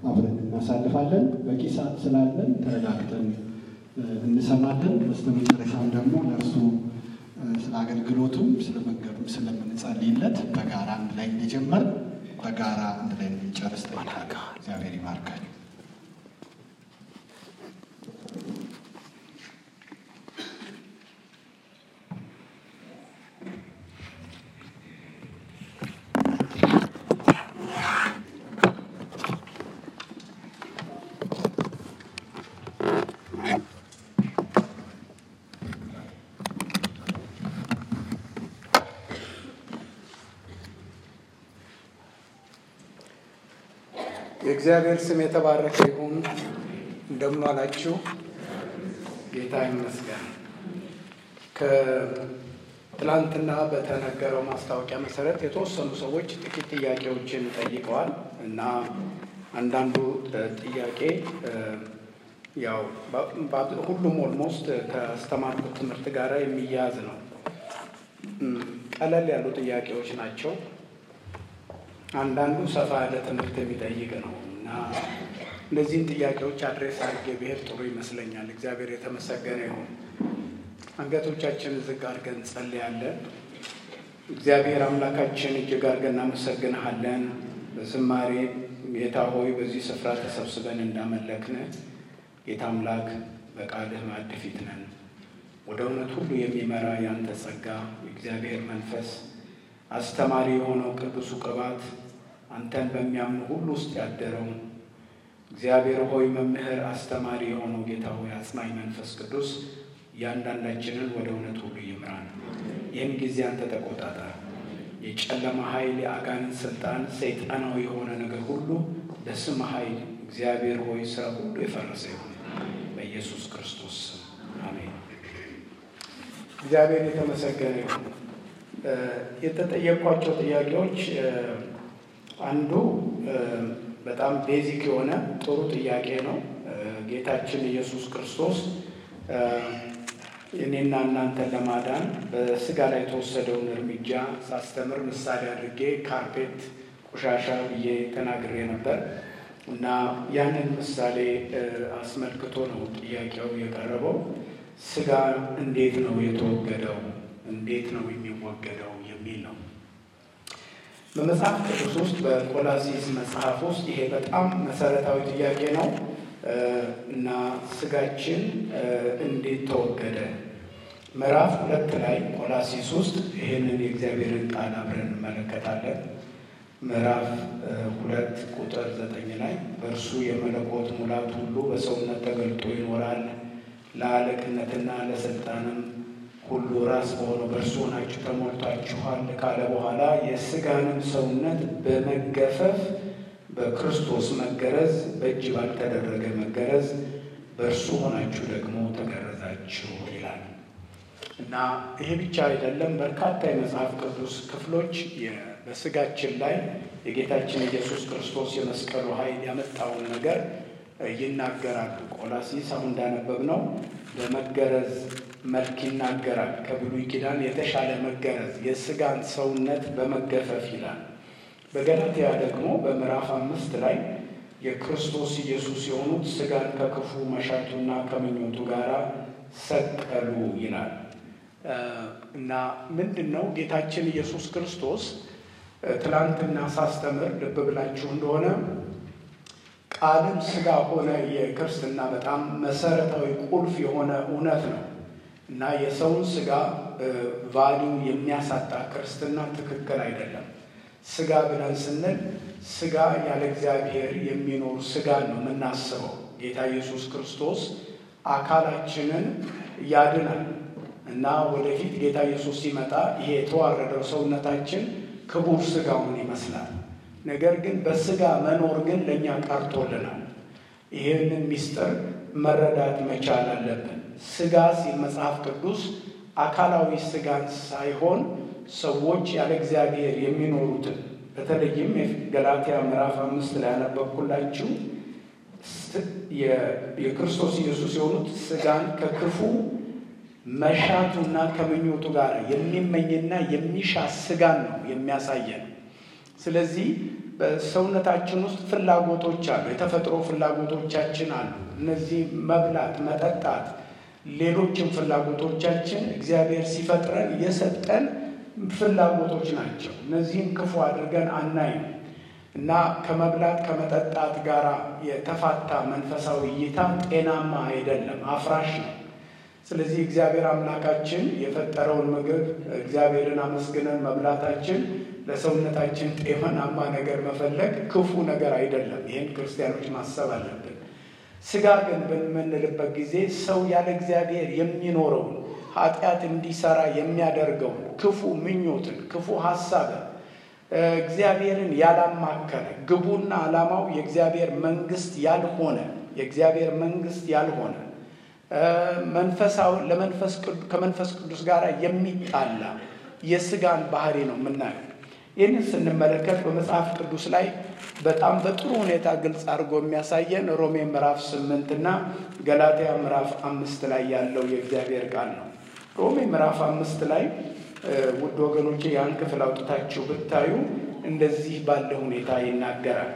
አብረን እናሳልፋለን። በቂ ሰዓት ስላለን ተረጋግተን እንሰማለን። በስተመጨረሻም ደግሞ ለእርሱ ስለ አገልግሎቱም ስለ መንገዱም ስለምንጸልይለት በጋራ አንድ ላይ እንደጀመር በጋራ አንድ ላይ እንጨርስ ጠይቃለሁ። እግዚአብሔር ይባርካል። የእግዚአብሔር ስም የተባረከ ይሁን። እንደምን ዋላችሁ? ጌታ ይመስገን። ከትላንትና በተነገረው ማስታወቂያ መሰረት የተወሰኑ ሰዎች ጥቂት ጥያቄዎችን ጠይቀዋል እና አንዳንዱ ጥያቄ ያው ሁሉም ኦልሞስት ካስተማርኩት ትምህርት ጋር የሚያያዝ ነው። ቀለል ያሉ ጥያቄዎች ናቸው። አንዳንዱ ሰፋ ያለ ትምህርት የሚጠይቅ ነው እና እነዚህን ጥያቄዎች አድሬስ አድርጌ ብሄድ ጥሩ ይመስለኛል። እግዚአብሔር የተመሰገነ ይሁን። አንገቶቻችንን ዝቅ አድርገን እንጸልያለን። እግዚአብሔር አምላካችን እጅግ አድርገን እናመሰግንሃለን። በዝማሬ ጌታ ሆይ በዚህ ስፍራ ተሰብስበን እንዳመለክን ጌታ አምላክ በቃልህ ማዕድ ፊት ነን። ወደ እውነት ሁሉ የሚመራ ያንተ ጸጋ የእግዚአብሔር መንፈስ አስተማሪ የሆነው ቅዱሱ ቅባት አንተን በሚያምኑ ሁሉ ውስጥ ያደረው እግዚአብሔር ሆይ መምህር አስተማሪ የሆነው ጌታ ሆይ አጽናኝ መንፈስ ቅዱስ እያንዳንዳችንን ወደ እውነት ሁሉ ይምራን። ይህን ጊዜ አንተ ተቆጣጠር። የጨለማ ኃይል፣ የአጋንንት ስልጣን፣ ሰይጣናዊ የሆነ ነገር ሁሉ በስም ኃይል እግዚአብሔር ሆይ ስራ ሁሉ የፈረሰ ይሁን በኢየሱስ ክርስቶስ ስም አሜን። እግዚአብሔር የተመሰገነ ይሁን። የተጠየቋቸው ጥያቄዎች አንዱ በጣም ቤዚክ የሆነ ጥሩ ጥያቄ ነው። ጌታችን ኢየሱስ ክርስቶስ እኔና እናንተን ለማዳን በስጋ ላይ የተወሰደውን እርምጃ ሳስተምር ምሳሌ አድርጌ ካርፔት ቆሻሻ ብዬ ተናግሬ ነበር እና ያንን ምሳሌ አስመልክቶ ነው ጥያቄው የቀረበው። ስጋ እንዴት ነው የተወገደው? እንዴት ነው የሚወገደው የሚል ነው። በመጽሐፍ ቅዱስ ውስጥ በቆላሲስ መጽሐፍ ውስጥ ይሄ በጣም መሰረታዊ ጥያቄ ነው እና ስጋችን እንዴት ተወገደ? ምዕራፍ ሁለት ላይ ቆላሲስ ውስጥ ይህንን የእግዚአብሔርን ቃል አብረን እንመለከታለን። ምዕራፍ ሁለት ቁጥር ዘጠኝ ላይ በእርሱ የመለኮት ሙላት ሁሉ በሰውነት ተገልጦ ይኖራል ለአለቅነትና ለስልጣንም ሁሉ ራስ በሆነው በእርሱ ሆናችሁ ተሞልታችኋል ካለ በኋላ የስጋንም ሰውነት በመገፈፍ በክርስቶስ መገረዝ በእጅ ባልተደረገ መገረዝ በእርሱ ሆናችሁ ደግሞ ተገረዛችሁ ይላል እና ይሄ ብቻ አይደለም። በርካታ የመጽሐፍ ቅዱስ ክፍሎች በስጋችን ላይ የጌታችን ኢየሱስ ክርስቶስ የመስቀሉ ኃይል ያመጣውን ነገር ይናገራሉ። ቆላሲስ አሁን እንዳነበብ ነው በመገረዝ መልክ ይናገራል። ከብሉይ ኪዳን የተሻለ መገረዝ የስጋን ሰውነት በመገፈፍ ይላል። በገላትያ ደግሞ በምዕራፍ አምስት ላይ የክርስቶስ ኢየሱስ የሆኑት ስጋን ከክፉ መሻቱና ከምኞቱ ጋር ሰቀሉ ይላል እና ምንድን ነው ጌታችን ኢየሱስ ክርስቶስ ትላንትና ሳስተምር ልብ ብላችሁ እንደሆነ ቃልም ስጋ ሆነ የክርስትና በጣም መሰረታዊ ቁልፍ የሆነ እውነት ነው እና የሰውን ስጋ ቫሊዩ የሚያሳጣ ክርስትና ትክክል አይደለም። ስጋ ብለን ስንል ስጋ ያለ እግዚአብሔር የሚኖር ስጋ ነው የምናስበው። ጌታ ኢየሱስ ክርስቶስ አካላችንን ያድናል እና ወደፊት ጌታ ኢየሱስ ሲመጣ ይሄ የተዋረደው ሰውነታችን ክቡር ስጋውን ይመስላል። ነገር ግን በስጋ መኖር ግን ለእኛ ቀርቶልናል። ይህንን ምስጢር መረዳት መቻል አለብን። ስጋ ሲል መጽሐፍ ቅዱስ አካላዊ ስጋን ሳይሆን ሰዎች ያለ እግዚአብሔር የሚኖሩትን በተለይም ገላትያ ምዕራፍ አምስት ላይ ያነበብኩላችሁ የክርስቶስ ኢየሱስ የሆኑት ስጋን ከክፉ መሻቱና ከምኞቱ ጋር የሚመኝና የሚሻ ስጋን ነው የሚያሳየን። ስለዚህ በሰውነታችን ውስጥ ፍላጎቶች አሉ። የተፈጥሮ ፍላጎቶቻችን አሉ። እነዚህ መብላት፣ መጠጣት፣ ሌሎችም ፍላጎቶቻችን እግዚአብሔር ሲፈጥረን የሰጠን ፍላጎቶች ናቸው። እነዚህም ክፉ አድርገን አናይም እና ከመብላት ከመጠጣት ጋር የተፋታ መንፈሳዊ እይታ ጤናማ አይደለም፣ አፍራሽ ነው። ስለዚህ እግዚአብሔር አምላካችን የፈጠረውን ምግብ እግዚአብሔርን አመስግነን መብላታችን ለሰውነታችን ጤናማ ነገር መፈለግ ክፉ ነገር አይደለም። ይህን ክርስቲያኖች ማሰብ አለብን። ስጋ ግን በምንልበት ጊዜ ሰው ያለ እግዚአብሔር የሚኖረውን ኃጢአት እንዲሰራ የሚያደርገውን ክፉ ምኞትን፣ ክፉ ሀሳብን እግዚአብሔርን ያላማከለ ግቡና ዓላማው የእግዚአብሔር መንግስት ያልሆነ የእግዚአብሔር መንግስት ያልሆነ መንፈሳዊ ለመንፈስ ከመንፈስ ቅዱስ ጋር የሚጣላ የስጋን ባህሪ ነው የምናየው። ይህንን ስንመለከት በመጽሐፍ ቅዱስ ላይ በጣም በጥሩ ሁኔታ ግልጽ አድርጎ የሚያሳየን ሮሜ ምዕራፍ ስምንት እና ገላትያ ምዕራፍ አምስት ላይ ያለው የእግዚአብሔር ቃል ነው። ሮሜ ምዕራፍ አምስት ላይ ውድ ወገኖቼ ያን ክፍል አውጥታችሁ ብታዩ እንደዚህ ባለ ሁኔታ ይናገራል።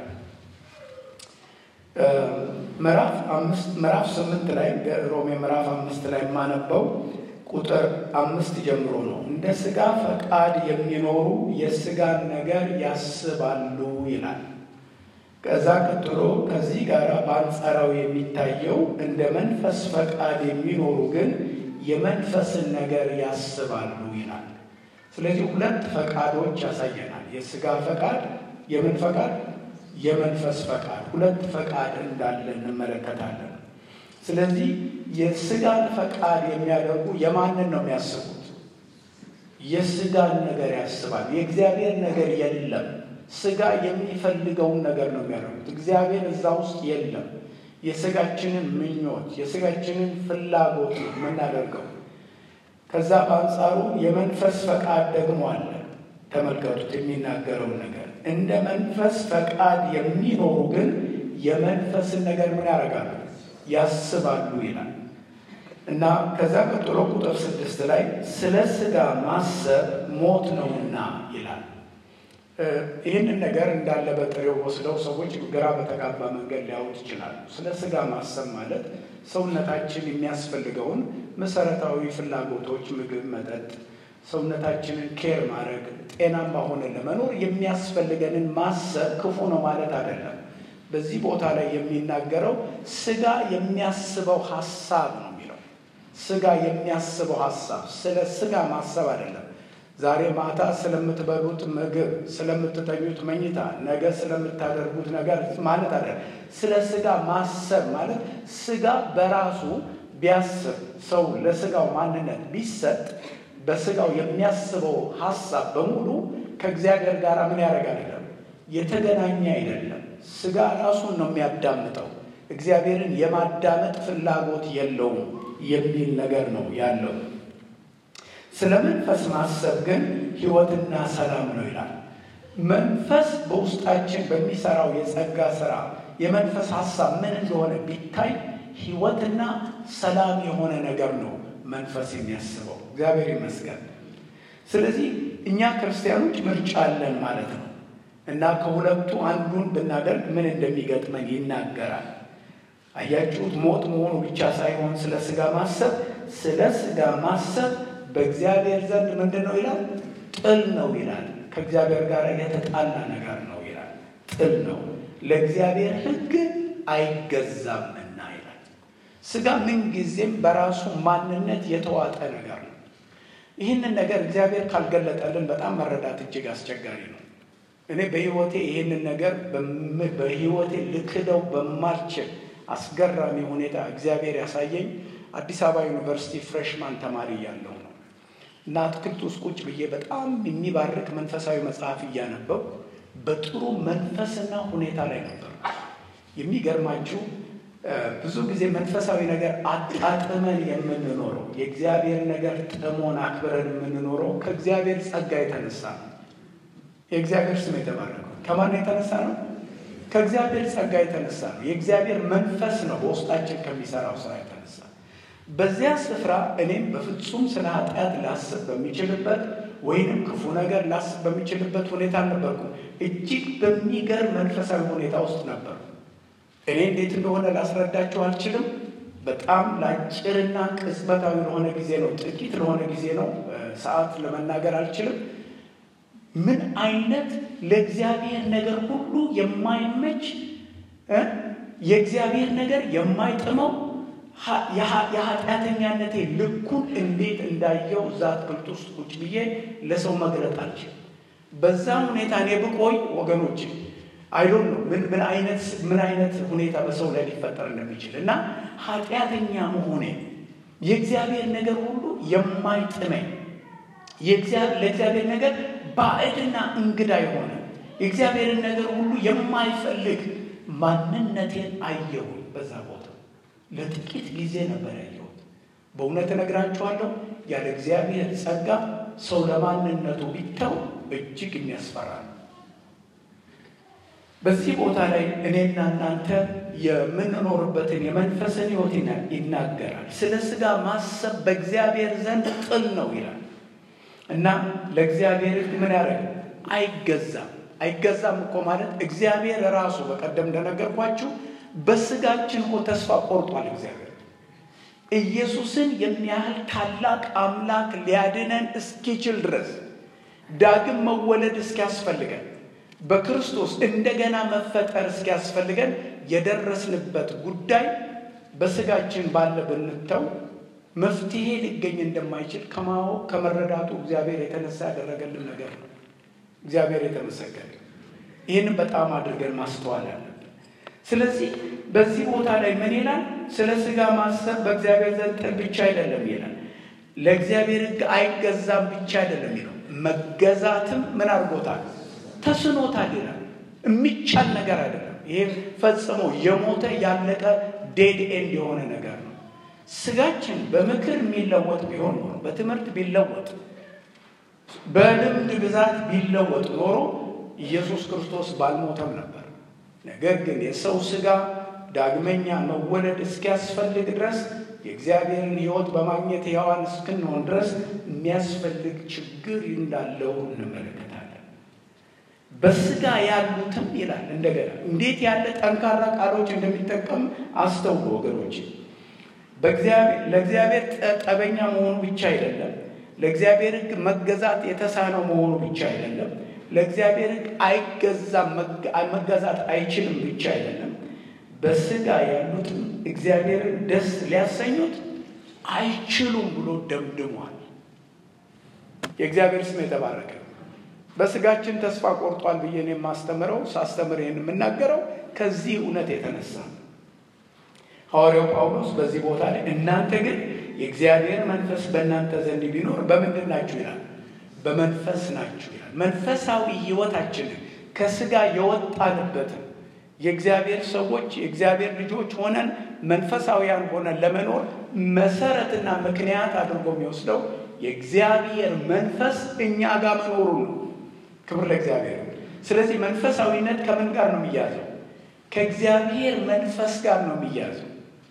ምዕራፍ ስምንት ላይ ሮሜ ምዕራፍ አምስት ላይ የማነበው ቁጥር አምስት ጀምሮ ነው። እንደ ስጋ ፈቃድ የሚኖሩ የስጋን ነገር ያስባሉ ይላል። ከዛ ቀጥሎ ከዚህ ጋር በአንጻራዊ የሚታየው እንደ መንፈስ ፈቃድ የሚኖሩ ግን የመንፈስን ነገር ያስባሉ ይላል። ስለዚህ ሁለት ፈቃዶች ያሳየናል። የስጋ ፈቃድ፣ የምን ፈቃድ? የመንፈስ ፈቃድ። ሁለት ፈቃድ እንዳለ እንመለከታለን። ስለዚህ የስጋን ፈቃድ የሚያደርጉ የማንን ነው የሚያስቡት? የስጋን ነገር ያስባል። የእግዚአብሔር ነገር የለም። ስጋ የሚፈልገውን ነገር ነው የሚያደርጉት። እግዚአብሔር እዛ ውስጥ የለም። የስጋችንን ምኞት የስጋችንን ፍላጎት ነው የምናደርገው። ከዛ በአንጻሩ የመንፈስ ፈቃድ ደግሞ አለ። ተመልከቱት የሚናገረውን ነገር እንደ መንፈስ ፈቃድ የሚኖሩ ግን የመንፈስን ነገር ምን ያደርጋሉ? ያስባሉ ይላል እና ከዛ ቀጥሎ ቁጥር ስድስት ላይ ስለ ስጋ ማሰብ ሞት ነውና ይላል። ይህንን ነገር እንዳለ በጥሬው ወስደው ሰዎች ግራ በተጋባ መንገድ ሊያዩት ይችላሉ። ስለ ስጋ ማሰብ ማለት ሰውነታችን የሚያስፈልገውን መሰረታዊ ፍላጎቶች፣ ምግብ፣ መጠጥ፣ ሰውነታችንን ኬር ማድረግ ጤናማ ሆነን ለመኖር የሚያስፈልገንን ማሰብ ክፉ ነው ማለት አይደለም። በዚህ ቦታ ላይ የሚናገረው ስጋ የሚያስበው ሀሳብ ነው የሚለው። ስጋ የሚያስበው ሀሳብ ስለ ስጋ ማሰብ አይደለም። ዛሬ ማታ ስለምትበሉት ምግብ፣ ስለምትተኙት መኝታ፣ ነገ ስለምታደርጉት ነገር ማለት አይደለም። ስለ ስጋ ማሰብ ማለት ስጋ በራሱ ቢያስብ ሰው ለስጋው ማንነት ቢሰጥ በስጋው የሚያስበው ሀሳብ በሙሉ ከእግዚአብሔር ጋር ምን ያደርግ አይደለም የተገናኘ አይደለም። ስጋ ራሱን ነው የሚያዳምጠው። እግዚአብሔርን የማዳመጥ ፍላጎት የለውም የሚል ነገር ነው ያለው። ስለ መንፈስ ማሰብ ግን ሕይወትና ሰላም ነው ይላል። መንፈስ በውስጣችን በሚሰራው የጸጋ ስራ የመንፈስ ሀሳብ ምን እንደሆነ ቢታይ ሕይወትና ሰላም የሆነ ነገር ነው መንፈስ የሚያስበው። እግዚአብሔር ይመስገን። ስለዚህ እኛ ክርስቲያኖች ምርጫ አለን ማለት ነው እና ከሁለቱ አንዱን ብናደርግ ምን እንደሚገጥመን ይናገራል። አያችሁት? ሞት መሆኑ ብቻ ሳይሆን ስለ ስጋ ማሰብ ስለ ስጋ ማሰብ በእግዚአብሔር ዘንድ ምንድን ነው ይላል? ጥል ነው ይላል። ከእግዚአብሔር ጋር የተጣላ ነገር ነው ይላል። ጥል ነው፣ ለእግዚአብሔር ሕግ አይገዛምና ይላል። ስጋ ምንጊዜም በራሱ ማንነት የተዋጠ ነገር ነው። ይህንን ነገር እግዚአብሔር ካልገለጠልን በጣም መረዳት እጅግ አስቸጋሪ ነው። እኔ በሕይወቴ ይህንን ነገር በሕይወቴ ልክደው በማልችል አስገራሚ ሁኔታ እግዚአብሔር ያሳየኝ አዲስ አበባ ዩኒቨርሲቲ ፍሬሽማን ተማሪ እያለሁ ነው እና አትክልት ውስጥ ቁጭ ብዬ በጣም የሚባርክ መንፈሳዊ መጽሐፍ እያነበው በጥሩ መንፈስና ሁኔታ ላይ ነበር። የሚገርማችሁ ብዙ ጊዜ መንፈሳዊ ነገር አጣጥመን የምንኖረው የእግዚአብሔር ነገር ጥሞን አክብረን የምንኖረው ከእግዚአብሔር ጸጋ የተነሳ ነው። የእግዚአብሔር ስም የተባረከው ከማን የተነሳ ነው? ከእግዚአብሔር ጸጋ የተነሳ ነው። የእግዚአብሔር መንፈስ ነው በውስጣችን ከሚሰራው ስራ የተነሳ በዚያ ስፍራ እኔም በፍጹም ስለ ኃጢአት ላስብ በሚችልበት ወይንም ክፉ ነገር ላስብ በሚችልበት ሁኔታ አልነበርኩም። እጅግ በሚገርም መንፈሳዊ ሁኔታ ውስጥ ነበሩ። እኔ እንዴት እንደሆነ ላስረዳቸው አልችልም። በጣም ለአጭርና ቅጽበታዊ ለሆነ ጊዜ ነው፣ ጥቂት ለሆነ ጊዜ ነው፣ ሰዓት ለመናገር አልችልም። ምን አይነት ለእግዚአብሔር ነገር ሁሉ የማይመች የእግዚአብሔር ነገር የማይጥመው የኃጢአተኛነቴ ልኩን እንዴት እንዳየው እዛ አትክልት ውስጥ ቁጭ ብዬ ለሰው መግለጥ አልችልም። በዛ ሁኔታ እኔ ብቆይ ወገኖች አይዶን ነው ምን ምን አይነት ምን አይነት ሁኔታ በሰው ላይ ሊፈጠር እንደሚችል እና ኃጢአተኛ መሆኔ የእግዚአብሔር ነገር ሁሉ የማይጥመኝ ለእግዚአብሔር ነገር ባዕድና እንግዳ የሆነ የእግዚአብሔርን ነገር ሁሉ የማይፈልግ ማንነቴን አየሁኝ። በዛ ቦታ ለጥቂት ጊዜ ነበር ያየሁት። በእውነት እነግራችኋለሁ፣ ያለ እግዚአብሔር ጸጋ ሰው ለማንነቱ ቢተው እጅግ የሚያስፈራ ነው። በዚህ ቦታ ላይ እኔና እናንተ የምንኖርበትን የመንፈስን ሕይወት ይናገራል። ስለ ሥጋ ማሰብ በእግዚአብሔር ዘንድ ጥል ነው ይላል እና ለእግዚአብሔር ሕግ ምን ያደረግ አይገዛም። አይገዛም እኮ ማለት እግዚአብሔር ራሱ በቀደም እንደነገርኳችሁ በሥጋችን እኮ ተስፋ ቆርጧል። እግዚአብሔር ኢየሱስን የሚያህል ታላቅ አምላክ ሊያድነን እስኪችል ድረስ ዳግም መወለድ እስኪያስፈልገን በክርስቶስ እንደገና መፈጠር እስኪያስፈልገን የደረስንበት ጉዳይ በሥጋችን ባለ ብንተው መፍትሄ ሊገኝ እንደማይችል ከማወቅ ከመረዳቱ እግዚአብሔር የተነሳ ያደረገልን ነገር ነው። እግዚአብሔር የተመሰገነ። ይህንን በጣም አድርገን ማስተዋል አለብን። ስለዚህ በዚህ ቦታ ላይ ምን ይላል? ስለ ሥጋ ማሰብ በእግዚአብሔር ዘንድ ጥል ብቻ አይደለም ይላል። ለእግዚአብሔር ሕግ አይገዛም ብቻ አይደለም ይለው፣ መገዛትም ምን አድርጎታል? ተስኖታል ይላል። የሚቻል ነገር አይደለም። ይሄ ፈጽሞ የሞተ ያለቀ ዴድ ኤንድ የሆነ ነገር ነው። ሥጋችን በምክር የሚለወጥ ቢሆን ኖሮ በትምህርት ቢለወጥ በልምድ ብዛት ቢለወጥ ኖሮ ኢየሱስ ክርስቶስ ባልሞተም ነበር። ነገር ግን የሰው ሥጋ ዳግመኛ መወለድ እስኪያስፈልግ ድረስ የእግዚአብሔርን ሕይወት በማግኘት ሕያዋን እስክንሆን ድረስ የሚያስፈልግ ችግር እንዳለው እንመለከታለን። በሥጋ ያሉትም ይላል እንደገና እንዴት ያለ ጠንካራ ቃሎች እንደሚጠቀም አስተውሉ ወገኖች። ለእግዚአብሔር ጠበኛ መሆኑ ብቻ አይደለም ለእግዚአብሔር ሕግ መገዛት የተሳነው መሆኑ ብቻ አይደለም። ለእግዚአብሔር ሕግ አይገዛም መገዛት አይችልም ብቻ አይደለም። በሥጋ ያሉትም እግዚአብሔርን ደስ ሊያሰኙት አይችሉም ብሎ ደምድሟል። የእግዚአብሔር ስም የተባረከ። በሥጋችን ተስፋ ቆርጧል ብዬ ነው የማስተምረው። ሳስተምር ይህን የምናገረው ከዚህ እውነት የተነሳ ሐዋርያው ጳውሎስ በዚህ ቦታ ላይ እናንተ ግን የእግዚአብሔር መንፈስ በእናንተ ዘንድ ቢኖር በምንድን ናችሁ ይላል? በመንፈስ ናችሁ ይላል። መንፈሳዊ ሕይወታችንን ከሥጋ የወጣንበትን የእግዚአብሔር ሰዎች የእግዚአብሔር ልጆች ሆነን መንፈሳዊያን ሆነን ለመኖር መሰረትና ምክንያት አድርጎ የሚወስደው የእግዚአብሔር መንፈስ እኛ ጋር መኖሩ ነው። ክብር ለእግዚአብሔር። ስለዚህ መንፈሳዊነት ከምን ጋር ነው የሚያዘው? ከእግዚአብሔር መንፈስ ጋር ነው የሚያዘው።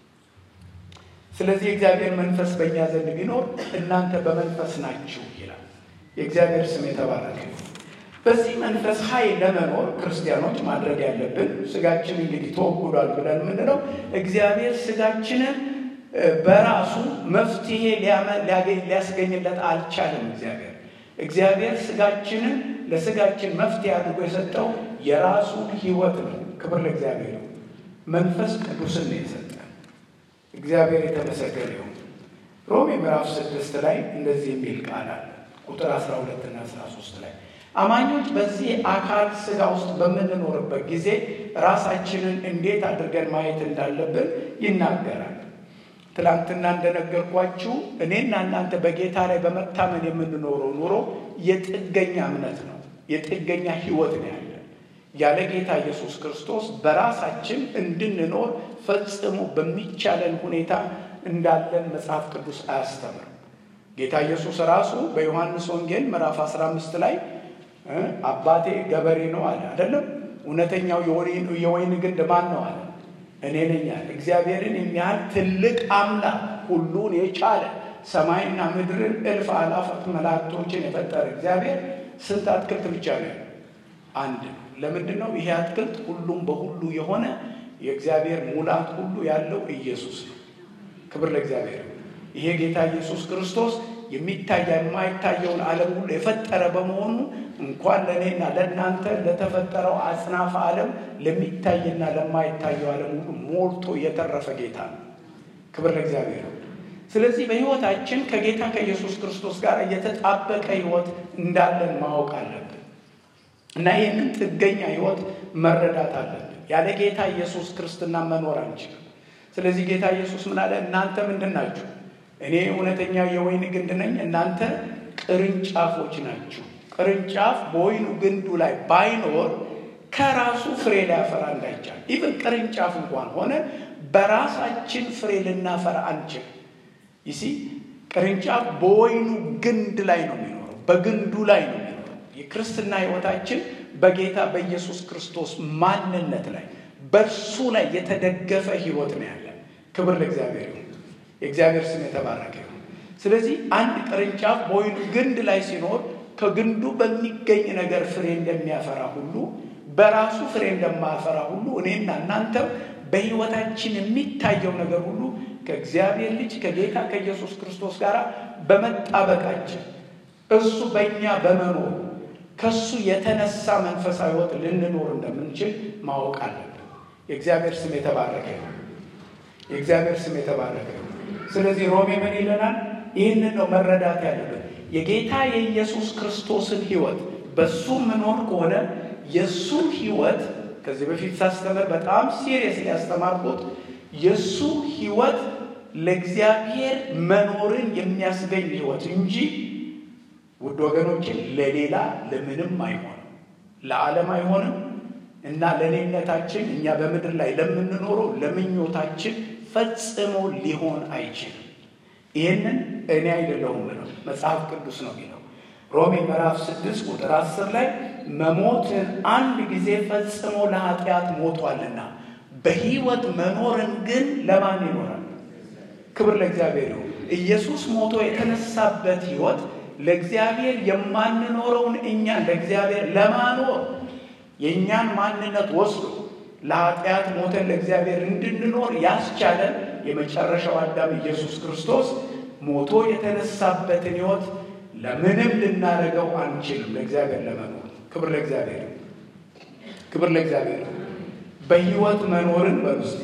ስለዚህ የእግዚአብሔር መንፈስ በእኛ ዘንድ ቢኖር እናንተ በመንፈስ ናችሁ ይላል። የእግዚአብሔር ስም የተባረከ። በዚህ መንፈስ ኃይል ለመኖር ክርስቲያኖች ማድረግ ያለብን ስጋችን እንግዲህ ተወግዷል ብለን የምንለው እግዚአብሔር ስጋችንን በራሱ መፍትሄ ሊያስገኝለት አልቻለም። እግዚአብሔር እግዚአብሔር ስጋችንን ለስጋችን መፍትሄ አድርጎ የሰጠው የራሱን ሕይወት ነው። ክብር ለእግዚአብሔር። መንፈስ ቅዱስን ነው የሰጠን። እግዚአብሔር የተመሰገነ ይሁን። ሮሜ ምዕራፍ ስድስት ላይ እንደዚህ የሚል ቃል አለ ቁጥር 12 እና 13 ላይ አማኞች በዚህ አካል ስጋ ውስጥ በምንኖርበት ጊዜ ራሳችንን እንዴት አድርገን ማየት እንዳለብን ይናገራል። ትላንትና እንደነገርኳችሁ እኔና እናንተ በጌታ ላይ በመታመን የምንኖረው ኑሮ የጥገኛ እምነት ነው፣ የጥገኛ ህይወት ነው ያለን። ያለ ጌታ ኢየሱስ ክርስቶስ በራሳችን እንድንኖር ፈጽሞ በሚቻለን ሁኔታ እንዳለን መጽሐፍ ቅዱስ አያስተምርም። ጌታ ኢየሱስ ራሱ በዮሐንስ ወንጌል ምዕራፍ 15 ላይ አባቴ ገበሬ ነው አለ አይደለም? እውነተኛው የወይን ግንድ ማን ነው አለ? እኔ ነኝ አለ። እግዚአብሔርን የሚያህል ትልቅ አምላክ ሁሉን የቻለ ሰማይና ምድርን እልፍ አላፋት መላእክቶችን የፈጠረ እግዚአብሔር ስንት አትክልት ብቻ ነው? አንድ ነው። ለምንድን ነው ይሄ አትክልት ሁሉም በሁሉ የሆነ የእግዚአብሔር ሙላት ሁሉ ያለው ኢየሱስ ነው። ክብር ለእግዚአብሔር። ይሄ ጌታ ኢየሱስ ክርስቶስ የሚታይ የማይታየውን ዓለም ሁሉ የፈጠረ በመሆኑ እንኳን ለእኔና ለእናንተ ለተፈጠረው አጽናፈ ዓለም ለሚታይና ለማይታየው ዓለም ሁሉ ሞልቶ የተረፈ ጌታ ነው። ክብር ለእግዚአብሔር። ስለዚህ በሕይወታችን ከጌታ ከኢየሱስ ክርስቶስ ጋር የተጣበቀ ሕይወት እንዳለን ማወቅ አለብን እና ይህንን ጥገኛ ሕይወት መረዳት አለብን። ያለ ጌታ ኢየሱስ ክርስትና መኖር አንችልም። ስለዚህ ጌታ ኢየሱስ ምን አለ? እናንተ ምንድን ናችሁ? እኔ እውነተኛ የወይን ግንድ ነኝ፣ እናንተ ቅርንጫፎች ናችሁ። ቅርንጫፍ በወይኑ ግንዱ ላይ ባይኖር ከራሱ ፍሬ ሊያፈራ እንዳይቻል፣ ኢቨን ቅርንጫፍ እንኳን ሆነ በራሳችን ፍሬ ልናፈራ አንችል። ይሲ ቅርንጫፍ በወይኑ ግንድ ላይ ነው የሚኖረው፣ በግንዱ ላይ ነው የሚኖረው። የክርስትና ሕይወታችን በጌታ በኢየሱስ ክርስቶስ ማንነት ላይ በእርሱ ላይ የተደገፈ ሕይወት ነው ያለን። ክብር ለእግዚአብሔር ይሁን። የእግዚአብሔር ስም የተባረከ ይሁን። ስለዚህ አንድ ቅርንጫፍ በወይኑ ግንድ ላይ ሲኖር ከግንዱ በሚገኝ ነገር ፍሬ እንደሚያፈራ ሁሉ በራሱ ፍሬ እንደማያፈራ ሁሉ እኔና እናንተም በሕይወታችን የሚታየው ነገር ሁሉ ከእግዚአብሔር ልጅ ከጌታ ከኢየሱስ ክርስቶስ ጋር በመጣበቃችን እሱ በእኛ በመኖር ከሱ የተነሳ መንፈሳዊ ሕይወት ልንኖር እንደምንችል ማወቅ አለብን። የእግዚአብሔር ስም የተባረከ ነው። የእግዚአብሔር ስም የተባረከ ነው። ስለዚህ ሮሜ ምን ይለናል? ይህንን ነው መረዳት ያለብን። የጌታ የኢየሱስ ክርስቶስን ሕይወት በሱ መኖር ከሆነ የእሱ ሕይወት ከዚህ በፊት ሳስተምር በጣም ሲሪየስ ሊያስተማርኩት የእሱ ሕይወት ለእግዚአብሔር መኖርን የሚያስገኝ ሕይወት እንጂ ውድ ወገኖችን ለሌላ ለምንም አይሆንም፣ ለዓለም አይሆንም እና ለእኔነታችን እኛ በምድር ላይ ለምንኖረው ለምኞታችን ፈጽሞ ሊሆን አይችልም። ይህንን እኔ አይደለሁም ነው መጽሐፍ ቅዱስ ነው የሚለው። ሮሜ ምዕራፍ ስድስት ቁጥር አስር ላይ መሞትን አንድ ጊዜ ፈጽሞ ለኃጢአት ሞቷልና በሕይወት መኖርን ግን ለማን ይኖራል? ክብር ለእግዚአብሔር ይሁን። ኢየሱስ ሞቶ የተነሳበት ሕይወት ለእግዚአብሔር የማንኖረውን እኛን ለእግዚአብሔር ለማኖር የእኛን ማንነት ወስዶ ለኃጢአት ሞተን ለእግዚአብሔር እንድንኖር ያስቻለን የመጨረሻው አዳም ኢየሱስ ክርስቶስ ሞቶ የተነሳበትን ሕይወት ለምንም ልናደርገው አንችልም፣ ለእግዚአብሔር ለመኖር። ክብር ለእግዚአብሔር፣ ክብር ለእግዚአብሔር። በሕይወት መኖርን በውስጥ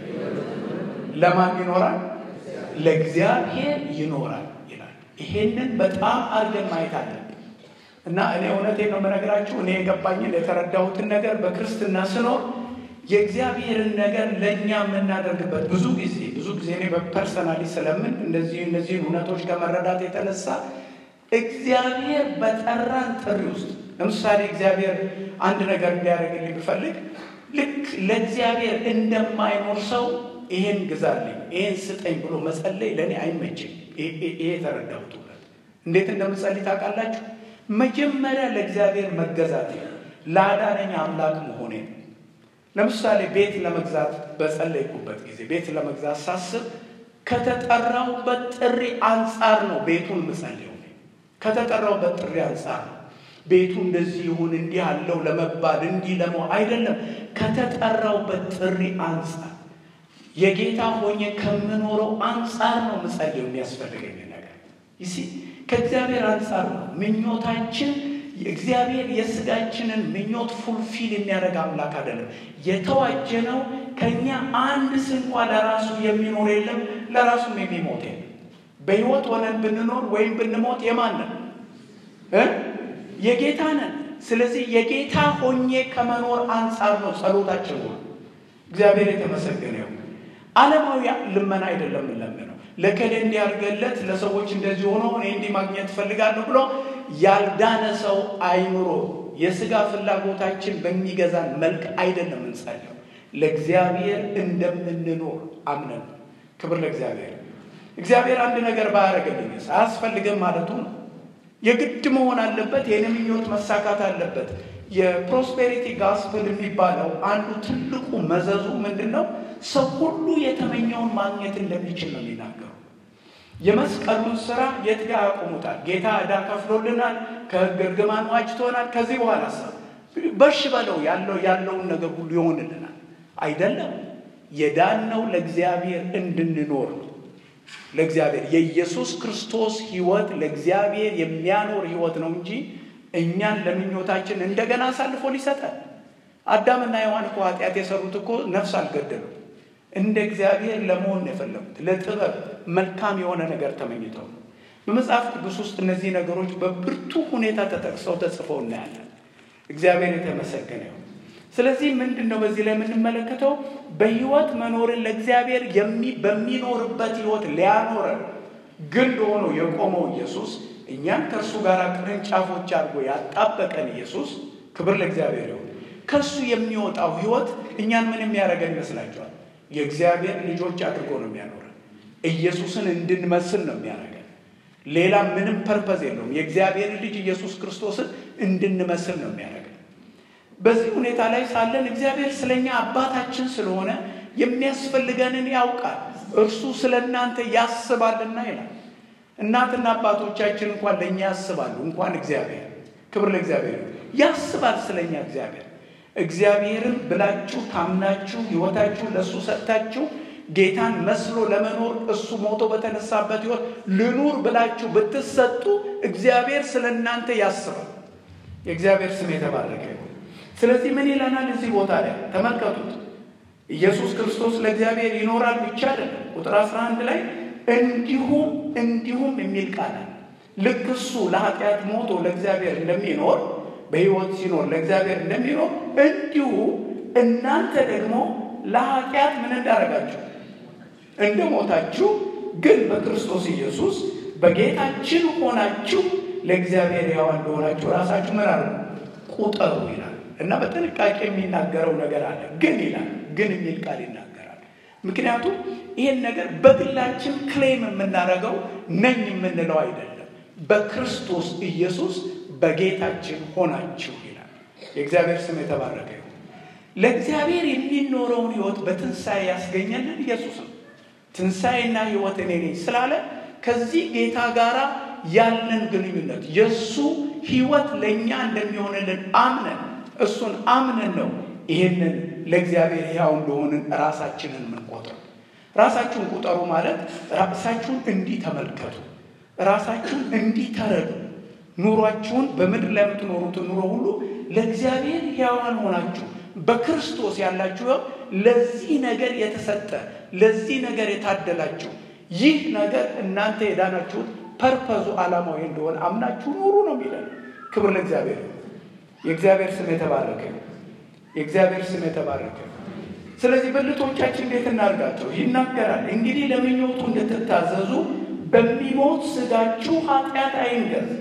ለማን ይኖራል? ለእግዚአብሔር ይኖራል ይላል። ይሄንን በጣም አድርገን ማየት አለብን። እና እኔ እውነቴን ነው የምነግራችሁ። እኔ የገባኝን የተረዳሁትን ነገር በክርስትና ስኖር የእግዚአብሔርን ነገር ለእኛ የምናደርግበት ብዙ ጊዜ ብዙ ጊዜ እኔ በፐርሰናሊ ስለምን እንደዚህ እነዚህን እውነቶች ከመረዳት የተነሳ እግዚአብሔር በጠራን ጥሪ ውስጥ ለምሳሌ እግዚአብሔር አንድ ነገር እንዲያደርግልኝ ብፈልግ ልክ ለእግዚአብሔር እንደማይኖር ሰው ይሄን ግዛልኝ፣ ይሄን ስጠኝ ብሎ መጸለይ ለእኔ አይመችም። ይሄ የተረዳሁት እውነት እንዴት እንደምጸልይ ታውቃላችሁ? መጀመሪያ ለእግዚአብሔር መገዛት ለአዳነኝ አምላክ መሆኔ ነው። ለምሳሌ ቤት ለመግዛት በጸለይኩበት ጊዜ ቤት ለመግዛት ሳስብ ከተጠራሁበት ጥሪ አንጻር ነው ቤቱን ምጸልየው። ከተጠራሁበት ጥሪ አንጻር ነው ቤቱ እንደዚህ ይሁን እንዲህ አለው ለመባል እንዲህ ለመ አይደለም። ከተጠራሁበት ጥሪ አንጻር የጌታ ሆኜ ከምኖረው አንጻር ነው ምጸልየው የሚያስፈልገኝ ነገር ይሲ ከእግዚአብሔር አንጻር ነው ምኞታችን እግዚአብሔር የስጋችንን ምኞት ፉልፊል የሚያደርግ አምላክ አይደለም። የተዋጀነው ከእኛ አንድ ስንኳ ለራሱ የሚኖር የለም፣ ለራሱም የሚሞት የለም። በሕይወት ሆነን ብንኖር ወይም ብንሞት የማን ነን? የጌታ ነን። ስለዚህ የጌታ ሆኜ ከመኖር አንጻር ነው ጸሎታችን ሁሉ። እግዚአብሔር የተመሰገነ ይሁን። ዓለማዊ ልመና አይደለም የምንለምነው ለከሌ እንዲያርገለት ለሰዎች እንደዚህ ሆኖ እኔ እንዲህ ማግኘት እፈልጋለሁ ብሎ ያልዳነ ሰው አይምሮ የስጋ ፍላጎታችን በሚገዛን መልክ አይደለም እንጸልየው። ለእግዚአብሔር እንደምንኖር አምነን ነው። ክብር ለእግዚአብሔር። እግዚአብሔር አንድ ነገር ባያደርግልኝ አያስፈልግም ማለቱ ነው። የግድ መሆን አለበት። የኔ ምኞት መሳካት አለበት። የፕሮስፔሪቲ ጋስፕል የሚባለው አንዱ ትልቁ መዘዙ ምንድን ነው? ሰው ሁሉ የተመኘውን ማግኘት እንደሚችል ነው የሚናገሩ። የመስቀሉን ስራ የት ጋር ያቆሙታል? ጌታ ዕዳ ከፍሎልናል፣ ከሕግ እርግማን ዋጅቶናል። ከዚህ በኋላ ሰው በሽ በለው ያለው ያለውን ነገር ሁሉ ይሆንልናል። አይደለም። የዳነው ለእግዚአብሔር እንድንኖር ነው። ለእግዚአብሔር የኢየሱስ ክርስቶስ ሕይወት ለእግዚአብሔር የሚያኖር ሕይወት ነው እንጂ እኛን ለምኞታችን እንደገና አሳልፎ ሊሰጠን። አዳምና ሔዋን እኮ ኃጢአት የሰሩት እኮ ነፍስ አልገደሉም። እንደ እግዚአብሔር ለመሆን ነው የፈለጉት። ለጥበብ መልካም የሆነ ነገር ተመኝተው ነው። በመጽሐፍ ቅዱስ ውስጥ እነዚህ ነገሮች በብርቱ ሁኔታ ተጠቅሰው ተጽፈው እናያለን። እግዚአብሔር የተመሰገነ ይሁን። ስለዚህ ምንድን ነው በዚህ ላይ የምንመለከተው? በሕይወት መኖርን ለእግዚአብሔር በሚኖርበት ሕይወት ሊያኖረን ግንድ ሆኖ የቆመው ኢየሱስ እኛን ከእርሱ ጋር ቅርንጫፎች አድርጎ ያጣበቀን ኢየሱስ ክብር ለእግዚአብሔር ይሁን። ከእሱ የሚወጣው ሕይወት እኛን ምን የሚያደርገን ይመስላችኋል? የእግዚአብሔር ልጆች አድርጎ ነው የሚያኖረን። ኢየሱስን እንድንመስል ነው የሚያደርገን። ሌላ ምንም ፐርፐዝ የለውም። የእግዚአብሔር ልጅ ኢየሱስ ክርስቶስን እንድንመስል ነው የሚያደርገን። በዚህ ሁኔታ ላይ ሳለን እግዚአብሔር ስለኛ አባታችን ስለሆነ የሚያስፈልገንን ያውቃል። እርሱ ስለ እናንተ ያስባልና ይላል። እናትና አባቶቻችን እንኳን ለእኛ ያስባሉ፣ እንኳን እግዚአብሔር። ክብር ለእግዚአብሔር ያስባል ስለኛ እግዚአብሔር። እግዚአብሔርን ብላችሁ ታምናችሁ ሕይወታችሁ ለእሱ ሰጥታችሁ ጌታን መስሎ ለመኖር እሱ ሞቶ በተነሳበት ሕይወት ልኑር ብላችሁ ብትሰጡ እግዚአብሔር ስለ እናንተ ያስባል። የእግዚአብሔር ስም የተባረከ ይሁን። ስለዚህ ምን ይለናል እዚህ ቦታ ላይ ተመልከቱት። ኢየሱስ ክርስቶስ ለእግዚአብሔር ይኖራል ብቻ አይደለም። ቁጥር 11 ላይ እንዲሁም እንዲሁም የሚል ቃል አለ። ልክ እሱ ለኃጢአት ሞቶ ለእግዚአብሔር እንደሚኖር በሕይወት ሲኖር ለእግዚአብሔር እንደሚኖር እንዲሁ እናንተ ደግሞ ለኃጢአት ምን እንዳደረጋችሁ እንደ ሞታችሁ ግን በክርስቶስ ኢየሱስ በጌታችን ሆናችሁ ለእግዚአብሔር ሕያው እንደሆናችሁ ራሳችሁ ምን አሉ ቁጠሩ ይላል እና በጥንቃቄ የሚናገረው ነገር አለ። ግን ይላል ግን የሚል ቃል ይናገራል። ምክንያቱም ይህን ነገር በግላችን ክሌም የምናደርገው ነኝ የምንለው አይደለም። በክርስቶስ ኢየሱስ በጌታችን ሆናችሁ ይላል። የእግዚአብሔር ስም የተባረከ ይሁን። ለእግዚአብሔር የሚኖረውን ሕይወት በትንሣኤ ያስገኘልን ኢየሱስ ነው። ትንሣኤና ሕይወት እኔ ነኝ ስላለ ከዚህ ጌታ ጋር ያለን ግንኙነት የእሱ ሕይወት ለእኛ እንደሚሆንልን አምነን እሱን አምነን ነው ይህንን ለእግዚአብሔር ሕያው እንደሆንን ራሳችንን የምንቆጥረው። ራሳችሁን ቁጠሩ ማለት ራሳችሁን እንዲህ ተመልከቱ፣ ራሳችሁን እንዲህ ተረዱ። ኑሯችሁን በምድር ላይ የምትኖሩትን ኑሮ ሁሉ ለእግዚአብሔር ሕያዋን ሆናችሁ በክርስቶስ ያላችሁ ለዚህ ነገር የተሰጠ ለዚህ ነገር የታደላችሁ ይህ ነገር እናንተ የዳናችሁት ፐርፐዙ ዓላማዊ እንደሆነ አምናችሁ ኑሩ ነው የሚለን። ክብር ለእግዚአብሔር። የእግዚአብሔር ስም የተባረከ የእግዚአብሔር ስም የተባረከ። ስለዚህ ብልቶቻችን እንዴት እናድርጋቸው? ይናገራል እንግዲህ ለምኞቱ እንድትታዘዙ በሚሞት ስጋችሁ ኃጢአት አይንገስ።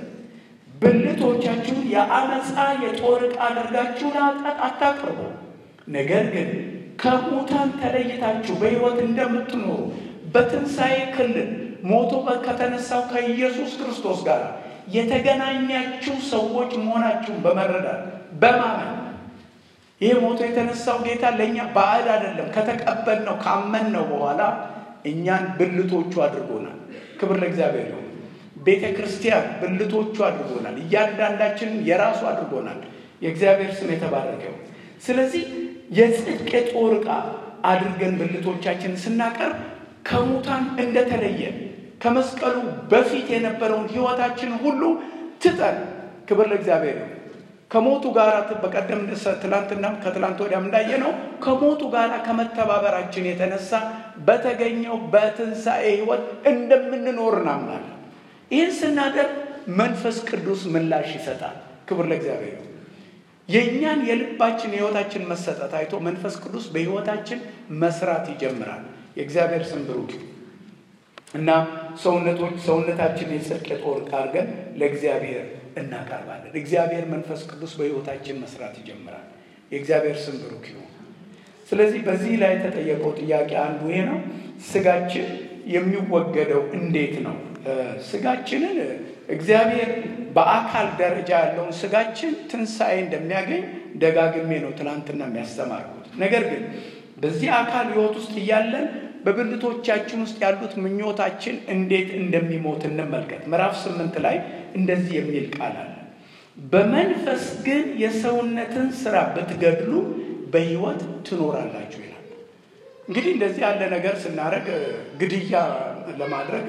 ብልቶቻችሁን የአመፃ የጦር ዕቃ አድርጋችሁ ለኃጢአት አታቅርቡ። ነገር ግን ከሙታን ተለይታችሁ በሕይወት እንደምትኖሩ በትንሣኤ ክልል ሞቶ ከተነሳው ከኢየሱስ ክርስቶስ ጋር የተገናኛችሁ ሰዎች መሆናችሁን በመረዳት በማመን ይህ ሞቶ የተነሳው ጌታ ለእኛ ባዕድ አይደለም። ከተቀበልነው ካመንነው በኋላ እኛን ብልቶቹ አድርጎናል። ክብር ለእግዚአብሔር ይሁን። ቤተ ክርስቲያን ብልቶቹ አድርጎናል። እያንዳንዳችንን የራሱ አድርጎናል። የእግዚአብሔር ስም የተባረከው። ስለዚህ የጽድቅ የጦር ዕቃ አድርገን ብልቶቻችንን ስናቀርብ ከሙታን እንደተለየ ከመስቀሉ በፊት የነበረውን ሕይወታችን ሁሉ ትጠን። ክብር ለእግዚአብሔር ይሁን። ከሞቱ ጋር በቀደም ትላንትና ከትላንት ወዲያም እንዳየነው ከሞቱ ጋር ከመተባበራችን የተነሳ በተገኘው በትንሣኤ ሕይወት እንደምንኖር እናምናለን። ይህን ስናደርግ መንፈስ ቅዱስ ምላሽ ይሰጣል። ክብር ለእግዚአብሔር ይሁን። የእኛን የልባችን የሕይወታችን መሰጠት አይቶ መንፈስ ቅዱስ በሕይወታችን መስራት ይጀምራል። የእግዚአብሔር ስም ብሩክ እና ሰውነቶች ሰውነታችን የጽድቅ የጦር ዕቃ አድርገን ለእግዚአብሔር እናቀርባለን። እግዚአብሔር መንፈስ ቅዱስ በሕይወታችን መስራት ይጀምራል። የእግዚአብሔር ስም ብሩክ ይሁን። ስለዚህ በዚህ ላይ የተጠየቀው ጥያቄ አንዱ ይሄ ነው። ስጋችን የሚወገደው እንዴት ነው? ስጋችንን እግዚአብሔር በአካል ደረጃ ያለውን ስጋችን ትንሣኤ እንደሚያገኝ ደጋግሜ ነው ትናንትና የሚያስተማርኩት። ነገር ግን በዚህ አካል ሕይወት ውስጥ እያለን በብልቶቻችን ውስጥ ያሉት ምኞታችን እንዴት እንደሚሞት እንመልከት። ምዕራፍ ስምንት ላይ እንደዚህ የሚል ቃል አለ። በመንፈስ ግን የሰውነትን ስራ ብትገድሉ በሕይወት ትኖራላችሁ ይላል። እንግዲህ እንደዚህ ያለ ነገር ስናደርግ ግድያ ለማድረግ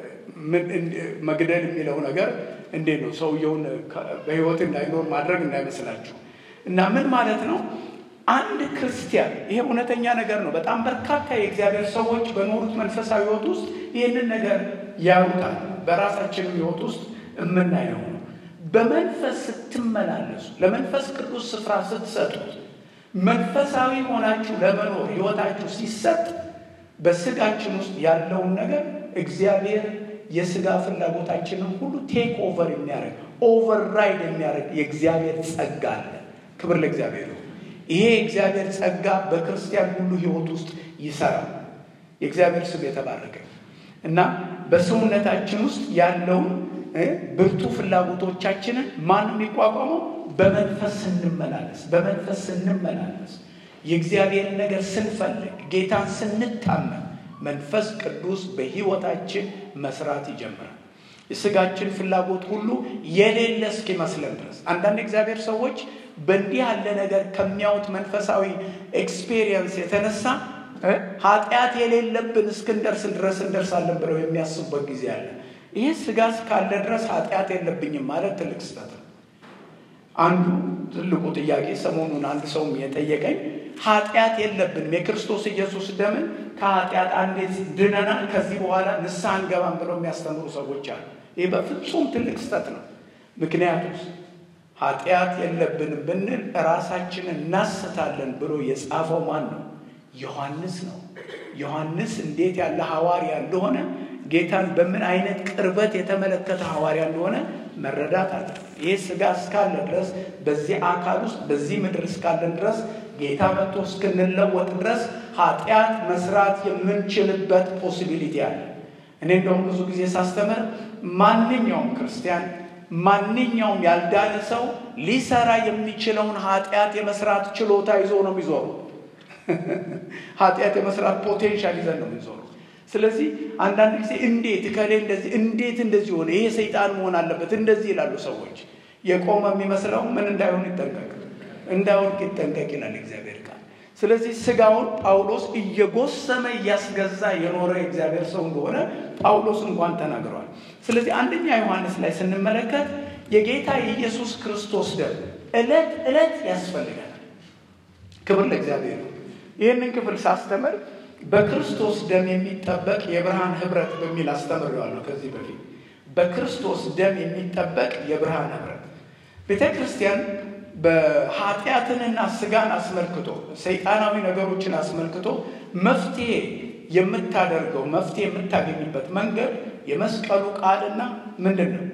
መግደል የሚለው ነገር እንዴት ነው? ሰውየውን በሕይወት እንዳይኖር ማድረግ እንዳይመስላችሁ እና ምን ማለት ነው? አንድ ክርስቲያን ይሄ እውነተኛ ነገር ነው። በጣም በርካታ የእግዚአብሔር ሰዎች በኖሩት መንፈሳዊ ሕይወት ውስጥ ይህንን ነገር ያውጣል። በራሳችንም ሕይወት ውስጥ የምናየው ነው። በመንፈስ ስትመላለሱ፣ ለመንፈስ ቅዱስ ስፍራ ስትሰጡት፣ መንፈሳዊ ሆናችሁ ለመኖር ሕይወታችሁ ሲሰጥ በስጋችን ውስጥ ያለውን ነገር እግዚአብሔር የስጋ ፍላጎታችንን ሁሉ ቴክ ኦቨር የሚያደርግ ኦቨርራይድ የሚያደርግ የእግዚአብሔር ጸጋ አለ። ክብር ለእግዚአብሔር። ይሄ የእግዚአብሔር ጸጋ በክርስቲያን ሁሉ ሕይወት ውስጥ ይሰራል። የእግዚአብሔር ስም የተባረከ እና በሰውነታችን ውስጥ ያለውን ብርቱ ፍላጎቶቻችንን ማን የሚቋቋመው? በመንፈስ ስንመላለስ በመንፈስ ስንመላለስ የእግዚአብሔርን ነገር ስንፈልግ ጌታን ስንታመን መንፈስ ቅዱስ በሕይወታችን መስራት ይጀምራል። የስጋችን ፍላጎት ሁሉ የሌለ እስኪመስለን ድረስ አንዳንድ እግዚአብሔር ሰዎች በእንዲህ ያለ ነገር ከሚያዩት መንፈሳዊ ኤክስፔሪየንስ የተነሳ ኃጢአት የሌለብን እስክንደርስ ድረስ እንደርሳለን ብለው የሚያስቡበት ጊዜ አለ። ይህ ስጋ እስካለ ድረስ ኃጢአት የለብኝም ማለት ትልቅ ስህተት ነው። አንዱ ትልቁ ጥያቄ ሰሞኑን አንድ ሰውም የጠየቀኝ ኃጢአት የለብንም የክርስቶስ ኢየሱስ ደምን ከኃጢአት አንዴ ድነናል፣ ከዚህ በኋላ ንስሐ አንገባም ብለው የሚያስተምሩ ሰዎች አሉ። ይህ በፍጹም ትልቅ ስህተት ነው። ምክንያቱስ ኃጢአት የለብንም ብንል ራሳችንን እናስታለን ብሎ የጻፈው ማን ነው? ዮሐንስ ነው። ዮሐንስ እንዴት ያለ ሐዋርያ እንደሆነ ጌታን በምን አይነት ቅርበት የተመለከተ ሐዋርያ እንደሆነ መረዳት አለ። ይህ ስጋ እስካለ ድረስ በዚህ አካል ውስጥ በዚህ ምድር እስካለን ድረስ ጌታ መጥቶ እስክንለወጥ ድረስ ኃጢአት መስራት የምንችልበት ፖሲቢሊቲ አለ። እኔ እንደውም ብዙ ጊዜ ሳስተምር ማንኛውም ክርስቲያን ማንኛውም ያልዳነ ሰው ሊሰራ የሚችለውን ኃጢአት የመስራት ችሎታ ይዞ ነው የሚዞሩ። ኃጢአት የመስራት ፖቴንሻል ይዘን ነው የሚዞሩ። ስለዚህ አንዳንድ ጊዜ እንዴት እከሌ እንደዚህ እንዴት እንደዚህ ሆነ ይሄ ሰይጣን መሆን አለበት እንደዚህ ይላሉ ሰዎች። የቆመ የሚመስለው ምን እንዳይሆን ይጠንቀቅ፣ እንዳይወድቅ ይጠንቀቅ ይላል እግዚአብሔር ቃል። ስለዚህ ስጋውን ጳውሎስ እየጎሰመ እያስገዛ የኖረ የእግዚአብሔር ሰው እንደሆነ ጳውሎስ እንኳን ተናግረዋል። ስለዚህ አንደኛ ዮሐንስ ላይ ስንመለከት የጌታ የኢየሱስ ክርስቶስ ደም ዕለት ዕለት ያስፈልጋል። ክብር ለእግዚአብሔር ነው። ይህንን ክፍል ሳስተምር በክርስቶስ ደም የሚጠበቅ የብርሃን ህብረት በሚል አስተምሬዋለሁ ከዚህ በፊት። በክርስቶስ ደም የሚጠበቅ የብርሃን ህብረት ቤተ ክርስቲያን በኃጢአትንና ስጋን አስመልክቶ ሰይጣናዊ ነገሮችን አስመልክቶ መፍትሄ የምታደርገው መፍትሄ የምታገኝበት መንገድ የመስቀሉ ቃልና ምንድን ነው?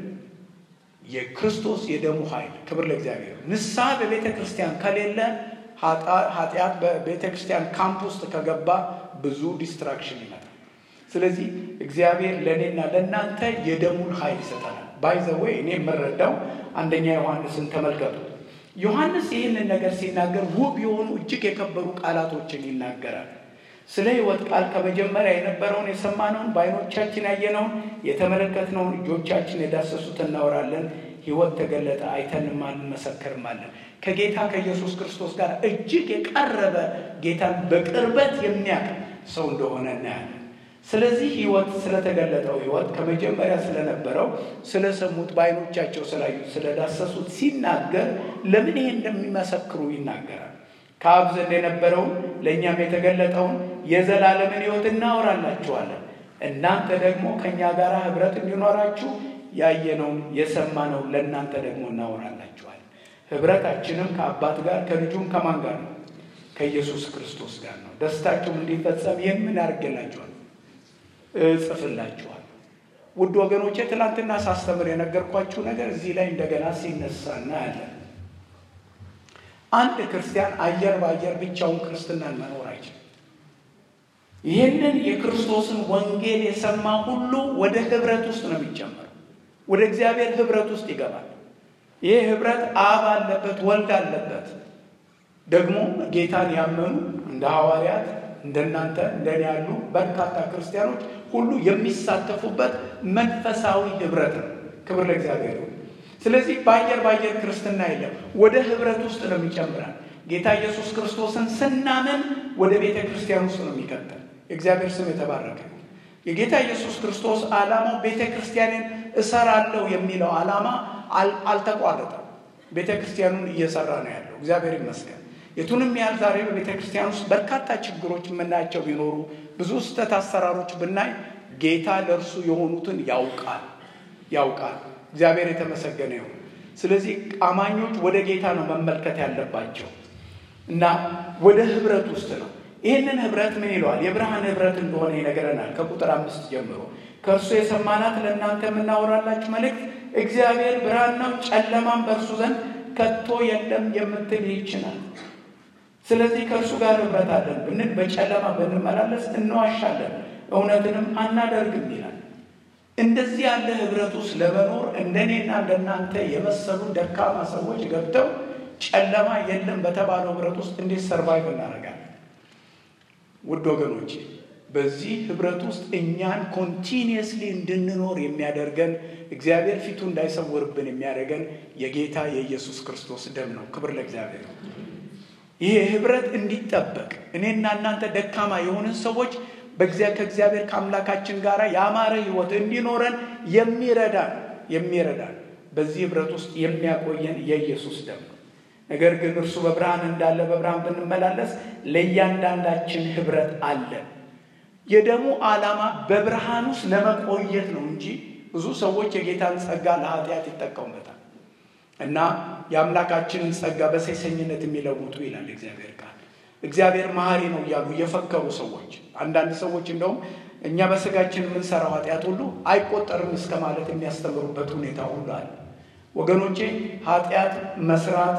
የክርስቶስ የደሙ ኃይል። ክብር ለእግዚአብሔር። ንስሐ በቤተ ክርስቲያን ከሌለ ኃጢአት በቤተ ክርስቲያን ካምፕ ውስጥ ከገባ ብዙ ዲስትራክሽን ይመጣል። ስለዚህ እግዚአብሔር ለእኔና ለእናንተ የደሙን ኃይል ይሰጠናል። ባይዘወይ እኔ የምረዳው አንደኛ ዮሐንስን ተመልከቱ። ዮሐንስ ይህንን ነገር ሲናገር ውብ የሆኑ እጅግ የከበሩ ቃላቶችን ይናገራል። ስለ ሕይወት ቃል ከመጀመሪያ የነበረውን የሰማነውን በዓይኖቻችን ያየነውን የተመለከትነውን እጆቻችን የዳሰሱት እናወራለን። ሕይወት ተገለጠ፣ አይተንማል፣ እንመሰክርማለን። ከጌታ ከኢየሱስ ክርስቶስ ጋር እጅግ የቀረበ ጌታን በቅርበት የሚያውቅ ሰው እንደሆነ እናያለን። ስለዚህ ሕይወት ስለተገለጠው ሕይወት ከመጀመሪያ ስለነበረው ስለሰሙት፣ በዓይኖቻቸው ስላዩት፣ ስለዳሰሱት ሲናገር ለምን ይሄ እንደሚመሰክሩ ይናገራል። ከአብ ዘንድ የነበረውን ለእኛም የተገለጠውን የዘላለምን ሕይወት እናወራላችኋለን። እናንተ ደግሞ ከእኛ ጋር ኅብረት እንዲኖራችሁ ያየነውን የሰማነውን ለእናንተ ደግሞ እናወራላችኋለን። ኅብረታችንም ከአባት ጋር ከልጁም ከማን ጋር ነው? ከኢየሱስ ክርስቶስ ጋር ነው። ደስታችሁም እንዲፈጸም ይህን ምን ያደርግላችኋል? እጽፍላችኋል። ውድ ወገኖቼ ትናንትና ሳስተምር የነገርኳችሁ ነገር እዚህ ላይ እንደገና ሲነሳ እናያለን። አንድ ክርስቲያን አየር በአየር ብቻውን ክርስትናን መኖር አይችልም። ይህንን የክርስቶስን ወንጌል የሰማ ሁሉ ወደ ኅብረት ውስጥ ነው የሚጨመረው። ወደ እግዚአብሔር ኅብረት ውስጥ ይገባል። ይህ ኅብረት አብ አለበት፣ ወልድ አለበት። ደግሞ ጌታን ያመኑ እንደ ሐዋርያት እንደናንተ እንደኔ ያሉ በርካታ ክርስቲያኖች ሁሉ የሚሳተፉበት መንፈሳዊ ኅብረት ነው። ክብር ለእግዚአብሔር። ስለዚህ በአየር በአየር ክርስትና የለም። ወደ ህብረት ውስጥ ነው የሚጨምራል። ጌታ ኢየሱስ ክርስቶስን ስናምን ወደ ቤተ ክርስቲያን ውስጥ ነው የሚከተል። የእግዚአብሔር ስም የተባረከ የጌታ ኢየሱስ ክርስቶስ ዓላማው ቤተ ክርስቲያንን እሰራለሁ የሚለው ዓላማ አልተቋረጠም። ቤተ ክርስቲያኑን እየሰራ ነው ያለው። እግዚአብሔር ይመስገን። የቱንም ያህል ዛሬ በቤተ ክርስቲያን ውስጥ በርካታ ችግሮች የምናያቸው ቢኖሩ ብዙ ስህተት አሰራሮች ብናይ ጌታ ለእርሱ የሆኑትን ያውቃል ያውቃል። እግዚአብሔር የተመሰገነ ይሁን። ስለዚህ አማኞች ወደ ጌታ ነው መመልከት ያለባቸው እና ወደ ህብረት ውስጥ ነው። ይህንን ህብረት ምን ይለዋል? የብርሃን ህብረት እንደሆነ ይነገረናል። ከቁጥር አምስት ጀምሮ ከእርሱ የሰማናት ለእናንተ የምናወራላችሁ መልእክት እግዚአብሔር ብርሃን ነው፣ ጨለማም በእርሱ ዘንድ ከቶ የለም የምትል ይችላል። ስለዚህ ከእርሱ ጋር ህብረት አለን ብንል በጨለማ ብንመላለስ እንዋሻለን፣ እውነትንም አናደርግም ይላል። እንደዚህ ያለ ህብረት ውስጥ ለመኖር እንደኔና እንደናንተ የመሰሉ ደካማ ሰዎች ገብተው ጨለማ የለም በተባለው ህብረት ውስጥ እንዴት ሰርቫይቭ እናደርጋለን? ውድ ወገኖቼ በዚህ ህብረት ውስጥ እኛን ኮንቲኒየስሊ እንድንኖር የሚያደርገን እግዚአብሔር ፊቱ እንዳይሰውርብን የሚያደርገን የጌታ የኢየሱስ ክርስቶስ ደም ነው። ክብር ለእግዚአብሔር። ይህ ህብረት እንዲጠበቅ እኔና እናንተ ደካማ የሆንን ሰዎች ከእግዚአብሔር ከአምላካችን ጋር የአማረ ህይወት እንዲኖረን የሚረዳን የሚረዳን በዚህ ህብረት ውስጥ የሚያቆየን የኢየሱስ ደም ነው። ነገር ግን እርሱ በብርሃን እንዳለ በብርሃን ብንመላለስ ለእያንዳንዳችን ህብረት አለን። የደሙ ዓላማ በብርሃን ውስጥ ለመቆየት ነው እንጂ ብዙ ሰዎች የጌታን ጸጋ ለኃጢአት ይጠቀሙበታል እና የአምላካችንን ጸጋ በሴሰኝነት የሚለውጡ ይላል እግዚአብሔር ቃል። እግዚአብሔር መሐሪ ነው እያሉ እየፈከሩ ሰዎች፣ አንዳንድ ሰዎች እንደውም እኛ በስጋችን የምንሰራው ኃጢአት ሁሉ አይቆጠርም እስከ ማለት የሚያስተምሩበት ሁኔታ ሁሉ አለ። ወገኖቼ ኃጢአት መስራት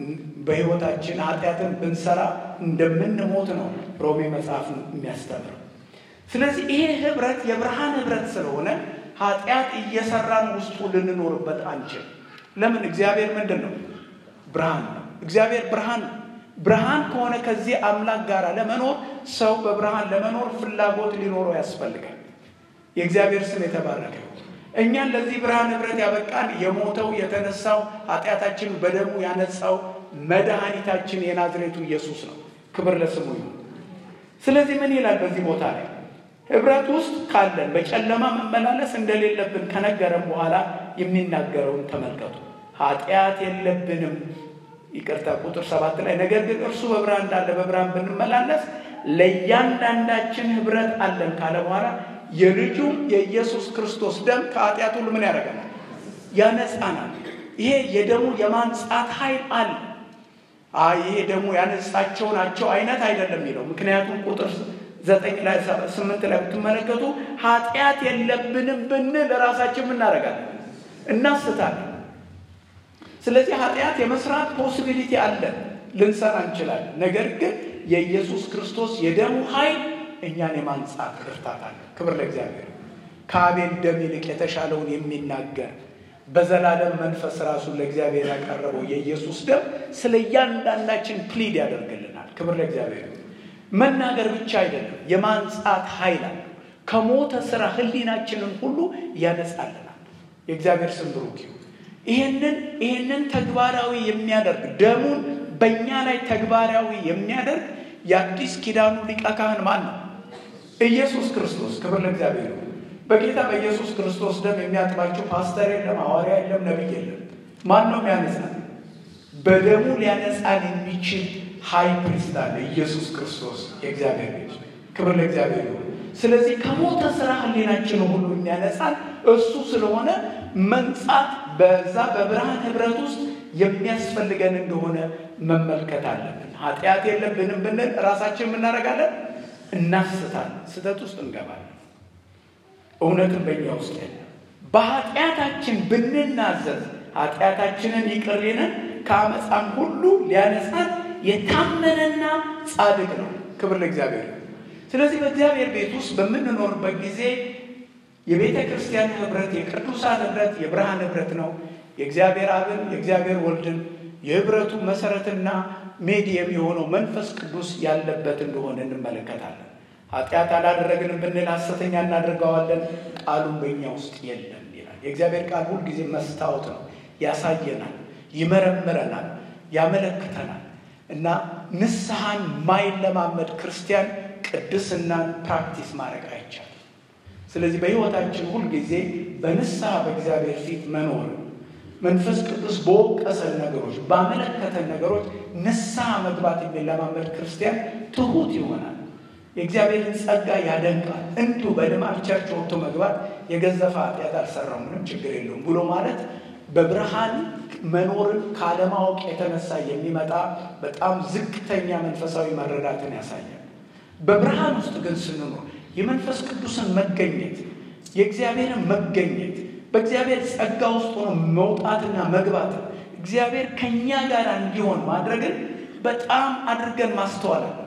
በህይወታችን ኃጢአትን ብንሰራ እንደምንሞት ነው ሮሜ መጽሐፍ የሚያስተምረው። ስለዚህ ይሄ ህብረት የብርሃን ህብረት ስለሆነ ኃጢአት እየሰራን ውስጡ ልንኖርበት አንችል። ለምን? እግዚአብሔር ምንድን ነው? ብርሃን ነው። እግዚአብሔር ብርሃን ነው። ብርሃን ከሆነ ከዚህ አምላክ ጋር ለመኖር ሰው በብርሃን ለመኖር ፍላጎት ሊኖረው ያስፈልጋል። የእግዚአብሔር ስም የተባረከ እኛን ለዚህ ብርሃን ህብረት ያበቃን የሞተው የተነሳው ኃጢአታችን በደሙ ያነጻው መድኃኒታችን የናዝሬቱ ኢየሱስ ነው። ክብር ለስሙ ይሁን። ስለዚህ ምን ይላል በዚህ ቦታ ላይ ህብረት ውስጥ ካለን በጨለማ መመላለስ እንደሌለብን ከነገረን በኋላ የሚናገረውን ተመልከቱ። ኃጢአት የለብንም ይቅርታ፣ ቁጥር ሰባት ላይ ነገር ግን እርሱ በብርሃን እንዳለ በብርሃን ብንመላለስ ለእያንዳንዳችን ህብረት አለን ካለ በኋላ የልጁ የኢየሱስ ክርስቶስ ደም ከኃጢአት ሁሉ ምን ያደርገናል? ያነጻናል። ይሄ የደሙ የማንጻት ኃይል አለ። አይ ይሄ ደሙ ያነጻቸው ናቸው አይነት አይደለም የሚለው ምክንያቱም ቁጥር ዘጠኝ ላይ ስምንት ላይ ብትመለከቱ ኃጢአት የለብንም ብንል ራሳችን ምናደርጋለን? እናስታለን። ስለዚህ ኃጢአት የመስራት ፖሲቢሊቲ አለ፣ ልንሰራ እንችላለን። ነገር ግን የኢየሱስ ክርስቶስ የደሙ ኃይል እኛን የማንጻት ብርታት አለ። ክብር ለእግዚአብሔር። ከአቤል ደም ይልቅ የተሻለውን የሚናገር በዘላለም መንፈስ ራሱን ለእግዚአብሔር ያቀረበው የኢየሱስ ደም ስለ እያንዳንዳችን ፕሊድ ያደርግልናል። ክብር ለእግዚአብሔር። መናገር ብቻ አይደለም፣ የማንጻት ኃይል አለ። ከሞተ ስራ ህሊናችንን ሁሉ ያነጻልናል። የእግዚአብሔር ስም ብሩክ ይሁን። ይህንን ይህንን ተግባራዊ የሚያደርግ ደሙን በእኛ ላይ ተግባራዊ የሚያደርግ የአዲስ ኪዳኑ ሊቀ ካህን ማን ነው? ኢየሱስ ክርስቶስ። ክብር ለእግዚአብሔር ይሁን። በጌታ በኢየሱስ ክርስቶስ ደም የሚያጥባችሁ ፓስተር የለም፣ ሐዋርያ የለም፣ ነቢይ የለም። ማን ነው የሚያነጻን? በደሙ ሊያነጻን የሚችል ሀይ ፕሪስት አለ፣ ኢየሱስ ክርስቶስ የእግዚአብሔር ልጅ። ክብር ለእግዚአብሔር ይሁን። ስለዚህ ከሞተ ስራ ህሊናችን ሁሉ የሚያነጻን እሱ ስለሆነ መንጻት በዛ በብርሃን ህብረት ውስጥ የሚያስፈልገን እንደሆነ መመልከት አለብን። ኃጢአት የለብንም ብንል ራሳችን የምናደርጋለን፣ እናስታለን፣ ስህተት ውስጥ እንገባለን። እውነትን በእኛ ውስጥ የለም። በኃጢአታችን ብንናዘዝ ኃጢአታችንን ይቅር ሊለን ከአመፃም ሁሉ ሊያነጻን የታመነና ጻድቅ ነው። ክብር ለእግዚአብሔር። ስለዚህ በእግዚአብሔር ቤት ውስጥ በምንኖርበት ጊዜ የቤተ ክርስቲያን ህብረት የቅዱሳን ህብረት የብርሃን ህብረት ነው። የእግዚአብሔር አብን የእግዚአብሔር ወልድን የህብረቱ መሰረትና ሜዲየም የሆነው መንፈስ ቅዱስ ያለበት እንደሆነ እንመለከታለን። ኃጢአት አላደረግንም ብንል ሐሰተኛ እናደርገዋለን፣ ቃሉም በእኛ ውስጥ የለም ይላል። የእግዚአብሔር ቃል ሁልጊዜ መስታወት ነው። ያሳየናል፣ ይመረምረናል፣ ያመለክተናል እና ንስሐን ማይለማመድ ክርስቲያን ቅድስናን ፕራክቲስ ማድረግ አይቻልም። ስለዚህ በሕይወታችን ሁልጊዜ በንስሐ በእግዚአብሔር ፊት መኖር መንፈስ ቅዱስ በወቀሰን ነገሮች ባመለከተን ነገሮች ንስሐ መግባት የሚለማመድ ክርስቲያን ትሁት ይሆናል። የእግዚአብሔርን ጸጋ ያደንቃል። እንዲሁ በልማድ ቸርች ወጥቶ መግባት የገዘፈ ኃጢአት አልሰራው ምንም ችግር የለውም ብሎ ማለት በብርሃን መኖርን ካለማወቅ የተነሳ የሚመጣ በጣም ዝቅተኛ መንፈሳዊ መረዳትን ያሳያል። በብርሃን ውስጥ ግን ስንኖር የመንፈስ ቅዱስን መገኘት የእግዚአብሔርን መገኘት በእግዚአብሔር ጸጋ ውስጥ ሆኖ መውጣትና መግባት እግዚአብሔር ከእኛ ጋር እንዲሆን ማድረግን በጣም አድርገን ማስተዋል አለብን።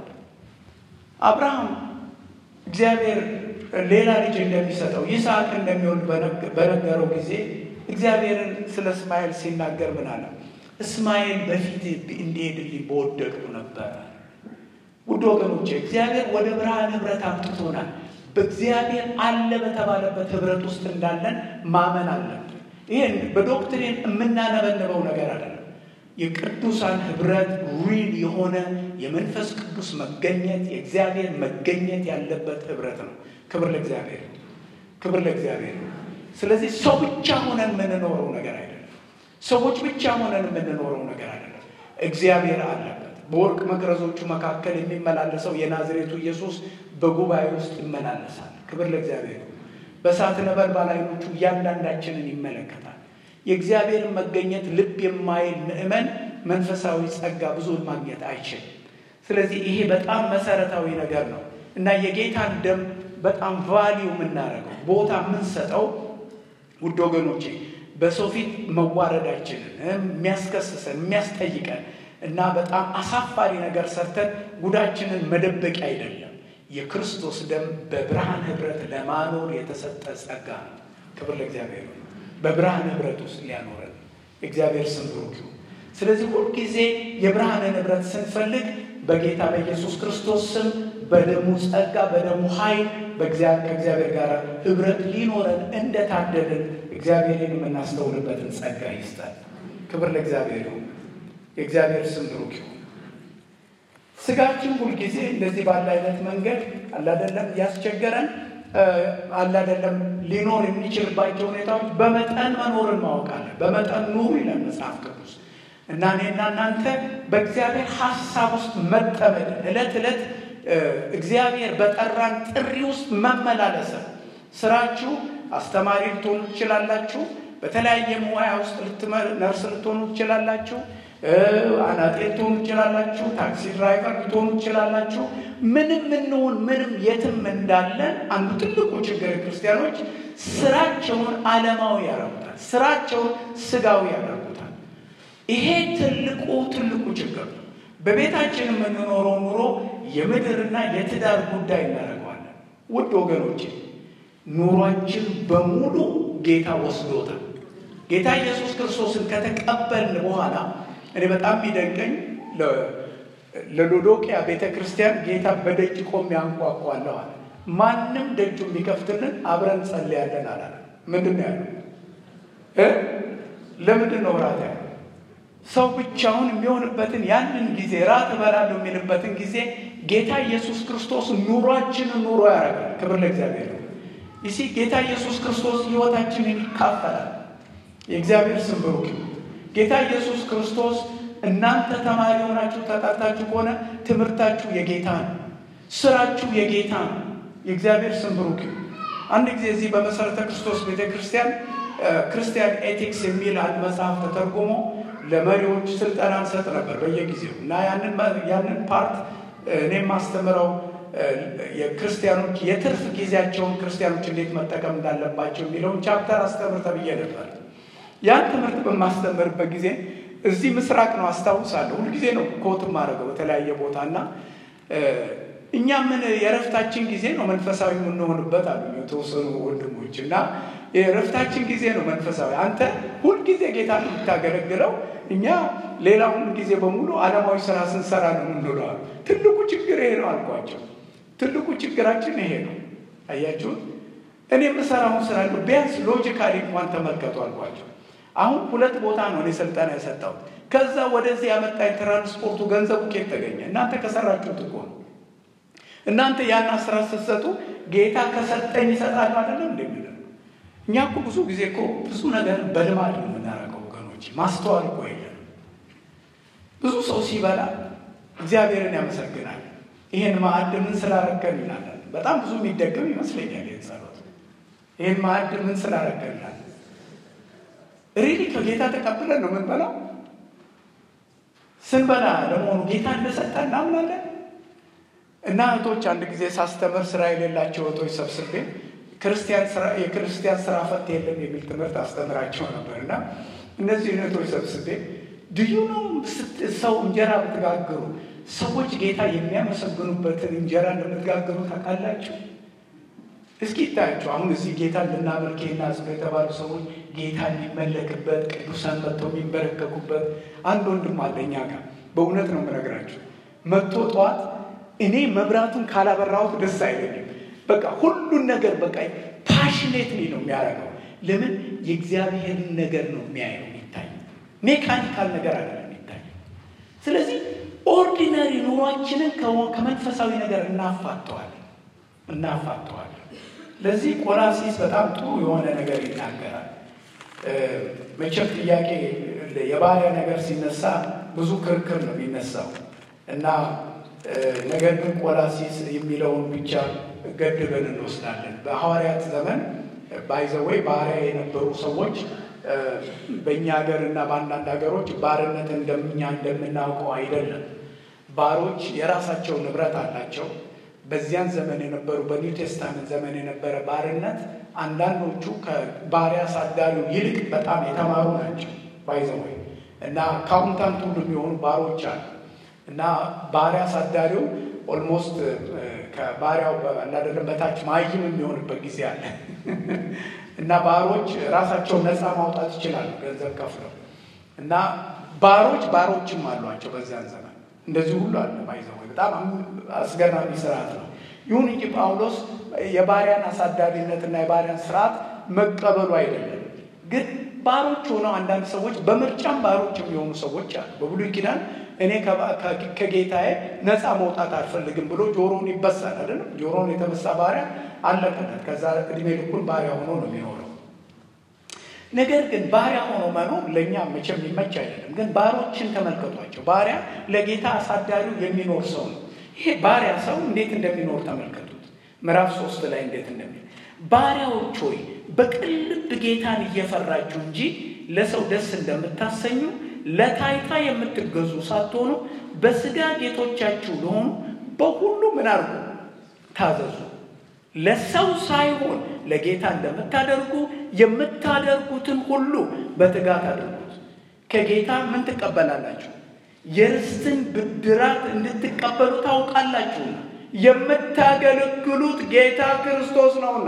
አብርሃም እግዚአብሔር ሌላ ልጅ እንደሚሰጠው ይስሐቅ እንደሚወልድ በነገረው ጊዜ እግዚአብሔርን ስለ እስማኤል ሲናገር ምን አለ? እስማኤል በፊት እንዲሄድልኝ በወደድኩ ነበረ። ውድ ወገኖቼ እግዚአብሔር ወደ ብርሃን ህብረት አምጥቶናል። በእግዚአብሔር አለ በተባለበት ህብረት ውስጥ እንዳለን ማመን አለብን። ይህን በዶክትሪን የምናነበንበው ነገር አይደለም። የቅዱሳን ህብረት ሪል የሆነ የመንፈስ ቅዱስ መገኘት የእግዚአብሔር መገኘት ያለበት ህብረት ነው። ክብር ለእግዚአብሔር፣ ክብር ለእግዚአብሔር። ስለዚህ ሰው ብቻ ሆነን የምንኖረው ነገር አይደለም። ሰዎች ብቻ ሆነን የምንኖረው ነገር አይደለም። እግዚአብሔር አለበት። በወርቅ መቅረዞቹ መካከል የሚመላለሰው የናዝሬቱ ኢየሱስ በጉባኤ ውስጥ ይመላለሳል። ክብር ለእግዚአብሔር። በእሳት ነበልባል ዓይኖቹ እያንዳንዳችንን ይመለከታል። የእግዚአብሔርን መገኘት ልብ የማይል ምእመን መንፈሳዊ ጸጋ ብዙን ማግኘት አይችልም። ስለዚህ ይሄ በጣም መሰረታዊ ነገር ነው እና የጌታን ደም በጣም ቫሊዩ የምናደርገው ቦታ የምንሰጠው ውድ ወገኖቼ በሰው ፊት መዋረዳችንን የሚያስከስሰን የሚያስጠይቀን እና በጣም አሳፋሪ ነገር ሰርተን ጉዳችንን መደበቂያ አይደለም። የክርስቶስ ደም በብርሃን ህብረት ለማኖር የተሰጠ ጸጋ ነው። ክብር ለእግዚአብሔር። በብርሃን ህብረት ውስጥ ሊያኖረን እግዚአብሔር ስም ብሩክ ይሁን። ስለዚህ ሁልጊዜ የብርሃንን ህብረት ስንፈልግ በጌታ በኢየሱስ ክርስቶስ ስም በደሙ ጸጋ በደሙ ኃይል ከእግዚአብሔር ጋር ህብረት ሊኖረን እንደታደልን እግዚአብሔርን የምናስተውልበትን ጸጋ ይስጣል። ክብር ለእግዚአብሔር ይሁን። የእግዚአብሔር ስም ብሩክ ይሁን። ስጋችን ሁልጊዜ እንደዚህ ባለ አይነት መንገድ አላደለም ያስቸገረን አላደለም ሊኖር የሚችልባቸው ሁኔታዎች በመጠን መኖርን ማወቅ አለ። በመጠን ኑሩ ይላል መጽሐፍ ቅዱስ እና እኔና እናንተ በእግዚአብሔር ሀሳብ ውስጥ መጠመድ ዕለት ዕለት እግዚአብሔር በጠራን ጥሪ ውስጥ መመላለስ ስራችሁ አስተማሪ ልትሆኑ ትችላላችሁ። በተለያየ ሙያ ውስጥ ነርስ ልትሆኑ ትችላላችሁ። አናጤ ልትሆኑ ትችላላችሁ። ታክሲ ድራይቨር ልትሆኑ ትችላላችሁ። ምንም እንሁን ምንም የትም እንዳለን አንዱ ትልቁ ችግር ክርስቲያኖች ስራቸውን ዓለማዊ ያደርጉታል። ስራቸውን ስጋዊ ያደርጉታል። ይሄ ትልቁ ትልቁ ችግር ነው። በቤታችን የምንኖረው ኑሮ የምድርና የትዳር ጉዳይ እናደርገዋለን። ውድ ወገኖቼ ኑሯችን በሙሉ ጌታ ወስዶታል። ጌታ ኢየሱስ ክርስቶስን ከተቀበልን በኋላ እኔ በጣም የሚደንቀኝ ለሎዶቅያ ቤተ ክርስቲያን ጌታ በደጅ ቆሜ አንኳኳለሁ አለ። ማንም ደጁ የሚከፍትልን አብረን ጸልያለን አላለ። ምንድን ነው ያለው? ለምንድን ነው ራት ያለው? ሰው ብቻውን የሚሆንበትን ያንን ጊዜ ራት እበላለሁ የሚልበትን ጊዜ ጌታ ኢየሱስ ክርስቶስ ኑሯችንን ኑሮ ያደርጋል። ክብር ለእግዚአብሔር። ይሲ ጌታ ኢየሱስ ክርስቶስ ሕይወታችንን ይካፈላል። የእግዚአብሔር ስም ብሩክ። ጌታ ኢየሱስ ክርስቶስ እናንተ ተማሪ ሆናችሁ ተጠርታችሁ ከሆነ ትምህርታችሁ የጌታ ነው፣ ስራችሁ የጌታ ነው። የእግዚአብሔር ስም ብሩክ። አንድ ጊዜ እዚህ በመሰረተ ክርስቶስ ቤተ ክርስቲያን ክርስቲያን ኤቲክስ የሚል አንድ መጽሐፍ ተተርጉሞ ለመሪዎች ስልጠና እንሰጥ ነበር በየጊዜው እና ያንን ፓርት እኔም ማስተምረው የክርስቲያኖች የትርፍ ጊዜያቸውን ክርስቲያኖች እንዴት መጠቀም እንዳለባቸው የሚለውን ቻፕተር አስተምር ተብዬ ነበር። ያን ትምህርት በማስተምርበት ጊዜ እዚህ ምስራቅ ነው አስታውሳለሁ። ሁልጊዜ ነው ኮት ማድረገው በተለያየ ቦታ እና እኛ ምን የእረፍታችን ጊዜ ነው መንፈሳዊ የምንሆንበት አሉ የተወሰኑ ወንድሞች እና የእረፍታችን ጊዜ ነው መንፈሳዊ። አንተ ሁልጊዜ ጌታ ነው የምታገለግለው፣ እኛ ሌላውን ጊዜ በሙሉ ዓለማዊ ስራ ስንሰራ ነው የምንውለው አሉ። ትልቁ ችግር ይሄ ነው አልኳቸው። ትልቁ ችግራችን ይሄ ነው። አያችሁት? እኔ የምሰራውን ስራ ቢያንስ ሎጂካሊ እንኳን ተመልከቱ አልኳቸው። አሁን ሁለት ቦታ ነው እኔ ስልጠና የሰጠሁት። ከዛ ወደዚህ ያመጣኝ ትራንስፖርቱ ገንዘቡ ኬት ተገኘ? እናንተ ከሰራችሁት እኮ ነው። እናንተ ያን ስራ ስትሰጡ ጌታ ከሰጠኝ ይሰጣሉ አይደለም እንደሚለው እኛ እኮ ብዙ ጊዜ እኮ ብዙ ነገር በልማድ ነው የምናደርገው ወገኖች፣ ማስተዋል እኮ የለም። ብዙ ሰው ሲበላ እግዚአብሔርን ያመሰግናል። ይሄን ማዕድ ምን ስላረከን ይላል። በጣም ብዙ የሚደገም ይመስለኛል ይህን ጸሎት። ይህን ማዕድ ምን ስላረከን ይላል። ሪሊ ከጌታ ተቀብለን ነው የምንበላው። ስንበላ ለመሆኑ ጌታ እንደሰጠ እናምናለን። እና እህቶች አንድ ጊዜ ሳስተምር ስራ የሌላቸው እህቶች ሰብስቤ የክርስቲያን ስራ ፈት የለም የሚል ትምህርት አስተምራቸው ነበር። እና እነዚህ እህቶች ሰብስቤ ድዩ ነው ሰው እንጀራ ብትጋግሩ ሰዎች ጌታ የሚያመሰግኑበትን እንጀራ እንደምትጋግሩ ታውቃላችሁ? እስኪ ይታያቸው። አሁን እዚህ ጌታ ልናመልክ ናዝብ የተባሉ ሰዎች ጌታ የሚመለክበት ቅዱሳን መጥተው የሚንበረከኩበት አንድ ወንድም አለ እኛ ጋር። በእውነት ነው የምነግራቸው። መጥቶ ጠዋት እኔ መብራቱን ካላበራሁት ደስ አይለኝም። በቃ ሁሉን ነገር በቃ ፓሽኔትሊ ነው የሚያደርገው። ለምን የእግዚአብሔርን ነገር ነው የሚያየው የሚታይ ሜካኒካል ነገር አይደለም የሚታይ። ስለዚህ ኦርዲነሪ ኑሯችንን ከመንፈሳዊ ነገር እናፋጠዋለን እናፋጠዋለን። ለዚህ ቆላሲስ በጣም ጥሩ የሆነ ነገር ይናገራል። መቼም ጥያቄ የባሪያ ነገር ሲነሳ ብዙ ክርክር ነው የሚነሳው እና ነገር ግን ቆላሲስ የሚለውን ብቻ ገድበን እንወስዳለን። በሐዋርያት ዘመን ባይዘወይ ባሪያ የነበሩ ሰዎች በእኛ ሀገር እና በአንዳንድ ሀገሮች ባርነት እንደኛ እንደምናውቀው አይደለም። ባሮች የራሳቸው ንብረት አላቸው። በዚያን ዘመን የነበሩ በኒው ቴስታመንት ዘመን የነበረ ባርነት አንዳንዶቹ ከባሪያ አሳዳሪው ይልቅ በጣም የተማሩ ናቸው። ባይዘወይ እና አካውንታንት ሁሉ የሚሆኑ ባሮች አሉ እና ባሪያ አሳዳሪው ኦልሞስት ከባሪያው አላደለም በታች ማይም የሚሆንበት ጊዜ አለ እና ባሮች ራሳቸውን ነፃ ማውጣት ይችላሉ ገንዘብ ከፍለው እና ባሮች ባሮችም አሏቸው በዚያን ዘመን እንደዚህ ሁሉ አለ ባይዘው በጣም አስገራሚ ስርዓት ነው። ይሁን እንጂ ጳውሎስ የባሪያን አሳዳሪነትና የባሪያን ስርዓት መቀበሉ አይደለም ግን ባሮች ሆነው አንዳንድ ሰዎች በምርጫም ባሮች የሚሆኑ ሰዎች አሉ። በብሉይ ኪዳን እኔ ከጌታዬ ነፃ መውጣት አልፈልግም ብሎ ጆሮውን ይበሳል አይደለም። ጆሮውን የተበሳ ባሪያ አለቀለት። ከዛ እድሜ ልኩን ባሪያ ሆኖ ነው የሚኖረው። ነገር ግን ባሪያ ሆኖ መኖር ለእኛ መቼም የሚመች አይደለም። ግን ባሮችን ተመልከቷቸው። ባሪያ ለጌታ አሳዳሪው የሚኖር ሰው ነው። ይሄ ባሪያ ሰው እንዴት እንደሚኖር ተመልከቱት። ምዕራፍ ሶስት ላይ እንዴት እንደሚል ባሪያዎች ሆይ በቅን ልብ ጌታን እየፈራችሁ እንጂ ለሰው ደስ እንደምታሰኙ ለታይታ የምትገዙ ሳትሆኑ በስጋ ጌቶቻችሁ ለሆኑ በሁሉ ምን አድርጉ? ታዘዙ። ለሰው ሳይሆን ለጌታ እንደምታደርጉ የምታደርጉትን ሁሉ በትጋት አድርጉት። ከጌታ ምን ትቀበላላችሁ? የርስትን ብድራት እንድትቀበሉ ታውቃላችሁና የምታገለግሉት ጌታ ክርስቶስ ነውና።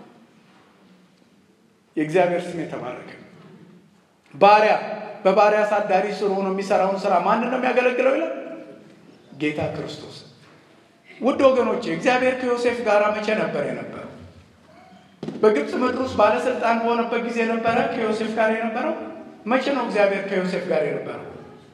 የእግዚአብሔር ስም የተባረከ። ባሪያ በባሪያ አሳዳሪ ስር ሆኖ የሚሰራውን ስራ ማንን ነው የሚያገለግለው ይላል? ጌታ ክርስቶስ። ውድ ወገኖቼ እግዚአብሔር ከዮሴፍ ጋር መቼ ነበር የነበረው? በግብፅ ምድር ውስጥ ባለስልጣን በሆነበት ጊዜ ነበረ ከዮሴፍ ጋር የነበረው? መቼ ነው እግዚአብሔር ከዮሴፍ ጋር የነበረው?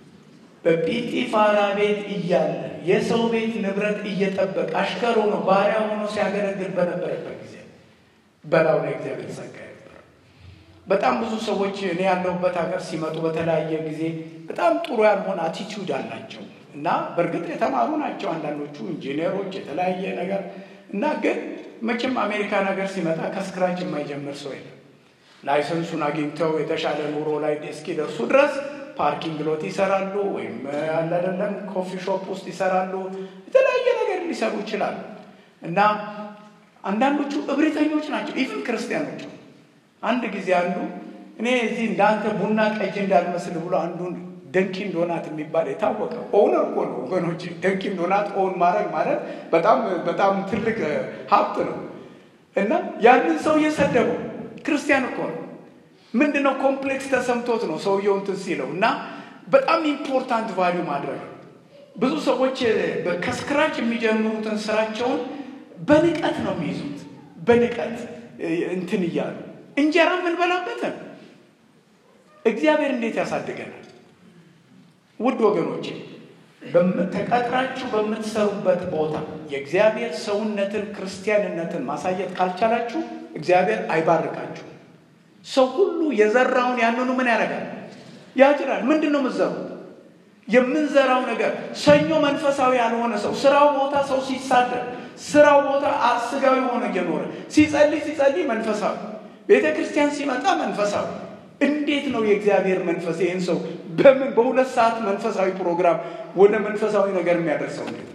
በጲጢፋራ ቤት እያለ የሰው ቤት ንብረት እየጠበቀ አሽከር ሆኖ ባሪያ ሆኖ ሲያገለግል በነበረበት ጊዜ በላው ላይ እግዚአብሔር ጸጋ ነበር። በጣም ብዙ ሰዎች እኔ ያለሁበት ሀገር ሲመጡ በተለያየ ጊዜ በጣም ጥሩ ያልሆነ አቲቲዩድ አላቸው እና በእርግጥ የተማሩ ናቸው አንዳንዶቹ ኢንጂነሮች፣ የተለያየ ነገር እና ግን መቼም አሜሪካን ሀገር ሲመጣ ከስክራች የማይጀምር ሰው የለም። ላይሰንሱን አግኝተው የተሻለ ኑሮ ላይ እስኪደርሱ ድረስ ፓርኪንግ ሎት ይሰራሉ፣ ወይም አላደለም ኮፊ ሾፕ ውስጥ ይሰራሉ። የተለያየ ነገር ሊሰሩ ይችላሉ እና አንዳንዶቹ እብሪተኞች ናቸው። ኢቭን ክርስቲያኖች። አንድ ጊዜ አንዱ እኔ እዚህ እንዳንተ ቡና ቀጅ እንዳልመስል ብሎ አንዱን ደንኪን ዶናት የሚባል የታወቀ ኦውነር እኮ ነው ወገኖች። ደንኪን ዶናት ኦውን ማድረግ ማለት በጣም በጣም ትልቅ ሀብት ነው እና ያንን ሰው እየሰደበው ክርስቲያን እኮ ነው። ምንድን ነው ኮምፕሌክስ ተሰምቶት ነው ሰውየው እንትን ሲለው እና በጣም ኢምፖርታንት ቫሊዩ ማድረግ ነው። ብዙ ሰዎች ከስክራች የሚጀምሩትን ስራቸውን በንቀት ነው የሚይዙት። በንቀት እንትን እያሉ እንጀራ የምንበላበትን እግዚአብሔር እንዴት ያሳድገናል? ውድ ወገኖቼ ተቀጥራችሁ በምትሰሩበት ቦታ የእግዚአብሔር ሰውነትን ክርስቲያንነትን ማሳየት ካልቻላችሁ እግዚአብሔር አይባርካችሁ። ሰው ሁሉ የዘራውን ያንኑ ምን ያደርጋል? ያጭዳል። ምንድን ነው የምትዘሩት? የምንዘራው ነገር ሰኞ መንፈሳዊ ያልሆነ ሰው ስራው ቦታ ሰው ሲሳደር ስራው ቦታ ስጋዊ ሆነ እየኖረ ሲጸልይ ሲጸልይ መንፈሳዊ ቤተ ክርስቲያን ሲመጣ መንፈሳዊ እንዴት ነው የእግዚአብሔር መንፈስ ይህን ሰው በምን በሁለት ሰዓት መንፈሳዊ ፕሮግራም ወደ መንፈሳዊ ነገር የሚያደርሰው እንዴት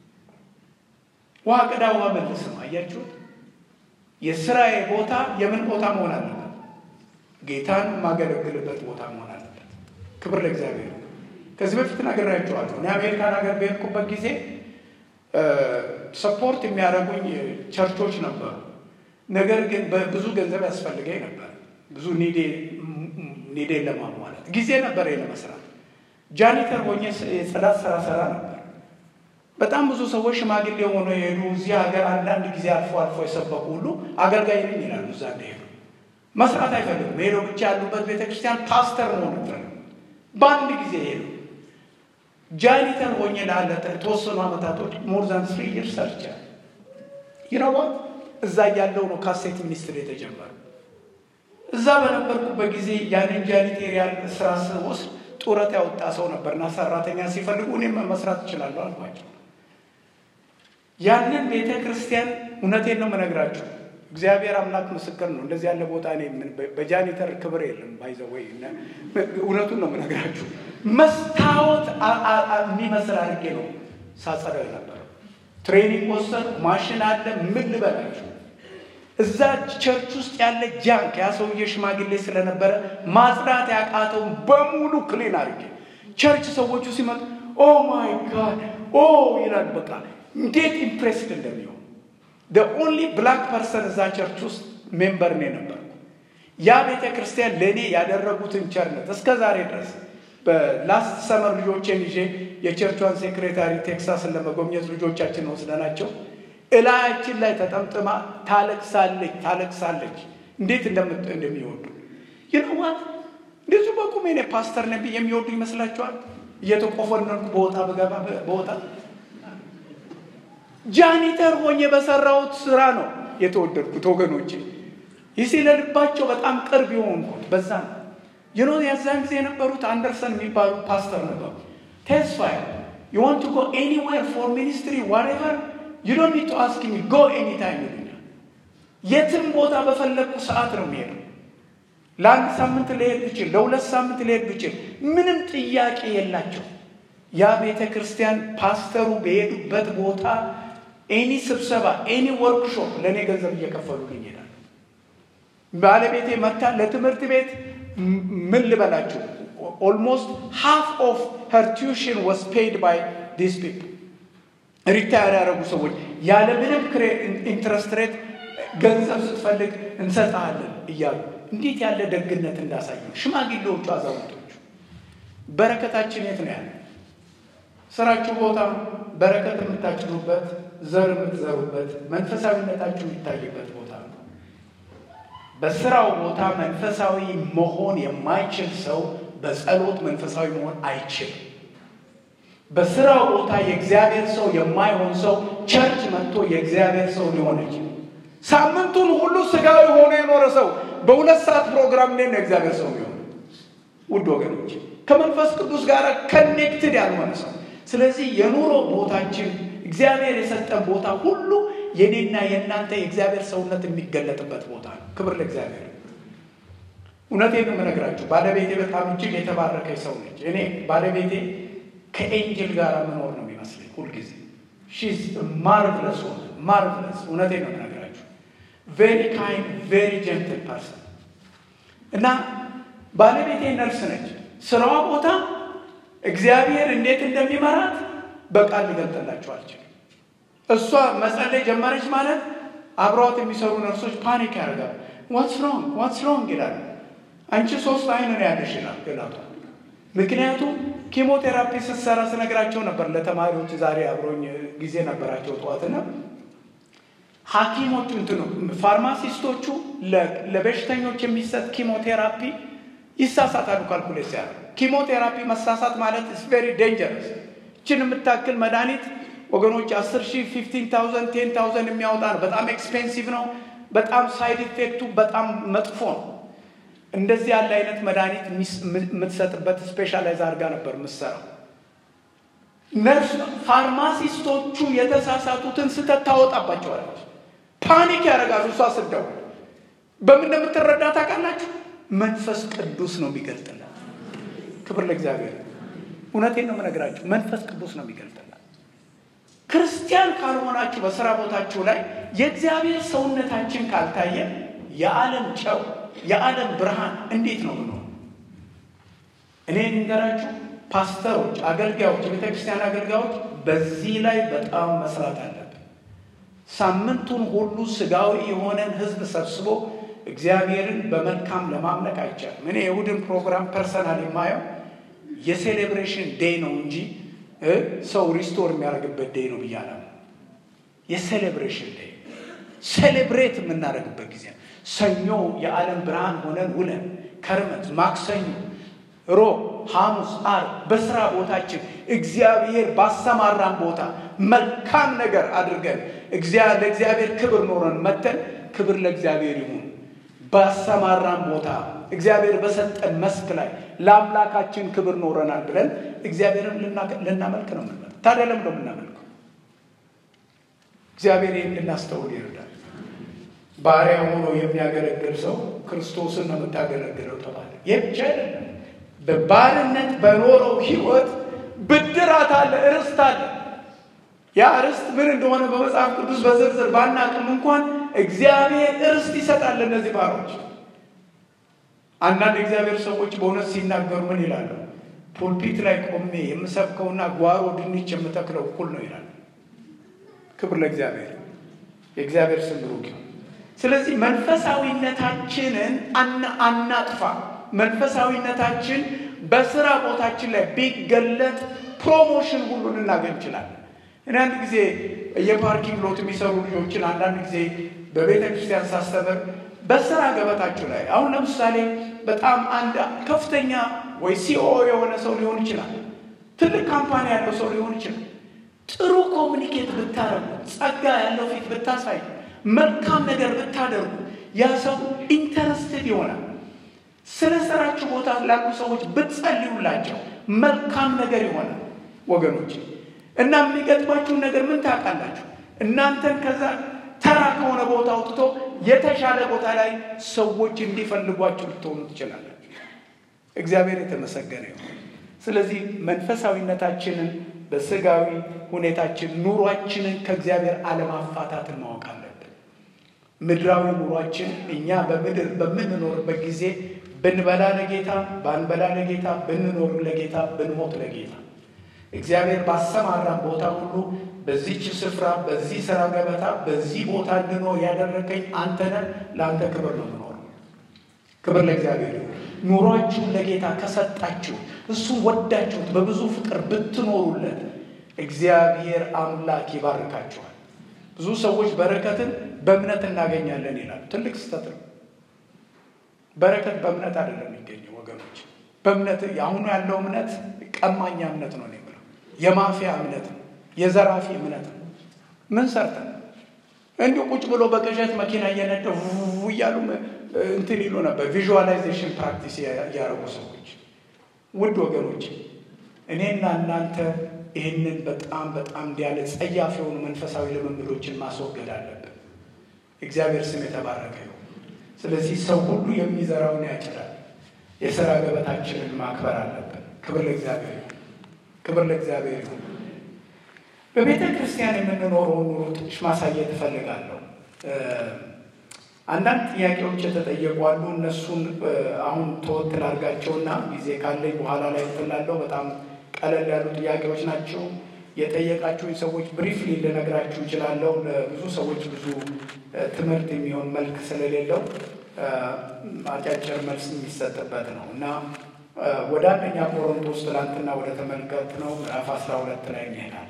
ውሃ ቅዳ ውሃ መልስ ነው አያችሁት የስራዬ ቦታ የምን ቦታ መሆን አለበት ጌታን የማገለግልበት ቦታ መሆን አለበት ክብር ለእግዚአብሔር ከዚህ በፊት ነግሬያቸዋለሁ እኔ አሜሪካን ሀገር በሄድኩበት ጊዜ ሰፖርት የሚያደርጉኝ ቸርቾች ነበሩ ነገር ግን ብዙ ገንዘብ ያስፈልገኝ ነበር ብዙ ኒዴን ለማሟላት ጊዜ ነበር ለመስራት ጃኒተር ሆኜ የጽዳት ስራ ሰራ ነበር በጣም ብዙ ሰዎች ሽማግሌ ሆኖ የሄዱ እዚህ ሀገር አንዳንድ ጊዜ አልፎ አልፎ የሰበኩ ሁሉ አገልጋይ ነኝ ይላሉ እዛ እንደሄዱ መስራት አይፈልግም ሄደው ብቻ ያሉበት ቤተክርስቲያን ፓስተር መሆን ይፈልግ በአንድ ጊዜ ሄዱ ጃኒተር ሆኜ ላለ የተወሰኑ ዓመታቶች ሞር ዛን ስሪ ይር ሰርቻል ይነዋት እዛ እያለው ነው ካሴት ሚኒስትር የተጀመረ እዛ በነበርኩበት ጊዜ ያንን ጃኒቴሪያል ስራ ስወስድ ጡረት ያወጣ ሰው ነበርና ሰራተኛ ሲፈልጉ እኔም መስራት እችላለሁ አልኳቸው ያንን ቤተ ክርስቲያን እውነቴን ነው የምነግራችሁ እግዚአብሔር አምላክ ምስክር ነው እንደዚህ ያለ ቦታ እኔ በጃኒተር ክብር የለም ባይዘወይ እውነቱን ነው የምነግራችሁ መስታወት የሚመስል አድርጌ ነው ሳጸደው የነበረው ትሬኒንግ ወሰድ ማሽን አለ ምን ልበላችሁ እዛ ቸርች ውስጥ ያለ ጃንክ ያ ሰውዬ ሽማግሌ ስለነበረ ማጽዳት ያቃተውን በሙሉ ክሊን አድርጌ ቸርች ሰዎቹ ሲመጡ ኦ ማይ ጋድ ኦ ይላል በቃ እንዴት ኢምፕሬስድ እንደሚሆን ኦንሊ ብላክ ፐርሰን እዛ ቸርች ውስጥ ሜምበር ነው ነበርኩ ያ ቤተ ክርስቲያን ለእኔ ያደረጉትን ቸርነት እስከ ዛሬ ድረስ በላስት ሰመር ልጆቼን ይዤ የቸርቿን ሴክሬታሪ ቴክሳስን ለመጎብኘት ልጆቻችን ወስደናቸው እላያችን ላይ ተጠምጥማ ታለቅሳለች ታለቅሳለች እንዴት እንደሚወዱ ይነዋት እንደዚሁ በቁሜ እኔ ፓስተር ነቢ የሚወዱ ይመስላችኋል እየተቆፈነንኩ በወጣ በገባ በወጣ ጃኒተር ሆኜ በሰራሁት ስራ ነው የተወደድኩት ወገኖቼ ይህ ለልባቸው በጣም ቅርብ የሆንኩት በዛ ነው ይኖ የዛን ጊዜ የነበሩት አንደርሰን የሚባሉ ፓስተር ነበሩ ተስፋዬ ዩ ዋንት ቱ ጎ ኤኒዌር ፎር ሚኒስትሪ ዋሬቨር ዩ ዶንት ኒድ ቱ አስክ ሚ ጎ ኤኒ ታይም ይሉኛል የትም ቦታ በፈለግኩ ሰዓት ነው የሚሄደው ለአንድ ሳምንት ልሄድ ብችል ለሁለት ሳምንት ልሄድ ብችል ምንም ጥያቄ የላቸው ያ ቤተ ክርስቲያን ፓስተሩ በሄዱበት ቦታ ኤኒ ስብሰባ ኤኒ ወርክሾፕ ለእኔ ገንዘብ እየከፈሉልኝ ይሄዳል ባለቤቴ መታ ለትምህርት ቤት ምን ልበላችሁ ኦልሞስት ሃፍ ኦፍ ሄር ቲዩሽን ዋስ ፔይድ ባይ ዲስ ፒፕል ሪታየር ያደረጉ ሰዎች ያለ ምንም ኢንትረስት ሬት ገንዘብ ስትፈልግ እንሰጥሃለን እያሉ እንዴት ያለ ደግነት እንዳሳዩ ሽማግሌዎቹ አዛውንቶቹ በረከታችን የት ነው ያለ ስራችሁ ቦታ በረከት የምታጭኑበት ዘር የምትዘሩበት መንፈሳዊነታችሁ የሚታይበት ቦታ ነው በስራው ቦታ መንፈሳዊ መሆን የማይችል ሰው በጸሎት መንፈሳዊ መሆን አይችልም በስራው ቦታ የእግዚአብሔር ሰው የማይሆን ሰው ቸርች መጥቶ የእግዚአብሔር ሰው ሊሆን ይችላል ሳምንቱን ሁሉ ስጋዊ ሆኖ የኖረ ሰው በሁለት ሰዓት ፕሮግራም እንዴት ነው የእግዚአብሔር ሰው ሊሆን ውድ ወገኖች ከመንፈስ ቅዱስ ጋር ከኔክትድ ያልሆነ ሰው ስለዚህ የኑሮ ቦታችን እግዚአብሔር የሰጠን ቦታ ሁሉ የኔና የእናንተ የእግዚአብሔር ሰውነት የሚገለጥበት ቦታ ነው ክብር ለእግዚአብሔር እውነቴን ነው የምነግራችሁ ባለቤቴ በጣም እጅግ የተባረከች ሰው ነች እኔ ባለቤቴ ከኤንጅል ጋር መኖር ነው የሚመስለኝ ሁልጊዜ ሺዝ ማርቭለስ ሆነ ማርቭለስ እውነቴን ነው የምነግራችሁ ቬሪ ካይንድ ቬሪ ጀንትል ፐርሰን እና ባለቤቴ ነርስ ነች ስራዋ ቦታ እግዚአብሔር እንዴት እንደሚመራት በቃል ሊገልጥላችሁ አልችልም እሷ መጸለይ ጀመረች ማለት አብረዋት የሚሰሩ ነርሶች ፓኒክ ያደርጋሉ ዋትስ ሮንግ ዋትስ ሮንግ ይላሉ አንቺ ሶስት አይን ነው ያለሽ ይላል ገላቷ ምክንያቱም ኪሞቴራፒ ስትሰራ ስነግራቸው ነበር ለተማሪዎች ዛሬ አብሮኝ ጊዜ ነበራቸው ጠዋትና ሀኪሞቹ እንትኑ ፋርማሲስቶቹ ለበሽተኞች የሚሰጥ ኪሞቴራፒ ይሳሳታሉ። ካልኩሌት ሲያደርጉ ኪሞቴራፒ መሳሳት ማለት ኢስ ቬሪ ዴንጀረስ። እችን የምታክል መድኃኒት ወገኖች አስር ሺህ ፊፍቲን ታውዘንድ ቴን ታውዘንድ የሚያወጣ ነው። በጣም ኤክስፔንሲቭ ነው። በጣም ሳይድ ኢፌክቱ በጣም መጥፎ ነው። እንደዚህ ያለ አይነት መድኃኒት የምትሰጥበት ስፔሻላይዝ አድርጋ ነበር የምትሰራው። ነርስ ፋርማሲስቶቹ የተሳሳቱትን ስህተት ታወጣባቸዋለች። ፓኒክ ያደርጋሉ። እሷ ስደውል በምን እንደምትረዳ ታውቃላችሁ? መንፈስ ቅዱስ ነው የሚገልጥላት። ክብር ለእግዚአብሔር። እውነቴን ነው የምነግራችሁ፣ መንፈስ ቅዱስ ነው የሚገልጥላት። ክርስቲያን ካልሆናችሁ በስራ ቦታችሁ ላይ የእግዚአብሔር ሰውነታችን ካልታየ የዓለም ጨው የዓለም ብርሃን እንዴት ነው ብሎ እኔ ንገራችሁ፣ ፓስተሮች፣ አገልጋዮች፣ የቤተ ክርስቲያን አገልጋዮች በዚህ ላይ በጣም መስራት አለብን። ሳምንቱን ሁሉ ስጋዊ የሆነን ህዝብ ሰብስቦ እግዚአብሔርን በመልካም ለማምለክ አይቻልም። እኔ የእሁድን ፕሮግራም ፐርሰናል የማየው የሴሌብሬሽን ዴይ ነው እንጂ ሰው ሪስቶር የሚያደርግበት ዴይ ነው ብያለ የሴሌብሬሽን ዴይ ሴሌብሬት የምናደርግበት ጊዜ ሰኞ የዓለም ብርሃን ሆነን ውለን ከርመት ማክሰኞ፣ ሮብ፣ ሐሙስ፣ ዓርብ በስራ ቦታችን እግዚአብሔር ባሰማራን ቦታ መልካም ነገር አድርገን ለእግዚአብሔር ክብር ኖረን መተን ክብር ለእግዚአብሔር ይሁን። ባሰማራን ቦታ እግዚአብሔር በሰጠን መስክ ላይ ለአምላካችን ክብር ኖረናል ብለን እግዚአብሔርን ልናመልክ ነው የምንመ ታዲያ ለምን ነው የምናመልከው? እግዚአብሔር ይህን ልናስተውል ይረዳል። ባሪያ ሆኖ የሚያገለግል ሰው ክርስቶስን ነው የምታገለግለው ተባለ። ይህ ብቻ አይደለም። በባርነት በኖረው ህይወት ብድራት አለ፣ ርስት አለ። ያ ርስት ምን እንደሆነ በመጽሐፍ ቅዱስ በዝርዝር ባናቅም እንኳን እግዚአብሔር ርስት ይሰጣል እነዚህ ባሮች። አንዳንድ እግዚአብሔር ሰዎች በእውነት ሲናገሩ ምን ይላሉ? ፑልፒት ላይ ቆሜ የምሰብከውና ጓሮ ድንች የምተክለው እኩል ነው ይላል። ክብር ለእግዚአብሔር። የእግዚአብሔር ስም ብሩክ ይሁን። ስለዚህ መንፈሳዊነታችንን አናጥፋ። መንፈሳዊነታችን በስራ ቦታችን ላይ ቢገለጥ ፕሮሞሽን ሁሉ ልናገኝ እንችላለን። እኔ አንድ ጊዜ የፓርኪንግ ሎት የሚሰሩ ልጆችን አንዳንድ ጊዜ በቤተ ክርስቲያን ሳስተምር በስራ ገበታችሁ ላይ አሁን ለምሳሌ በጣም አንድ ከፍተኛ ወይ ሲኦ የሆነ ሰው ሊሆን ይችላል። ትልቅ ካምፓኒ ያለው ሰው ሊሆን ይችላል። ጥሩ ኮሚኒኬት ብታደርጉ፣ ጸጋ ያለው ፊት ብታሳዩ፣ መልካም ነገር ብታደርጉ ያ ሰው ኢንተረስትድ ይሆናል። ስለ ስራችሁ ቦታ ላሉ ሰዎች ብትጸልዩላቸው መልካም ነገር ይሆናል ወገኖች። እና የሚገጥማችሁን ነገር ምን ታውቃላችሁ? እናንተን ከዛ ተራ ከሆነ ቦታ አውጥቶ የተሻለ ቦታ ላይ ሰዎች እንዲፈልጓችሁ ልትሆኑ ትችላላችሁ። እግዚአብሔር የተመሰገነ ይሁን። ስለዚህ መንፈሳዊነታችንን በስጋዊ ሁኔታችን ኑሯችንን ከእግዚአብሔር አለማፋታትን ማወቅ አለብን። ምድራዊ ኑሯችን እኛ በምድር በምንኖርበት ጊዜ ብንበላ ለጌታ፣ ባንበላ ለጌታ፣ ብንኖር ለጌታ፣ ብንሞት ለጌታ እግዚአብሔር ባሰማራን ቦታ ሁሉ በዚች ስፍራ በዚህ ስራ ገበታ በዚህ ቦታ እንድኖር ያደረገኝ አንተ ነህ። ለአንተ ክብር ነው የምኖረው። ክብር ለእግዚአብሔር ይሁን። ኑሯችሁን ለጌታ ከሰጣችሁ እሱን ወዳችሁት በብዙ ፍቅር ብትኖሩለት እግዚአብሔር አምላክ ይባርካችኋል። ብዙ ሰዎች በረከትን በእምነት እናገኛለን ይላሉ። ትልቅ ስህተት ነው። በረከት በእምነት አይደለም የሚገኘው ወገኖች። በእምነት አሁኑ ያለው እምነት ቀማኛ እምነት ነው የምለው። የማፊያ እምነት ነው። የዘራፊ እምነት ነው። ምን ሰርተን እንዲሁ ቁጭ ብሎ በቅዠት መኪና እየነደ እያሉ እንትን ይሉ ነበር። ቪዥዋላይዜሽን ፕራክቲስ እያደረጉ ሰዎች። ውድ ወገኖች እኔና እናንተ ይህንን በጣም በጣም እንዲያለ ጸያፍ የሆኑ መንፈሳዊ ልምምዶችን ማስወገድ አለብን። እግዚአብሔር ስም የተባረከ ይሁን። ስለዚህ ሰው ሁሉ የሚዘራውን ያጭዳል። የሥራ ገበታችንን ማክበር አለብን። ክብር ለእግዚአብሔር ይሁን። ክብር ለእግዚአብሔር ይሁን። በቤተ ክርስቲያን የምንኖረውን ኑሮ ትንሽ ማሳየት እፈልጋለሁ። አንዳንድ ጥያቄዎች የተጠየቁ አሉ። እነሱን አሁን ተወት ላድርጋቸውና ጊዜ ካለኝ በኋላ ላይ ትላለሁ። በጣም ቀለል ያሉ ጥያቄዎች ናቸው። የጠየቃችሁኝ ሰዎች ብሪፍሊ ልነግራችሁ እችላለሁ። ለብዙ ሰዎች ብዙ ትምህርት የሚሆን መልክ ስለሌለው አጫጭር መልስ የሚሰጥበት ነው እና ወደ አንደኛ ቆሮንቶስ ትላንትና ወደ ተመልከት ነው ምዕራፍ አስራ ሁለት ላይ እንሄዳለን።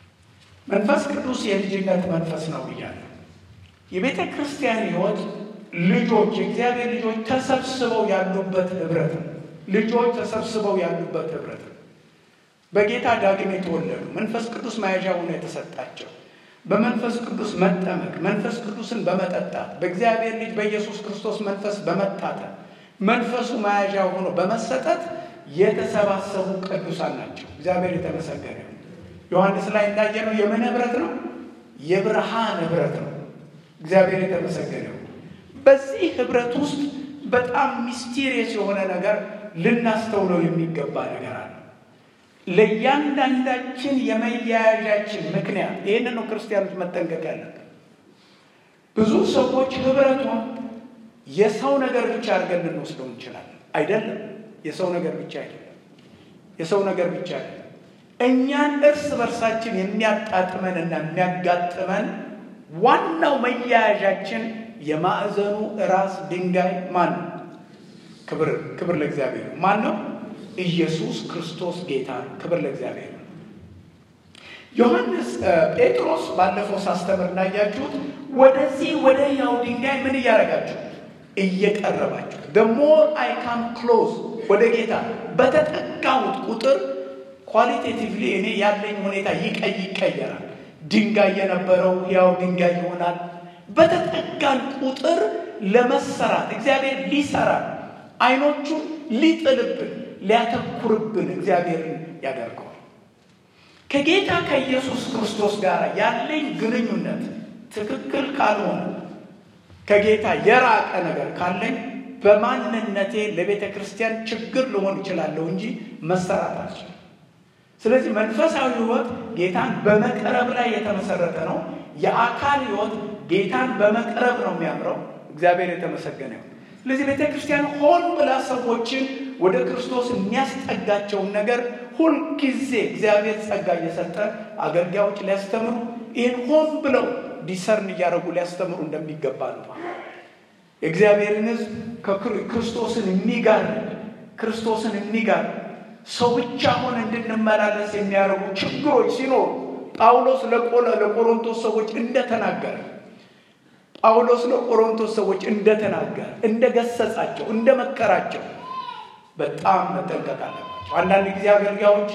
መንፈስ ቅዱስ የልጅነት መንፈስ ነው ብያለሁ። የቤተ ክርስቲያን ሕይወት ልጆች የእግዚአብሔር ልጆች ተሰብስበው ያሉበት ህብረት ነው። ልጆች ተሰብስበው ያሉበት ህብረት ነው። በጌታ ዳግም የተወለዱ መንፈስ ቅዱስ መያዣ ሆኖ የተሰጣቸው በመንፈስ ቅዱስ መጠመቅ መንፈስ ቅዱስን በመጠጣት በእግዚአብሔር ልጅ በኢየሱስ ክርስቶስ መንፈስ በመታተም መንፈሱ መያዣ ሆኖ በመሰጠት የተሰባሰቡ ቅዱሳን ናቸው። እግዚአብሔር የተመሰገነ ይሁን። ዮሐንስ ላይ እንዳየነው የምን ህብረት ነው? የብርሃን ህብረት ነው። እግዚአብሔር የተመሰገነ ይሁን። በዚህ ህብረት ውስጥ በጣም ሚስቴሪየስ የሆነ ነገር ልናስተውለው የሚገባ ነገር አለ። ለእያንዳንዳችን የመያያዣችን ምክንያት ይህን ነው ክርስቲያኖች መጠንቀቅ ያለብን። ብዙ ሰዎች ህብረቱን የሰው ነገር ብቻ አድርገን ልንወስደው እንችላለን። አይደለም፣ የሰው ነገር ብቻ አይደለም። የሰው ነገር ብቻ አይደለም። እኛን እርስ በርሳችን የሚያጣጥመን እና የሚያጋጥመን ዋናው መያያዣችን የማዕዘኑ ራስ ድንጋይ ማን ነው? ክብር ክብር ለእግዚአብሔር ማን ነው? ኢየሱስ ክርስቶስ ጌታ ነው። ክብር ለእግዚአብሔር ነው። ዮሐንስ ጴጥሮስ ባለፈው ሳስተምር እንዳያችሁት ወደዚህ ወደ ያው ድንጋይ ምን እያደረጋችሁ እየቀረባችሁ the more I come close ወደ ጌታ በተጠጋሁት ቁጥር ኳሊቴቲቭሊ እኔ ያለኝ ሁኔታ ይቀይ ይቀየራል። ድንጋይ የነበረው ያው ድንጋይ ይሆናል። በተጠጋን ቁጥር ለመሰራት እግዚአብሔር ሊሰራ አይኖቹን ሊጥልብን ሊያተኩርብን እግዚአብሔርን ያደርገዋል። ከጌታ ከኢየሱስ ክርስቶስ ጋር ያለኝ ግንኙነት ትክክል ካልሆነ ከጌታ የራቀ ነገር ካለኝ በማንነቴ ለቤተ ክርስቲያን ችግር ልሆን እችላለሁ እንጂ መሰራት አልችልም። ስለዚህ መንፈሳዊ ሕይወት ጌታን በመቅረብ ላይ የተመሰረተ ነው። የአካል ሕይወት ጌታን በመቅረብ ነው የሚያምረው። እግዚአብሔር የተመሰገነ ይሁን። ስለዚህ ቤተ ክርስቲያን ሆን ብላ ሰዎችን ወደ ክርስቶስ የሚያስጠጋቸውን ነገር ሁልጊዜ እግዚአብሔር ጸጋ እየሰጠ አገልጋዮች ሊያስተምሩ ይህን ሆን ብለው ዲሰርን እያደረጉ ሊያስተምሩ እንደሚገባ ነው። የእግዚአብሔርን ሕዝብ ክርስቶስን የሚጋርድ ክርስቶስን የሚጋርድ ሰው ብቻ ሆነ እንድንመላለስ የሚያደርጉ ችግሮች ሲኖሩ ጳውሎስ ለቆሮንቶስ ሰዎች እንደተናገረ ጳውሎስ ለቆሮንቶስ ሰዎች እንደተናገረ እንደገሰጻቸው እንደመከራቸው በጣም መጠንቀቅ አለባቸው። አንዳንድ ጊዜ አገልጋዮች፣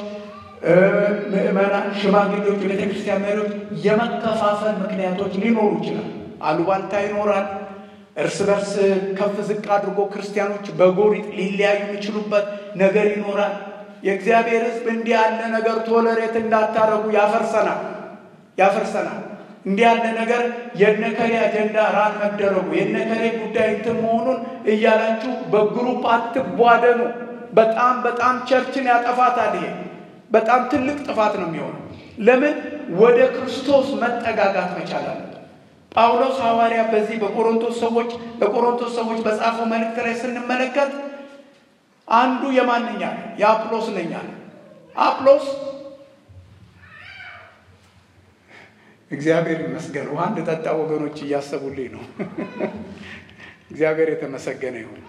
ምዕመናን፣ ሽማግሌዎች፣ የቤተክርስቲያን መሪዎች የመከፋፈል ምክንያቶች ሊኖሩ ይችላል። አሉባልታ ይኖራል። እርስ በርስ ከፍ ዝቅ አድርጎ ክርስቲያኖች በጎሪጥ ሊለያዩ የሚችሉበት ነገር ይኖራል። የእግዚአብሔር ሕዝብ እንዲህ ያለ ነገር ቶለሬት እንዳታረጉ ያፈርሰናል ያፈርሰናል። እንዲህ ያለ ነገር የነከሌ አጀንዳ ራን መደረጉ የነከሌ ጉዳይ እንትን መሆኑን እያላችሁ በግሩፕ አትቧደኑ። በጣም በጣም ቸርችን ያጠፋታል። ይሄ በጣም ትልቅ ጥፋት ነው የሚሆነው። ለምን ወደ ክርስቶስ መጠጋጋት መቻል አለ። ጳውሎስ ሐዋርያ በዚህ በቆሮንቶስ ሰዎች ለቆሮንቶስ ሰዎች በጻፈው መልእክት ላይ ስንመለከት አንዱ የማንኛ የአጵሎስ ነኛ አጵሎስ እግዚአብሔር ይመስገን ውሃ እንድጠጣ ወገኖች እያሰቡልኝ ነው። እግዚአብሔር የተመሰገነ ይሁን።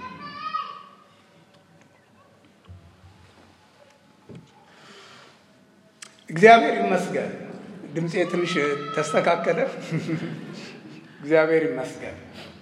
እግዚአብሔር ይመስገን። ድምፄ ትንሽ ተስተካከለ። እግዚአብሔር ይመስገን።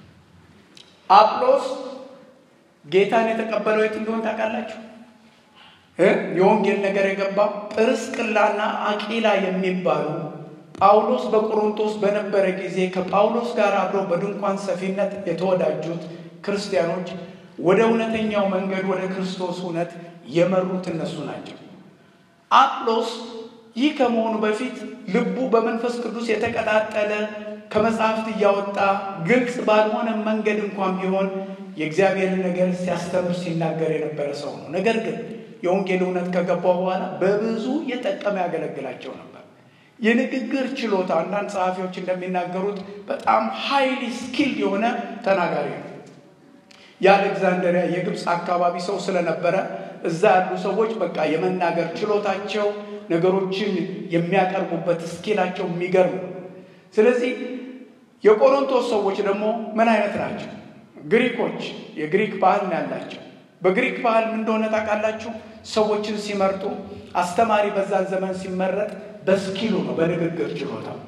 አጵሎስ ጌታን የተቀበለው የት እንደሆን ታውቃላችሁ? የወንጌል ነገር የገባው ጵርስቅላና አቂላ የሚባሉ ጳውሎስ በቆሮንቶስ በነበረ ጊዜ ከጳውሎስ ጋር አብረው በድንኳን ሰፊነት የተወዳጁት ክርስቲያኖች ወደ እውነተኛው መንገድ ወደ ክርስቶስ እውነት የመሩት እነሱ ናቸው። አጵሎስ ይህ ከመሆኑ በፊት ልቡ በመንፈስ ቅዱስ የተቀጣጠለ ከመጽሐፍት እያወጣ ግልጽ ባልሆነ መንገድ እንኳን ቢሆን የእግዚአብሔርን ነገር ሲያስተምር ሲናገር የነበረ ሰው ነው። ነገር ግን የወንጌል እውነት ከገባው በኋላ በብዙ የጠቀመ ያገለግላቸው ነበር። የንግግር ችሎታ አንዳንድ ጸሐፊዎች እንደሚናገሩት በጣም ሃይሊ ስኪልድ የሆነ ተናጋሪ ነው። የአሌክዛንደሪያ የግብፅ አካባቢ ሰው ስለነበረ እዛ ያሉ ሰዎች በቃ የመናገር ችሎታቸው ነገሮችን የሚያቀርቡበት ስኪላቸው የሚገርም ነው። ስለዚህ የቆሮንቶስ ሰዎች ደግሞ ምን አይነት ናቸው? ግሪኮች፣ የግሪክ ባህል ነው ያላቸው። በግሪክ ባህል ምን እንደሆነ ታውቃላችሁ? ሰዎችን ሲመርጡ አስተማሪ በዛን ዘመን ሲመረጥ በስኪሉ ነው፣ በንግግር ችሎታው እና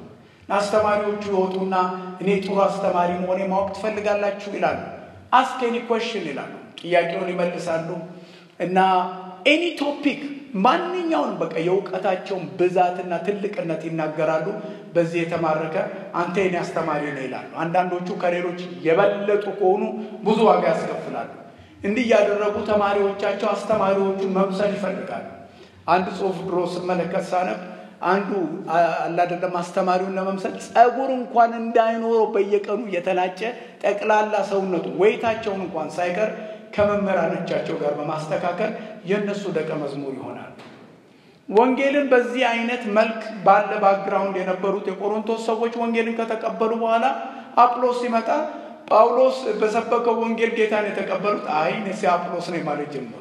አስተማሪዎቹ ይወጡና እኔ ጥሩ አስተማሪ መሆኔ ማወቅ ትፈልጋላችሁ ይላሉ። አስክ ኤኒ ኮሽን ይላሉ። ጥያቄውን ይመልሳሉ እና ኤኒ ቶፒክ ማንኛውን በቃ የእውቀታቸውን ብዛትና ትልቅነት ይናገራሉ። በዚህ የተማረከ አንተ የኔ አስተማሪ ነው ይላሉ። አንዳንዶቹ ከሌሎች የበለጡ ከሆኑ ብዙ ዋጋ ያስከፍላሉ። እንዲህ እያደረጉ ተማሪዎቻቸው አስተማሪዎቹን መምሰል ይፈልጋሉ። አንድ ጽሑፍ ድሮ ስመለከት ሳነብ አንዱ አላደለም አስተማሪውን ለመምሰል ጸጉር እንኳን እንዳይኖረው በየቀኑ የተላጨ ጠቅላላ ሰውነቱ ወይታቸውን እንኳን ሳይቀር ከመምህራኖቻቸው ጋር በማስተካከል የእነሱ ደቀ መዝሙር ይሆናል። ወንጌልን በዚህ አይነት መልክ ባለ ባክግራውንድ የነበሩት የቆሮንቶስ ሰዎች ወንጌልን ከተቀበሉ በኋላ አጵሎስ ሲመጣ ጳውሎስ በሰበከው ወንጌል ጌታን የተቀበሉት አይ እኔ አጵሎስ ነኝ ማለት ጀመሩ።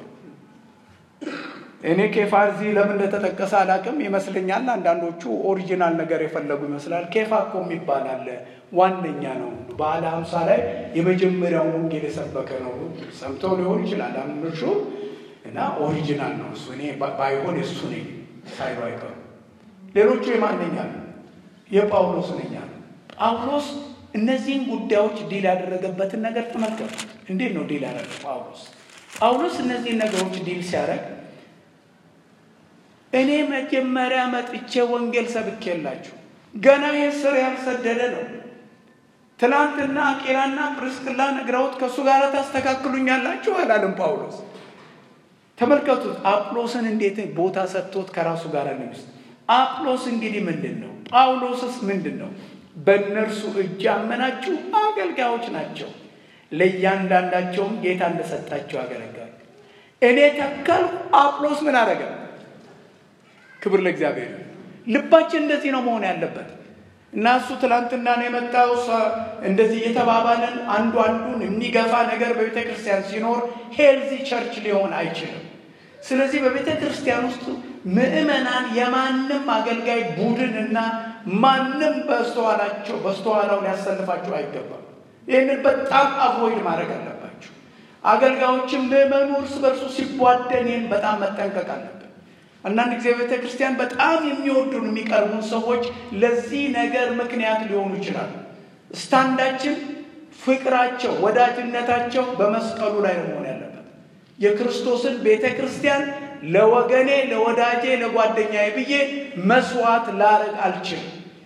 እኔ ኬፋ እዚህ ለምን እንደተጠቀሰ አላውቅም ይመስለኛል። አንዳንዶቹ ኦሪጂናል ነገር የፈለጉ ይመስላል። ኬፋ እኮ የሚባል አለ፣ ዋነኛ ነው። በዓለ ሀምሳ ላይ የመጀመሪያውን ወንጌል የሰበከ ነው። ሰምተው ሊሆን ይችላል አንዶቹ እና ኦሪጂናል ነው እሱ። እኔ ባይሆን የእሱ ነኝ ሳይሉ አይቀሩ። ሌሎቹ የማንኛ ነው? የጳውሎስ ነኛ ነው። ጳውሎስ እነዚህን ጉዳዮች ዲል ያደረገበትን ነገር ተመልከቱ። እንዴት ነው ዲል ያደረገ ጳውሎስ? ጳውሎስ እነዚህን ነገሮች ዲል ሲያደርግ እኔ መጀመሪያ መጥቼ ወንጌል ሰብኬላችሁ ገና ይህ ስር ያልሰደደ ነው። ትናንትና አቂላና ፕርስቅላ ነግረውት ከእሱ ጋር ታስተካክሉኛላችሁ አላለም ጳውሎስ። ተመልከቱት አጵሎስን እንዴት ቦታ ሰጥቶት ከራሱ ጋር ንግስ አጵሎስ እንግዲህ ምንድን ነው? ጳውሎስስ ምንድን ነው? በእነርሱ እጅ ያመናችሁ አገልጋዮች ናቸው። ለእያንዳንዳቸውም ጌታ እንደሰጣቸው ያገለግላል። እኔ ተከልኩ፣ አጵሎስ ምን አደረገ? ክብር ለእግዚአብሔር። ልባችን እንደዚህ ነው መሆን ያለበት እና እሱ ትላንትና ነው የመጣው እንደዚህ እየተባባለን አንዱ አንዱን የሚገፋ ነገር በቤተ ክርስቲያን ሲኖር ሄልዚ ቸርች ሊሆን አይችልም። ስለዚህ በቤተ ክርስቲያን ውስጥ ምዕመናን የማንም አገልጋይ ቡድን እና ማንም በስተኋላቸው በስተኋላው ሊያሰልፋቸው አይገባም። ይህንን በጣም አቮይድ ማድረግ አለባቸው። አገልጋዮችም ምዕመኑ እርስ በርሱ ሲቧደን ይህን በጣም መጠንቀቅ አለብን። አንዳንድ ጊዜ ቤተ ክርስቲያን በጣም የሚወዱን የሚቀርቡን ሰዎች ለዚህ ነገር ምክንያት ሊሆኑ ይችላሉ። ስታንዳችን፣ ፍቅራቸው፣ ወዳጅነታቸው በመስቀሉ ላይ ነው መሆን ያለበት። የክርስቶስን ቤተ ክርስቲያን ለወገኔ፣ ለወዳጄ፣ ለጓደኛዬ ብዬ መስዋዕት ላረግ አልችልም።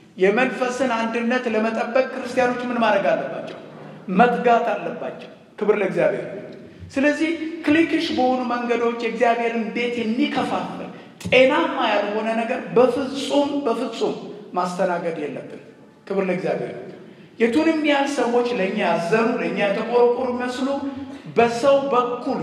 የመንፈስን አንድነት ለመጠበቅ ክርስቲያኖች ምን ማድረግ አለባቸው? መትጋት አለባቸው። ክብር ለእግዚአብሔር። ስለዚህ ክሊክሽ በሆኑ መንገዶች የእግዚአብሔርን ቤት የሚከፋፍል ጤናማ ያልሆነ ነገር በፍጹም በፍጹም ማስተናገድ የለብን። ክብር ለእግዚአብሔር። የቱንም ያህል ሰዎች ለእኛ ያዘኑ ለእኛ የተቆረቆሩ መስሉ በሰው በኩል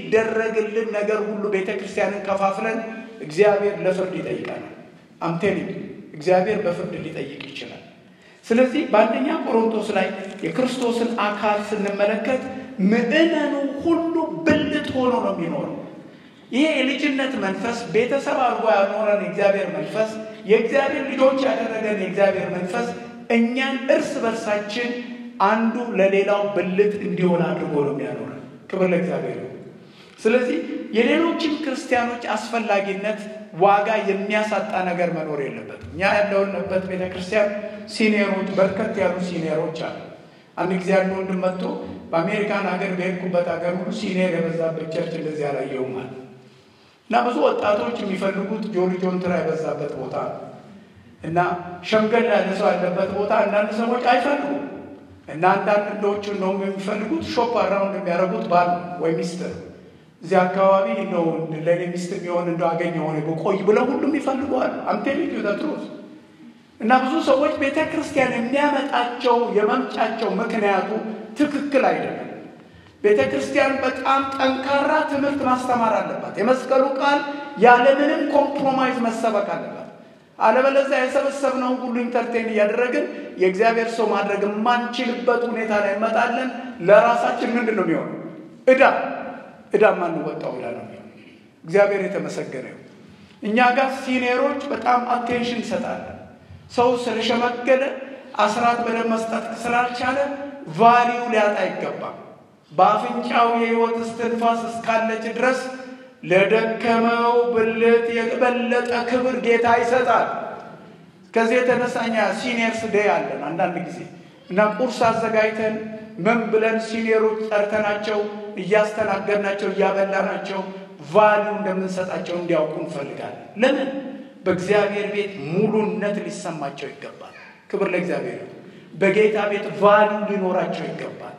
የሚደረግልን ነገር ሁሉ ቤተ ክርስቲያንን ከፋፍለን እግዚአብሔር ለፍርድ ይጠይቃል። አምቴን እግዚአብሔር በፍርድ ሊጠይቅ ይችላል። ስለዚህ በአንደኛ ቆሮንቶስ ላይ የክርስቶስን አካል ስንመለከት ምዕመኑ ሁሉ ብልት ሆኖ ነው የሚኖረው። ይሄ የልጅነት መንፈስ ቤተሰብ አድርጎ ያኖረን የእግዚአብሔር መንፈስ የእግዚአብሔር ልጆች ያደረገን የእግዚአብሔር መንፈስ እኛን እርስ በርሳችን አንዱ ለሌላው ብልት እንዲሆን አድርጎ ነው የሚያኖረን። ክብር ለእግዚአብሔር። ስለዚህ የሌሎችን ክርስቲያኖች አስፈላጊነት ዋጋ የሚያሳጣ ነገር መኖር የለበትም። እኛ ያለውንበት ቤተ ክርስቲያን ሲኒየሮች በርከት ያሉ ሲኒየሮች አሉ። አንድ ጊዜ አንድ ወንድም መጥቶ በአሜሪካን ሀገር በሄድኩበት ሀገር ሁሉ ሲኒየር የበዛበት ቸርች እንደዚህ አላየሁም አለ እና ብዙ ወጣቶች የሚፈልጉት ጆሪ ጆንትራ የበዛበት ቦታ ነው እና ሸምገል ያለ ሰው ያለበት ቦታ አንዳንድ ሰዎች አይፈልጉም እና አንዳንድ እንደዎቹ እንደውም የሚፈልጉት ሾፕ አራውንድ የሚያደርጉት ባል ወይ ሚስት እዚህ አካባቢ እንደው ለእኔ ሚስት የሚሆን እንደው አገኘ ሆነ በቆይ ብለው ሁሉም ይፈልገዋል። አምቴልጅ ተትሮስ እና ብዙ ሰዎች ቤተ ክርስቲያን የሚያመጣቸው የመምጫቸው ምክንያቱ ትክክል አይደለም። ቤተ ክርስቲያን በጣም ጠንካራ ትምህርት ማስተማር አለባት። የመስቀሉ ቃል ያለምንም ኮምፕሮማይዝ መሰበክ አለባት። አለበለዚያ የሰበሰብነውን ሁሉ ኢንተርቴን እያደረግን የእግዚአብሔር ሰው ማድረግ የማንችልበት ሁኔታ ላይ እንመጣለን። ለራሳችን ምንድን ነው የሚሆነው? እዳ እዳ ማንወጣው እዳ ነው የሚሆነው። እግዚአብሔር የተመሰገነ ይሁን። እኛ ጋር ሲኒየሮች በጣም አቴንሽን ይሰጣለን። ሰው ስለሸመገለ አስራት በደንብ መስጠት ስላልቻለ ቫሊዩ ሊያጣ አይገባም። በአፍንጫው የሕይወት እስትንፋስ እስካለች ድረስ ለደከመው ብልት የበለጠ ክብር ጌታ ይሰጣል። ከዚህ የተነሳ እኛ ሲኒየርስ ዴይ አለን አንዳንድ ጊዜ እና ቁርስ አዘጋጅተን ምን ብለን ሲኒየሮች ጠርተናቸው እያስተናገድናቸው እያበላናቸው ቫሊዩ እንደምንሰጣቸው እንዲያውቁ እንፈልጋለን። ለምን? በእግዚአብሔር ቤት ሙሉነት ሊሰማቸው ይገባል። ክብር ለእግዚአብሔር። በጌታ ቤት ቫሊዩ ሊኖራቸው ይገባል።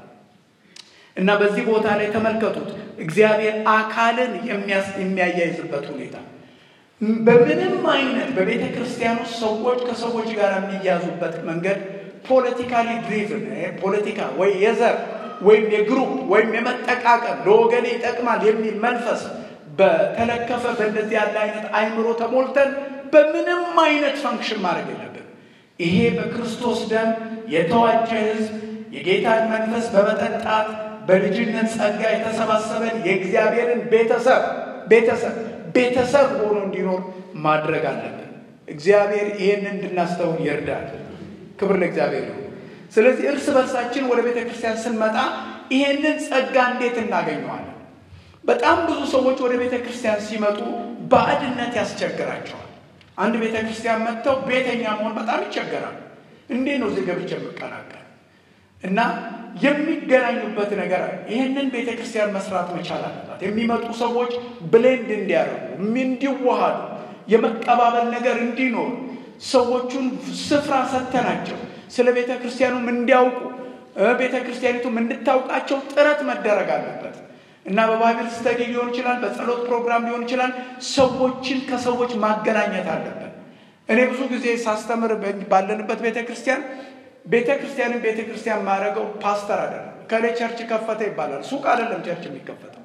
እና በዚህ ቦታ ላይ ተመልከቱት፣ እግዚአብሔር አካልን የሚያያይዝበት ሁኔታ በምንም አይነት በቤተ ክርስቲያን ውስጥ ሰዎች ከሰዎች ጋር የሚያዙበት መንገድ ፖለቲካሊ ድሪቭን ፖለቲካ ወይ የዘር ወይም የግሩፕ ወይም የመጠቃቀም ለወገኔ ይጠቅማል የሚል መንፈስ በተለከፈ በእንደዚህ ያለ አይነት አይምሮ ተሞልተን በምንም አይነት ፈንክሽን ማድረግ የለብን። ይሄ በክርስቶስ ደም የተዋጀ ሕዝብ የጌታን መንፈስ በመጠጣት በልጅነት ጸጋ የተሰባሰበን የእግዚአብሔርን ቤተሰብ ቤተሰብ ቤተሰብ ሆኖ እንዲኖር ማድረግ አለብን። እግዚአብሔር ይህንን እንድናስተውል ይርዳል። ክብር ለእግዚአብሔር ነው። ስለዚህ እርስ በርሳችን ወደ ቤተ ክርስቲያን ስንመጣ ይሄንን ጸጋ እንዴት እናገኘዋለን? በጣም ብዙ ሰዎች ወደ ቤተ ክርስቲያን ሲመጡ ባዕድነት ያስቸግራቸዋል። አንድ ቤተ ክርስቲያን መጥተው ቤተኛ መሆን በጣም ይቸገራል። እንዴት ነው እዚህ ገብቼ የምቀላቀል እና የሚገናኙበት ነገር ይህንን ቤተ ክርስቲያን መስራት መቻል አለባት። የሚመጡ ሰዎች ብሌንድ እንዲያደርጉ እንዲዋሃዱ፣ የመቀባበል ነገር እንዲኖር ሰዎቹን ስፍራ ሰተናቸው ስለ ቤተ ክርስቲያኑም እንዲያውቁ ቤተ ክርስቲያኒቱም እንድታውቃቸው ጥረት መደረግ አለበት እና በባይብል ስተዲ ሊሆን ይችላል፣ በጸሎት ፕሮግራም ሊሆን ይችላል። ሰዎችን ከሰዎች ማገናኘት አለበት። እኔ ብዙ ጊዜ ሳስተምር ባለንበት ቤተ ክርስቲያን ቤተ ክርስቲያንን ቤተ ክርስቲያን ማድረገው ፓስተር አይደለም። ከሌ ቸርች ከፈተ ይባላል። ሱቅ አይደለም ቸርች የሚከፈተው።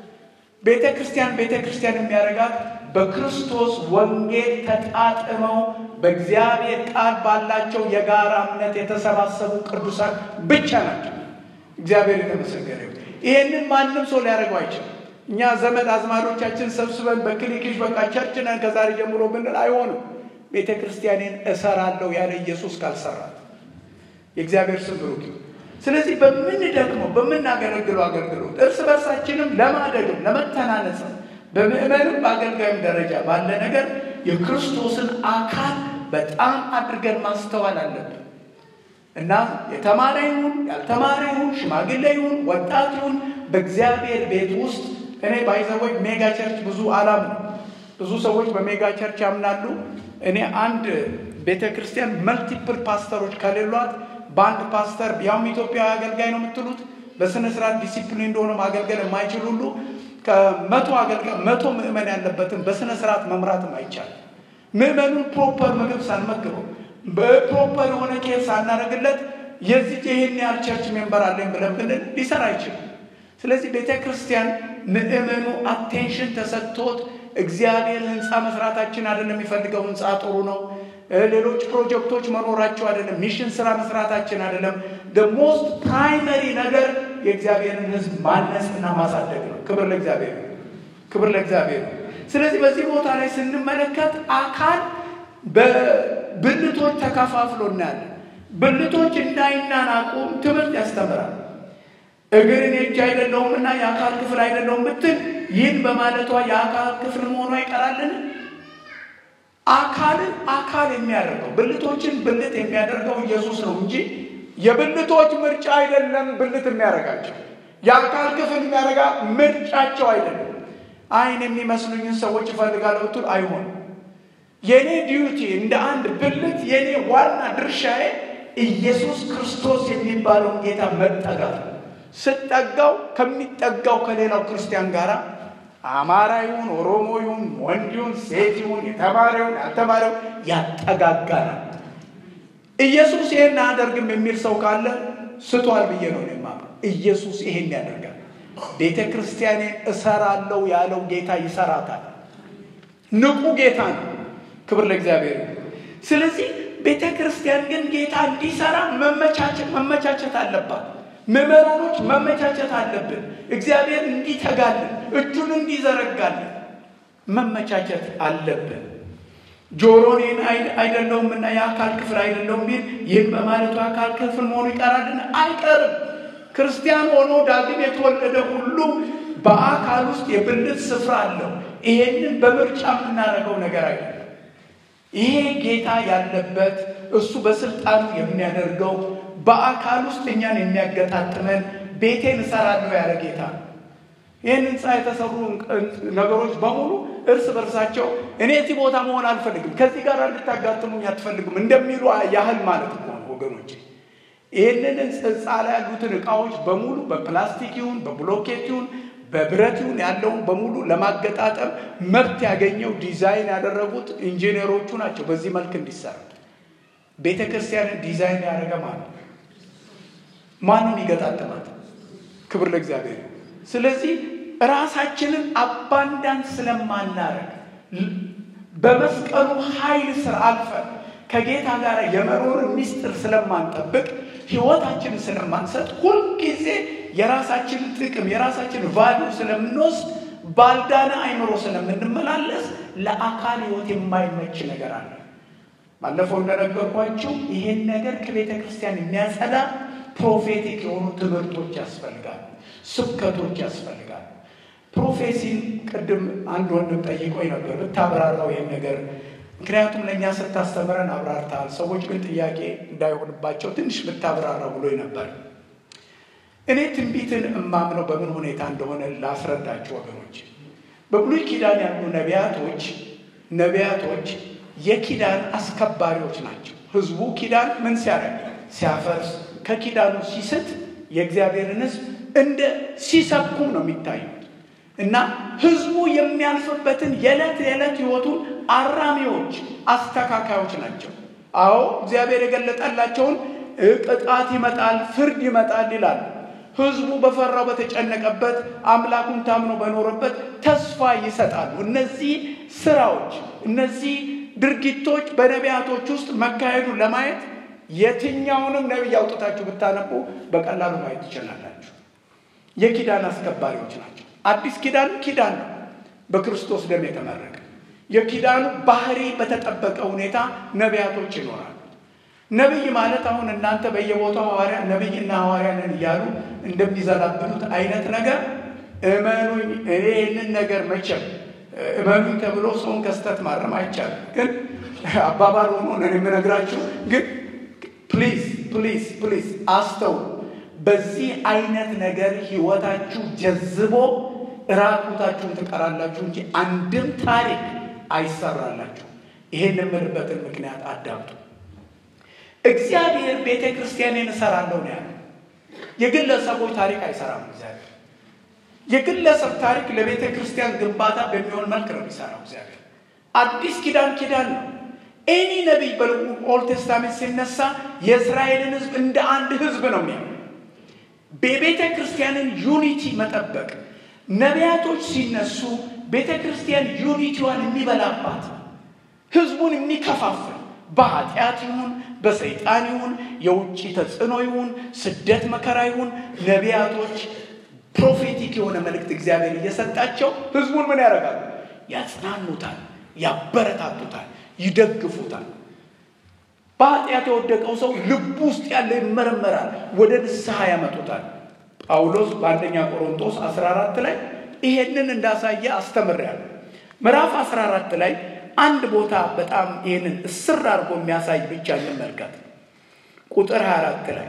ቤተ ክርስቲያን ቤተ ክርስቲያን የሚያደርጋት በክርስቶስ ወንጌል ተጣጥመው በእግዚአብሔር ቃል ባላቸው የጋራ እምነት የተሰባሰቡ ቅዱሳን ብቻ ናቸው። እግዚአብሔር የተመሰገነ ይሁን። ይሄንን ማንም ሰው ሊያደርገው አይችልም። እኛ ዘመድ አዝማዶቻችን ሰብስበን በክሊክሽ በቃ ቸርች ነን ከዛሬ ጀምሮ ብንል አይሆንም። ቤተ ክርስቲያኔን እሰራለሁ ያለ ኢየሱስ ካልሰራት የእግዚአብሔር ስም ብሩክ ይሁን። ስለዚህ በምንደክመው በምናገለግለው አገልግሎት እርስ በርሳችንም ለማደግም ለመተናነጽም በምዕመንም በአገልጋይም ደረጃ ባለ ነገር የክርስቶስን አካል በጣም አድርገን ማስተዋል አለብን እና የተማረ ይሁን ያልተማረ ይሁን ሽማግሌ ይሁን ወጣት ይሁን በእግዚአብሔር ቤት ውስጥ እኔ ባይዘወይ ሜጋ ቸርች ብዙ አላምንም። ብዙ ሰዎች በሜጋ ቸርች ያምናሉ። እኔ አንድ ቤተ ክርስቲያን መልቲፕል ፓስተሮች ከሌሏት በአንድ ፓስተር ያውም ኢትዮጵያዊ አገልጋይ ነው የምትሉት በስነ ስርዓት ዲሲፕሊን እንደሆነ ማገልገል የማይችል ሁሉ ከመቶ አገልጋይ መቶ ምዕመን ያለበትን በስነ ስርዓት መምራትም አይቻልም። ምዕመኑን ፕሮፐር ምግብ ሳንመግበው በፕሮፐር የሆነ ኬር ሳናደርግለት የዚህ ይህን ያህል ቸርች ሜምበር አለኝ ብለን ብንል ሊሰራ አይችልም። ስለዚህ ቤተ ክርስቲያን ምዕመኑ አቴንሽን ተሰጥቶት እግዚአብሔር ህንፃ መስራታችን አይደለም የሚፈልገው ህንፃ ጥሩ ነው ሌሎች ፕሮጀክቶች መኖራቸው አይደለም። ሚሽን ስራ መስራታችን አይደለም። ሞስት ፕራይመሪ ነገር የእግዚአብሔርን ህዝብ ማነጽ እና ማሳደግ ነው። ክብር ለእግዚአብሔር፣ ክብር ለእግዚአብሔር። ስለዚህ በዚህ ቦታ ላይ ስንመለከት አካል በብልቶች ተከፋፍሎ እናያለን። ብልቶች እንዳይናናቁም ትምህርት ያስተምራል። እግር እኔ እጅ አይደለሁም እና የአካል ክፍል አይደለሁም ብትል ይህን በማለቷ የአካል ክፍል መሆኗ ይቀራልን? አካልን አካል የሚያደርገው ብልቶችን ብልት የሚያደርገው ኢየሱስ ነው እንጂ የብልቶች ምርጫ አይደለም። ብልት የሚያደርጋቸው የአካል ክፍል የሚያደርጋ ምርጫቸው አይደለም። አይን የሚመስሉኝን ሰዎች እፈልጋለሁ ብትል አይሆንም። የእኔ ዲዩቲ እንደ አንድ ብልት የእኔ ዋና ድርሻዬ ኢየሱስ ክርስቶስ የሚባለውን ጌታ መጠጋት ነው። ስጠጋው ከሚጠጋው ከሌላው ክርስቲያን ጋር አማራ ይሁን ኦሮሞ ይሁን ወንድ ይሁን ሴት ይሁን የተማረ ይሁን ያልተማረው ያጠጋጋናል። ኢየሱስ ይሄን አያደርግም የሚል ሰው ካለ ስቷል ብዬ ነው የማምነው። ኢየሱስ ይሄን ያደርጋል። ቤተ ክርስቲያኔን እሰራለሁ ያለው ጌታ ይሰራታል። ንቁ ጌታ ነው። ክብር ለእግዚአብሔር። ስለዚህ ቤተ ክርስቲያን ግን ጌታ እንዲሰራ መመቻቸት መመቻቸት አለባት። ምዕመናኖች መመቻቸት አለብን። እግዚአብሔር እንዲተጋልን እጁን እንዲዘረጋልን መመቻቸት አለብን። ጆሮኔን አይደለሁም እና የአካል ክፍል አይደለሁም ቢል ይህም በማለቱ የአካል ክፍል መሆኑ ይቀራልን? አይቀርም። ክርስቲያን ሆኖ ዳግም የተወለደ ሁሉ በአካል ውስጥ የብልት ስፍራ አለው። ይሄንን በምርጫ የምናደርገው ነገር አይደለም። ይሄ ጌታ ያለበት እሱ በስልጣኑ የሚያደርገው በአካል ውስጥ እኛን የሚያገጣጥመን ቤቴን እሰራለሁ ያለ ጌታ ነው። ይህን ህንፃ የተሰሩ ነገሮች በሙሉ እርስ በርሳቸው እኔ እዚህ ቦታ መሆን አልፈልግም፣ ከዚህ ጋር እንድታጋጥሙኝ አትፈልጉም እንደሚሉ ያህል ማለት ነው ወገኖች። ይህንን ህንፃ ላይ ያሉትን እቃዎች በሙሉ በፕላስቲክ ይሁን በብሎኬት ይሁን በብረት ይሁን ያለውን በሙሉ ለማገጣጠም መብት ያገኘው ዲዛይን ያደረጉት ኢንጂነሮቹ ናቸው። በዚህ መልክ እንዲሰራ ቤተ ክርስቲያንን ዲዛይን ያደረገ ማለት ማንም ይገጣጠማት። ክብር ለእግዚአብሔር። ስለዚህ ራሳችንን አባንዳንስ ስለማናረግ በመስቀሉ ኃይል ስር አልፈን ከጌታ ጋር የመኖርን ሚስጥር ስለማንጠብቅ ህይወታችንን ስለማንሰጥ ሁልጊዜ የራሳችንን ጥቅም የራሳችንን ቫሊዩ ስለምንወስድ ባልዳነ አይምሮ ስለምንመላለስ ለአካል ህይወት የማይመች ነገር አለ። ባለፈው እንደነገርኳችሁ ይሄን ነገር ከቤተ ክርስቲያን የሚያጸዳ ፕሮፌቲክ የሆኑ ትምህርቶች ያስፈልጋሉ፣ ስብከቶች ያስፈልጋሉ። ፕሮፌሲን ቅድም አንድ ወንድም ጠይቆኝ ነበር ብታብራራው ይህን ነገር ምክንያቱም ለእኛ ስታስተምረን አብራርተሃል፣ ሰዎች ግን ጥያቄ እንዳይሆንባቸው ትንሽ ብታብራራው ብሎኝ ነበር። እኔ ትንቢትን እማምነው በምን ሁኔታ እንደሆነ ላስረዳችሁ ወገኖች። በብሉይ ኪዳን ያሉ ነቢያቶች ነቢያቶች የኪዳን አስከባሪዎች ናቸው። ህዝቡ ኪዳን ምን ሲያደርግ ሲያፈርስ፣ ከኪዳኑ ሲስት የእግዚአብሔርን ህዝብ እንደ ሲሰብኩም ነው የሚታዩት እና ህዝቡ የሚያልፍበትን የዕለት የዕለት ህይወቱን አራሚዎች፣ አስተካካዮች ናቸው። አዎ እግዚአብሔር የገለጠላቸውን ቅጣት ይመጣል፣ ፍርድ ይመጣል ይላሉ። ህዝቡ በፈራው በተጨነቀበት አምላኩን ታምኖ በኖረበት ተስፋ ይሰጣሉ። እነዚህ ስራዎች እነዚህ ድርጊቶች በነቢያቶች ውስጥ መካሄዱን ለማየት የትኛውንም ነቢይ አውጥታችሁ ብታነቡ በቀላሉ ማየት ትችላላችሁ። የኪዳን አስከባሪዎች ናቸው። አዲስ ኪዳን ኪዳን ነው፣ በክርስቶስ ደም የተመረቀ የኪዳኑ ባህሪ በተጠበቀ ሁኔታ ነቢያቶች ይኖራሉ። ነቢይ ማለት አሁን እናንተ በየቦታው ሐዋርያ ነቢይና ሐዋርያ ነን እያሉ እንደሚዘላብሉት አይነት ነገር እመኑኝ፣ እኔ ይህንን ነገር መቼም እመኑኝ ተብሎ ሰውን ከስተት ማረም አይቻልም። ግን አባባል ሆኖ ነው የምነግራችሁ። ግን ፕሊዝ ፕሊዝ ፕሊዝ አስተው በዚህ አይነት ነገር ህይወታችሁ ጀዝቦ ራቁታችሁን ትቀራላችሁ እንጂ አንድም ታሪክ አይሰራላችሁ። ይሄን የምልበትን ምክንያት አዳምጡ። እግዚአብሔር ቤተ ክርስቲያንን እሰራለሁ ነው ያለው። የግለሰቦች ታሪክ አይሰራም እግዚአብሔር። የግለሰብ ታሪክ ለቤተ ክርስቲያን ግንባታ በሚሆን መልክ ነው የሚሰራው እግዚአብሔር። አዲስ ኪዳን ኪዳን ነው። ኤኒ ነቢይ በኦልድ ቴስታሜንት ሲነሳ የእስራኤልን ህዝብ እንደ አንድ ህዝብ ነው የሚያ በቤተ ክርስቲያንን ዩኒቲ መጠበቅ ነቢያቶች ሲነሱ ቤተ ክርስቲያን ዩኒቲዋን የሚበላባት ህዝቡን የሚከፋፍል በኃጢአት ይሁን በሰይጣን ይሁን የውጭ ተጽዕኖ ይሁን ስደት መከራ ይሁን ነቢያቶች ፕሮፌቲክ የሆነ መልእክት እግዚአብሔር እየሰጣቸው ህዝቡን ምን ያደርጋሉ? ያጽናኑታል፣ ያበረታቱታል፣ ይደግፉታል። በኃጢአት የወደቀው ሰው ልቡ ውስጥ ያለ ይመረመራል፣ ወደ ንስሐ ያመጡታል። ጳውሎስ በአንደኛ ቆሮንቶስ 14 ላይ ይሄንን እንዳሳየ አስተምሬያለሁ። ምዕራፍ 14 ላይ አንድ ቦታ በጣም ይህንን እስር አድርጎ የሚያሳይ ብቻ እንመልከት። ቁጥር 24 ላይ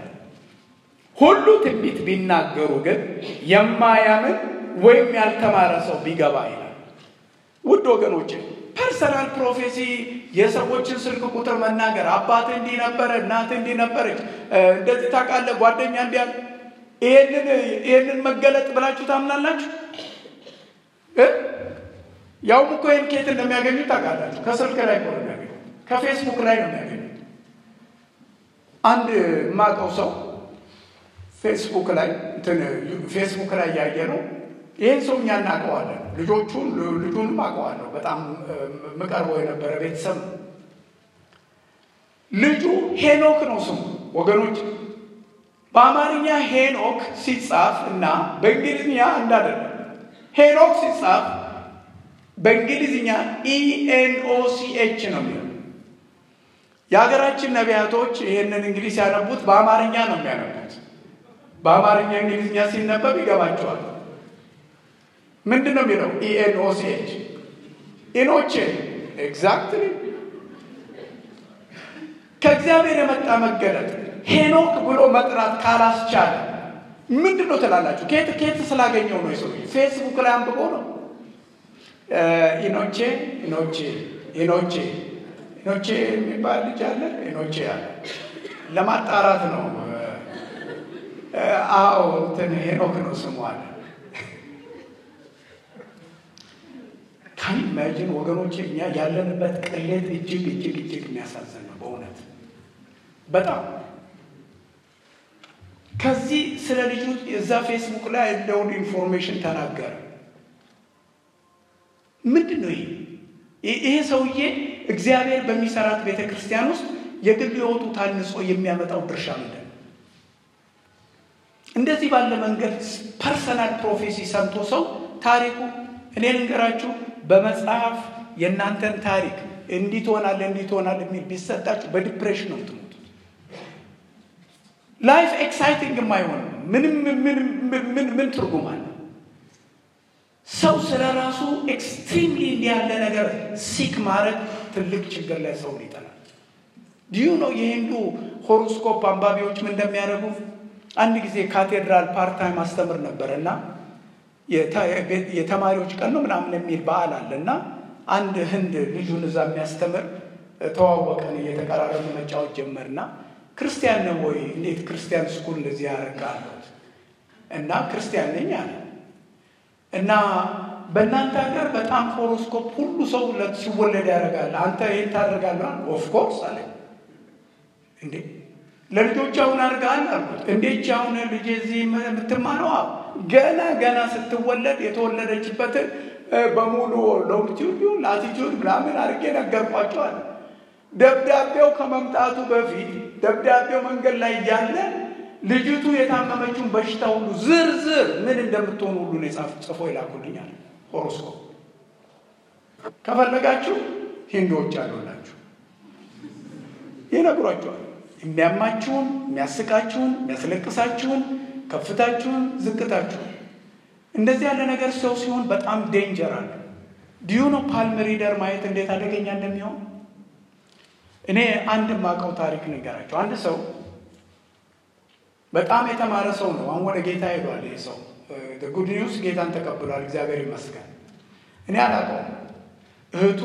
ሁሉ ትንቢት ቢናገሩ ግን የማያምን ወይም ያልተማረ ሰው ቢገባ ይላል። ውድ ወገኖች ፐርሰናል ፕሮፌሲ የሰዎችን ስልክ ቁጥር መናገር፣ አባት እንዲህ ነበረ፣ እናት እንዲህ ነበረች፣ እንደዚህ ታውቃለህ፣ ጓደኛ እንዲህ ያለ ይህንን መገለጥ ብላችሁ ታምናላችሁ? ያውም እኮ ይህን ኬት እንደሚያገኙት ታውቃላችሁ። ከስልክ ላይ ነው የሚያገኙት፣ ከፌስቡክ ላይ ነው የሚያገኙት። አንድ የማውቀው ሰው ፌስቡክ ላይ ፌስቡክ ላይ ያየ ነው። ይህን ሰው እኛ እናውቀዋለን። ልጆቹን ልጁንም አውቀዋለሁ። በጣም የምቀርበው የነበረ ቤተሰብ ነው። ልጁ ሄኖክ ነው ስሙ ወገኖች። በአማርኛ ሄኖክ ሲጻፍ እና በእንግሊዝኛ እንዳደለ ሄኖክ ሲጻፍ በእንግሊዝኛ ኢኤንኦሲኤች ነው የሚለው። የሀገራችን ነቢያቶች ይህንን እንግዲህ ሲያነቡት በአማርኛ ነው የሚያነቡት። በአማርኛ እንግሊዝኛ ሲነበብ ይገባቸዋል። ምንድን ነው የሚለው? ኢኤንኦሲኤች ኢኖቼ ኤግዛክትሊ ከእግዚአብሔር የመጣ መገለጥ ሄኖክ ብሎ መጥራት ካላስቻለ ምንድን ነው ትላላችሁ? ኬት ኬት ስላገኘው ነው የሰው ፌስቡክ ላይ አንብቦ ነው ኢኖቼ ኢኖቼ ኢኖቼ ኢኖቼ የሚባል ልጅ አለ። ኢኖቼ አለ ለማጣራት ነው። አዎ እንትን ሄኖክ ነው ስሙ አለ። ካን ኢማጂን ወገኖቼ፣ እኛ ያለንበት ቅሌት እጅግ እጅግ እጅግ የሚያሳዝን ነው በእውነት በጣም ከዚህ ስለ ልጁ እዛ ፌስቡክ ላይ ያለውን ኢንፎርሜሽን ተናገረ። ምንድን ነው ይሄ? ይሄ ሰውዬ እግዚአብሔር በሚሰራት ቤተ ክርስቲያን ውስጥ የግል ሕይወቱ ታንጾ የሚያመጣው ድርሻ ምንድን ነው? እንደዚህ ባለ መንገድ ፐርሰናል ፕሮፌሲ ሰምቶ ሰው ታሪኩ እኔ ልንገራችሁ፣ በመጽሐፍ የእናንተን ታሪክ እንዲህ ትሆናለህ እንዲህ ትሆናለህ የሚል ቢሰጣችሁ በዲፕሬሽን ነው የምትሞቱት። ላይፍ ኤክሳይቲንግ የማይሆን ምንም ምን ትርጉም አለ? ሰው ስለ ራሱ ኤክስትሪምሊ እንዲህ ያለ ነገር ሲክ ማድረግ ትልቅ ችግር ላይ ሰውን ይጠላል። ዲዩ ነው የሂንዱ ሆሮስኮፕ አንባቢዎች ምን እንደሚያደርጉ አንድ ጊዜ ካቴድራል ፓርታይም አስተምር ነበር እና የተማሪዎች ቀን ነው ምናምን የሚል በዓል አለ እና አንድ ህንድ ልጁን እዛ የሚያስተምር ተዋወቀን፣ እየተቀራረቡ መጫወት ጀመርና ክርስቲያን ነው ወይ? እንዴት ክርስቲያን ስኩል እንደዚህ ያደርጋለሁ? እና ክርስቲያን ነኝ አለ እና በእናንተ ሀገር በጣም ሆሮስኮፕ ሁሉ ሰው ሲወለድ ያደርጋል። አንተ ይህን ታደርጋለህ? ኦፍኮርስ አለ። እንዴ ለልጆች አሁን አድርገሃል አልኩት። እንዴች አሁን ልጄ እዚህ የምትማረው ገና ገና ስትወለድ የተወለደችበትን በሙሉ ሎንጊቲዩድ ላቲቲዩድ ምናምን አድርጌ ነገርኳቸዋል። ደብዳቤው ከመምጣቱ በፊት ደብዳቤው መንገድ ላይ እያለ ልጅቱ የታመመችውን በሽታ ሁሉ ዝርዝር ምን እንደምትሆኑ ሁሉ ጽፎ ይላኩልኛል። ሆሮስኮፕ ከፈለጋችሁ ሂንዶች አሉላችሁ ይነግሯቸዋል። የሚያማችሁን፣ የሚያስቃችሁን፣ የሚያስለቅሳችሁን፣ ከፍታችሁን፣ ዝቅታችሁን እንደዚህ ያለ ነገር ሰው ሲሆን በጣም ዴንጀር አለ። ዲዩ ነው ፓልም ሪደር ማየት እንዴት አደገኛ እንደሚሆን እኔ አንድ ማቀው ታሪክ ንገራቸው። አንድ ሰው በጣም የተማረ ሰው ነው። አሁን ወደ ጌታ ሄዷል። ይህ ሰው ጉድ ኒውስ ጌታን ተቀብሏል። እግዚአብሔር ይመስገን። እኔ አላውቀውም። እህቱ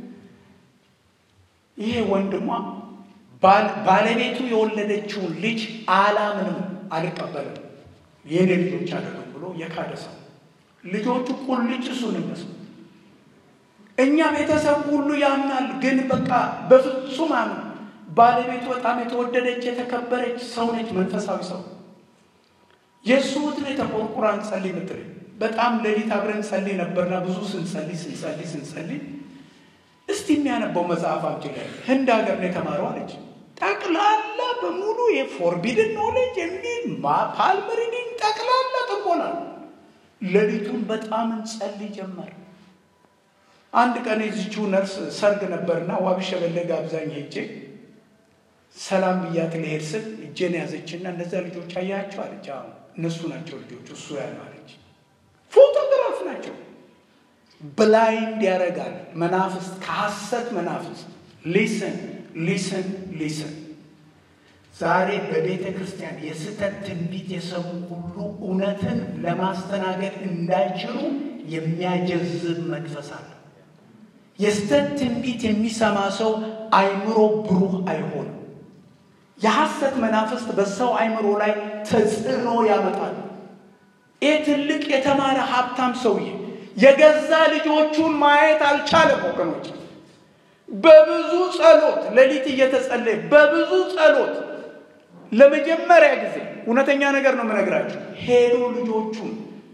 ይሄ ወንድሟ ባለቤቱ የወለደችውን ልጅ አላምንም፣ አልቀበልም፣ የኔ ልጆች አይደሉም ብሎ የካደ ሰው ልጆቹ ቁልጭ እሱን እነሱ እኛ ቤተሰብ ሁሉ ያምናል፣ ግን በቃ በፍጹም አምን ባለቤቱ በጣም የተወደደች የተከበረች ሰው ነች። መንፈሳዊ ሰው የእሱ እህት ነው የተቆርቁራ እንጸልይ ምትል በጣም ሌሊት አብረን ጸልይ ነበርና ብዙ ስንጸልይ ስንጸልይ ስንጸልይ እስቲ የሚያነበው መጽሐፍ አምጪ ላይ ህንድ ሀገር ነው የተማረው አለች። ጠቅላላ በሙሉ የፎርቢድን ኖሌጅ የሚል ፓልም ሪዲንግ ጠቅላላ ጥቆና ሌሊቱን በጣም እንጸልይ ጀመር። አንድ ቀን የዚችው ነርስ ሰርግ ነበርና ዋቢ ሸበሌ ጋብዛኝ ሄጄ ሰላም ብያት ልሄድ ስል እጄን ያዘችና እነዚያ ልጆች አያቸው አለች። አሁን እነሱ ናቸው ልጆች እሱ ያለው አለች። ፎቶግራፍ ናቸው። ብላይንድ ያደርጋል መናፍስት፣ ከሐሰት መናፍስት። ሊስን ሊስን ሊስን። ዛሬ በቤተ ክርስቲያን የስህተት ትንቢት የሰሙ ሁሉ እውነትን ለማስተናገድ እንዳይችሉ የሚያጀዝብ መንፈስ አለ። የስህተት ትንቢት የሚሰማ ሰው አይምሮ ብሩህ አይሆንም። የሐሰት መናፍስት በሰው አይምሮ ላይ ተጽዕኖ ያመጣል። ይህ ትልቅ የተማረ ሀብታም ሰውዬ የገዛ ልጆቹን ማየት አልቻለም። ወገኖች በብዙ ጸሎት ሌሊት እየተጸለየ በብዙ ጸሎት ለመጀመሪያ ጊዜ እውነተኛ ነገር ነው የምነግራቸው ሄዶ ልጆቹን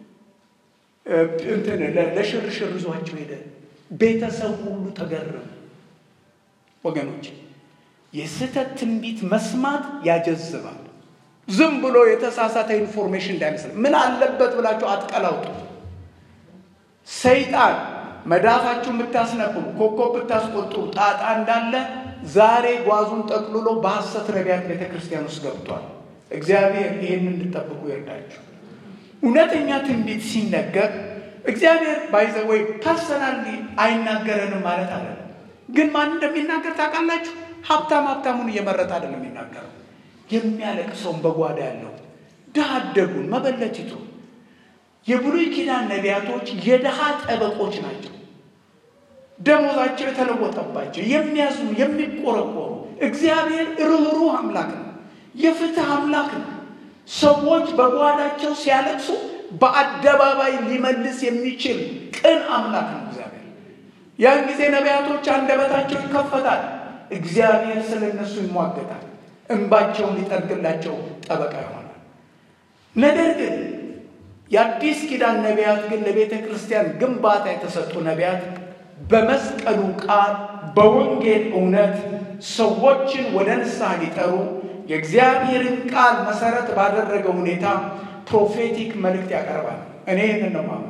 እንትን ለሽርሽር ይዟቸው ሄደ። ቤተሰብ ሁሉ ተገረመ። ወገኖች የስህተት ትንቢት መስማት ያጀዝባል። ዝም ብሎ የተሳሳተ ኢንፎርሜሽን እንዳይመስል ምን አለበት ብላችሁ አትቀላውጡ። ሰይጣን መዳፋችሁን ብታስነብቡ፣ ኮከብ ብታስቆጥሩ ጣጣ እንዳለ ዛሬ ጓዙን ጠቅልሎ በሐሰት ነቢያት ቤተ ክርስቲያን ውስጥ ገብቷል። እግዚአብሔር ይህን እንድጠብቁ ይርዳችሁ። እውነተኛ ትንቢት ሲነገር እግዚአብሔር ባይዘ ወይ ፐርሰናሊ አይናገረንም ማለት አለ። ግን ማን እንደሚናገር ታውቃላችሁ? ሀብታም ሀብታሙን እየመረጠ አይደለም የሚናገረው። የሚያለቅሰውን በጓዳ ያለው ድሃ አደጉን መበለቲቱ የብሉይ ኪዳን ነቢያቶች የድሃ ጠበቆች ናቸው። ደሞዛቸው የተለወጠባቸው የሚያዝኑ የሚቆረቆሩ። እግዚአብሔር ርኅሩህ አምላክ ነው። የፍትህ አምላክ ነው። ሰዎች በጓዳቸው ሲያለቅሱ በአደባባይ ሊመልስ የሚችል ቅን አምላክ ነው እግዚአብሔር። ያን ጊዜ ነቢያቶች አንደበታቸው ይከፈታል። እግዚአብሔር ስለ እነሱ ይሟገታል። እንባቸውን ሊጠርግላቸው ጠበቃ ይሆናል። ነገር ግን የአዲስ ኪዳን ነቢያት ግን ለቤተ ክርስቲያን ግንባታ የተሰጡ ነቢያት በመስቀሉ ቃል በወንጌል እውነት ሰዎችን ወደ ንስሐ ሊጠሩ የእግዚአብሔርን ቃል መሰረት ባደረገ ሁኔታ ፕሮፌቲክ መልእክት ያቀርባል። እኔ ይህንን ነው ማምነው።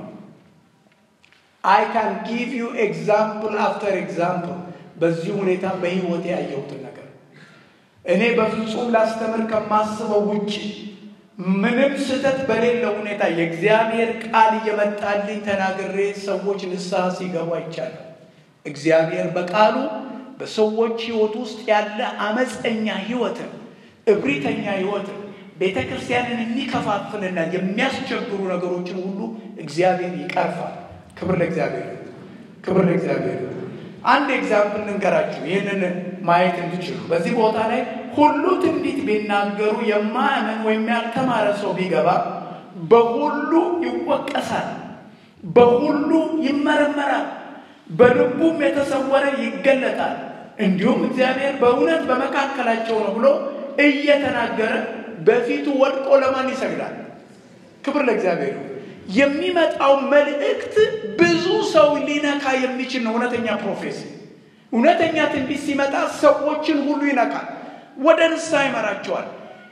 አይ ካን ጊቭ ዩ ኤግዛምፕል አፍተር ኤግዛምፕል በዚህ ሁኔታ በህይወቴ ያየሁትን ነገር እኔ በፍጹም ላስተምር ከማስበው ውጭ ምንም ስህተት በሌለው ሁኔታ የእግዚአብሔር ቃል እየመጣልኝ ተናግሬ ሰዎች ንስሐ ሲገቡ አይቻለሁ። እግዚአብሔር በቃሉ በሰዎች ህይወት ውስጥ ያለ አመፀኛ ህይወትን፣ እብሪተኛ ህይወትን፣ ቤተ ክርስቲያንን የሚከፋፍልና የሚያስቸግሩ ነገሮችን ሁሉ እግዚአብሔር ይቀርፋል። ክብር ለእግዚአብሔር፣ ክብር ለእግዚአብሔር። አንድ ኤግዛምፕል ልንገራችሁ ይህንን ማየት እንድችሉ። በዚህ ቦታ ላይ ሁሉ ትንቢት ቢናገሩ የማያምን ወይም ያልተማረ ሰው ቢገባ በሁሉ ይወቀሳል፣ በሁሉ ይመረመራል፣ በልቡም የተሰወረ ይገለጣል። እንዲሁም እግዚአብሔር በእውነት በመካከላቸው ነው ብሎ እየተናገረ በፊቱ ወድቆ ለማን ይሰግዳል? ክብር ለእግዚአብሔር። የሚመጣው መልእክት ብዙ ሰው ሊነካ የሚችል ነው። እውነተኛ ፕሮፌሲ፣ እውነተኛ ትንቢት ሲመጣ ሰዎችን ሁሉ ይነካል፣ ወደ ንስሐ ይመራቸዋል።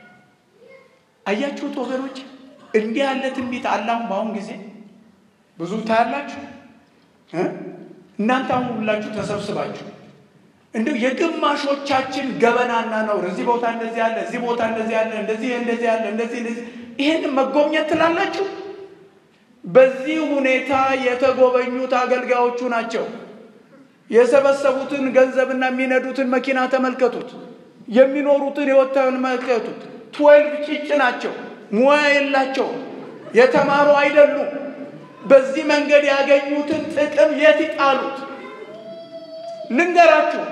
አያችሁት ወገኖች፣ እንዲህ ያለ ትንቢት አላሁን በአሁን ጊዜ ብዙ ታያላችሁ። እናንተ አሁን ሁላችሁ ተሰብስባችሁ እንዲሁ የግማሾቻችን ገበናና ነውር እዚህ ቦታ እንደዚህ ያለ እዚህ ቦታ እንደዚህ ያለ እንደዚህ እንደዚህ ያለ እንደዚህ እንደዚህ ይህን መጎብኘት ትላላችሁ። በዚህ ሁኔታ የተጎበኙት አገልጋዮቹ ናቸው። የሰበሰቡትን ገንዘብና የሚነዱትን መኪና ተመልከቱት። የሚኖሩትን ሕይወት ተመልከቱት። ትዌልቭ ጭጭ ናቸው። ሙያ የላቸውም። የተማሩ አይደሉም። በዚህ መንገድ ያገኙትን ጥቅም የት ይጣሉት? ልንገራችሁ፣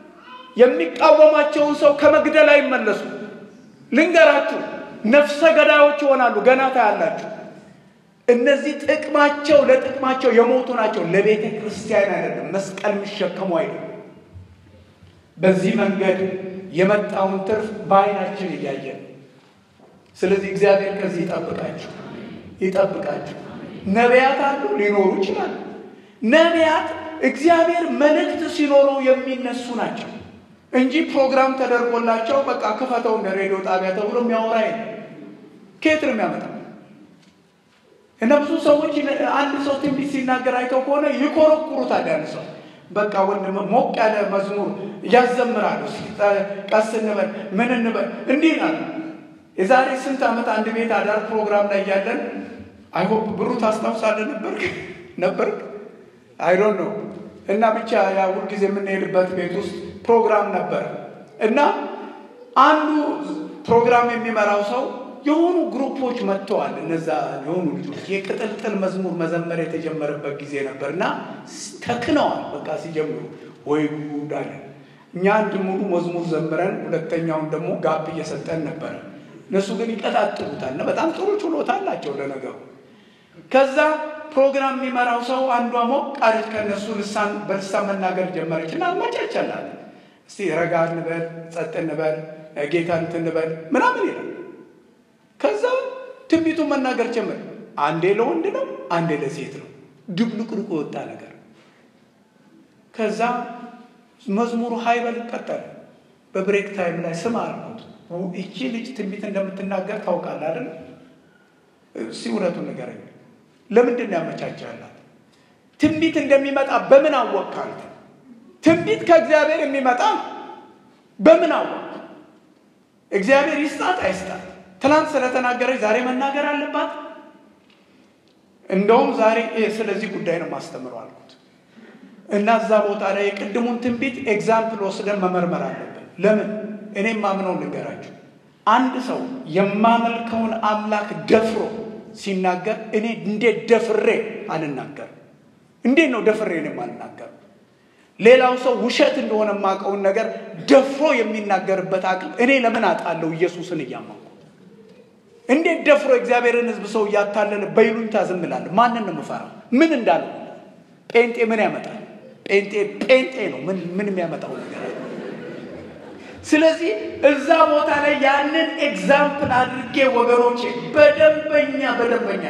የሚቃወማቸውን ሰው ከመግደል አይመለሱ። ልንገራችሁ፣ ነፍሰ ገዳዮች ይሆናሉ። ገና ታያላችሁ። እነዚህ ጥቅማቸው ለጥቅማቸው የሞቱ ናቸው። ለቤተ ክርስቲያን አይደለም፣ መስቀል የሚሸከሙ አይደለም። በዚህ መንገድ የመጣውን ትርፍ በዓይናችን እያየን ስለዚህ እግዚአብሔር ከዚህ ይጠብቃችሁ ይጠብቃችሁ። ነቢያት አሉ፣ ሊኖሩ ይችላሉ። ነቢያት እግዚአብሔር መልእክት ሲኖረው የሚነሱ ናቸው እንጂ ፕሮግራም ተደርጎላቸው በቃ ክፈተው እንደ ሬዲዮ ጣቢያ ተብሎ የሚያወራ የለም። ከየት ነው የሚያመጣው? እና ብዙ ሰዎች አንድ ሰው ትንቢት ሲናገር አይተው ከሆነ ይኮረኩሩታል። ያን ሰው በቃ ወንድም ሞቅ ያለ መዝሙር እያዘምራሉ። ቀስ እንበል ምን እንበል እንዲህ ይላሉ። የዛሬ ስንት ዓመት አንድ ቤት አዳር ፕሮግራም ላይ ያለን አይሆፕ ብሩ ታስታውሳለህ ነበር ነበር አይዶን ነው እና ብቻ ያ ሁልጊዜ የምንሄድበት ቤት ውስጥ ፕሮግራም ነበር እና አንዱ ፕሮግራም የሚመራው ሰው የሆኑ ግሩፖች መጥተዋል። እነዛ የሆኑ ልጆች የቅጥልጥል መዝሙር መዘመር የተጀመረበት ጊዜ ነበር እና ተክነዋል። በቃ ሲጀምሩ ወይ ጉድ አለ። እኛ አንድ ሙሉ መዝሙር ዘምረን ሁለተኛውን ደግሞ ጋብ እየሰጠን ነበረ። እነሱ ግን ይቀጣጥሉታል እና በጣም ጥሩ ችሎታ አላቸው ለነገሩ። ከዛ ፕሮግራም የሚመራው ሰው አንዷ ሞቅ አለች ከእነሱ ልሳን በልሳን መናገር ጀመረች እና አመቻቸላት። እስቲ ረጋ እንበል፣ ጸጥ እንበል፣ ጌታ እንትን እንበል ምናምን ይላል። ከዛ ትንቢቱን መናገር ጀመር። አንዴ ለወንድ ነው፣ አንዴ ለሴት ነው። ድብልቅልቁ የወጣ ነገር። ከዛ መዝሙሩ ሀይበል ቀጠለ። በብሬክ ታይም ላይ ስም አልኩት፣ እቺ ልጅ ትንቢት እንደምትናገር ታውቃለህ አይደል? እስኪ እውነቱን ንገረኝ። ለምንድን ነው ያመቻቻላት? ትንቢት እንደሚመጣ በምን አወቅህ? ትንቢት ከእግዚአብሔር የሚመጣ ነው። በምን አወቅ? እግዚአብሔር ይስጣት አይስጣት? ትናንት ስለተናገረች ዛሬ መናገር አለባት? እንደውም ዛሬ ስለዚህ ጉዳይ ነው ማስተምረው አልኩት እና እዛ ቦታ ላይ የቅድሙን ትንቢት ኤግዛምፕል ወስደን መመርመር አለብን። ለምን? እኔም ማምነው ልንገራችሁ። አንድ ሰው የማመልከውን አምላክ ደፍሮ ሲናገር እኔ እንዴት ደፍሬ አልናገርም? እንዴት ነው ደፍሬ እኔም አልናገርም? ሌላው ሰው ውሸት እንደሆነ የማውቀውን ነገር ደፍሮ የሚናገርበት አቅም እኔ ለምን አጣለሁ? ኢየሱስን እያመንኩ እንዴት ደፍሮ እግዚአብሔርን ሕዝብ ሰው እያታለለ በይሉኝታ ዝም እላለሁ? ማንን ነው የምፈራው? ምን እንዳለ ጴንጤ ምን ያመጣል? ጴንጤ ጴንጤ ነው። ምን ምን የሚያመጣው ነገር አለ? ስለዚህ እዛ ቦታ ላይ ያንን ኤግዛምፕል አድርጌ ወገኖቼ በደንበኛ በደንበኛ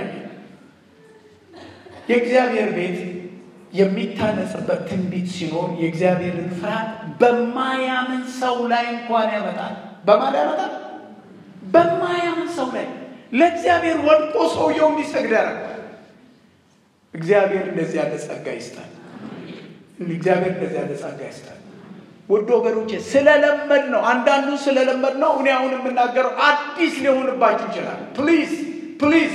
የእግዚአብሔር ቤት የሚታነጽበት ትንቢት ሲኖር የእግዚአብሔርን ፍርሃት በማያምን ሰው ላይ እንኳን ያመጣል። በማን ያመጣል? በማያምን ሰው ላይ ለእግዚአብሔር ወድቆ ሰውየው እንዲሰግድ ያደርጋል። እግዚአብሔር እንደዚህ ያለ ጸጋ ይስጣል። እግዚአብሔር እንደዚህ ያለ ጸጋ ይስጣል። ውድ ወገኖቼ ስለለመድ ነው። አንዳንዱ ስለለመድ ነው። እኔ አሁን የምናገረው አዲስ ሊሆንባችሁ ይችላል። ፕሊዝ ፕሊዝ፣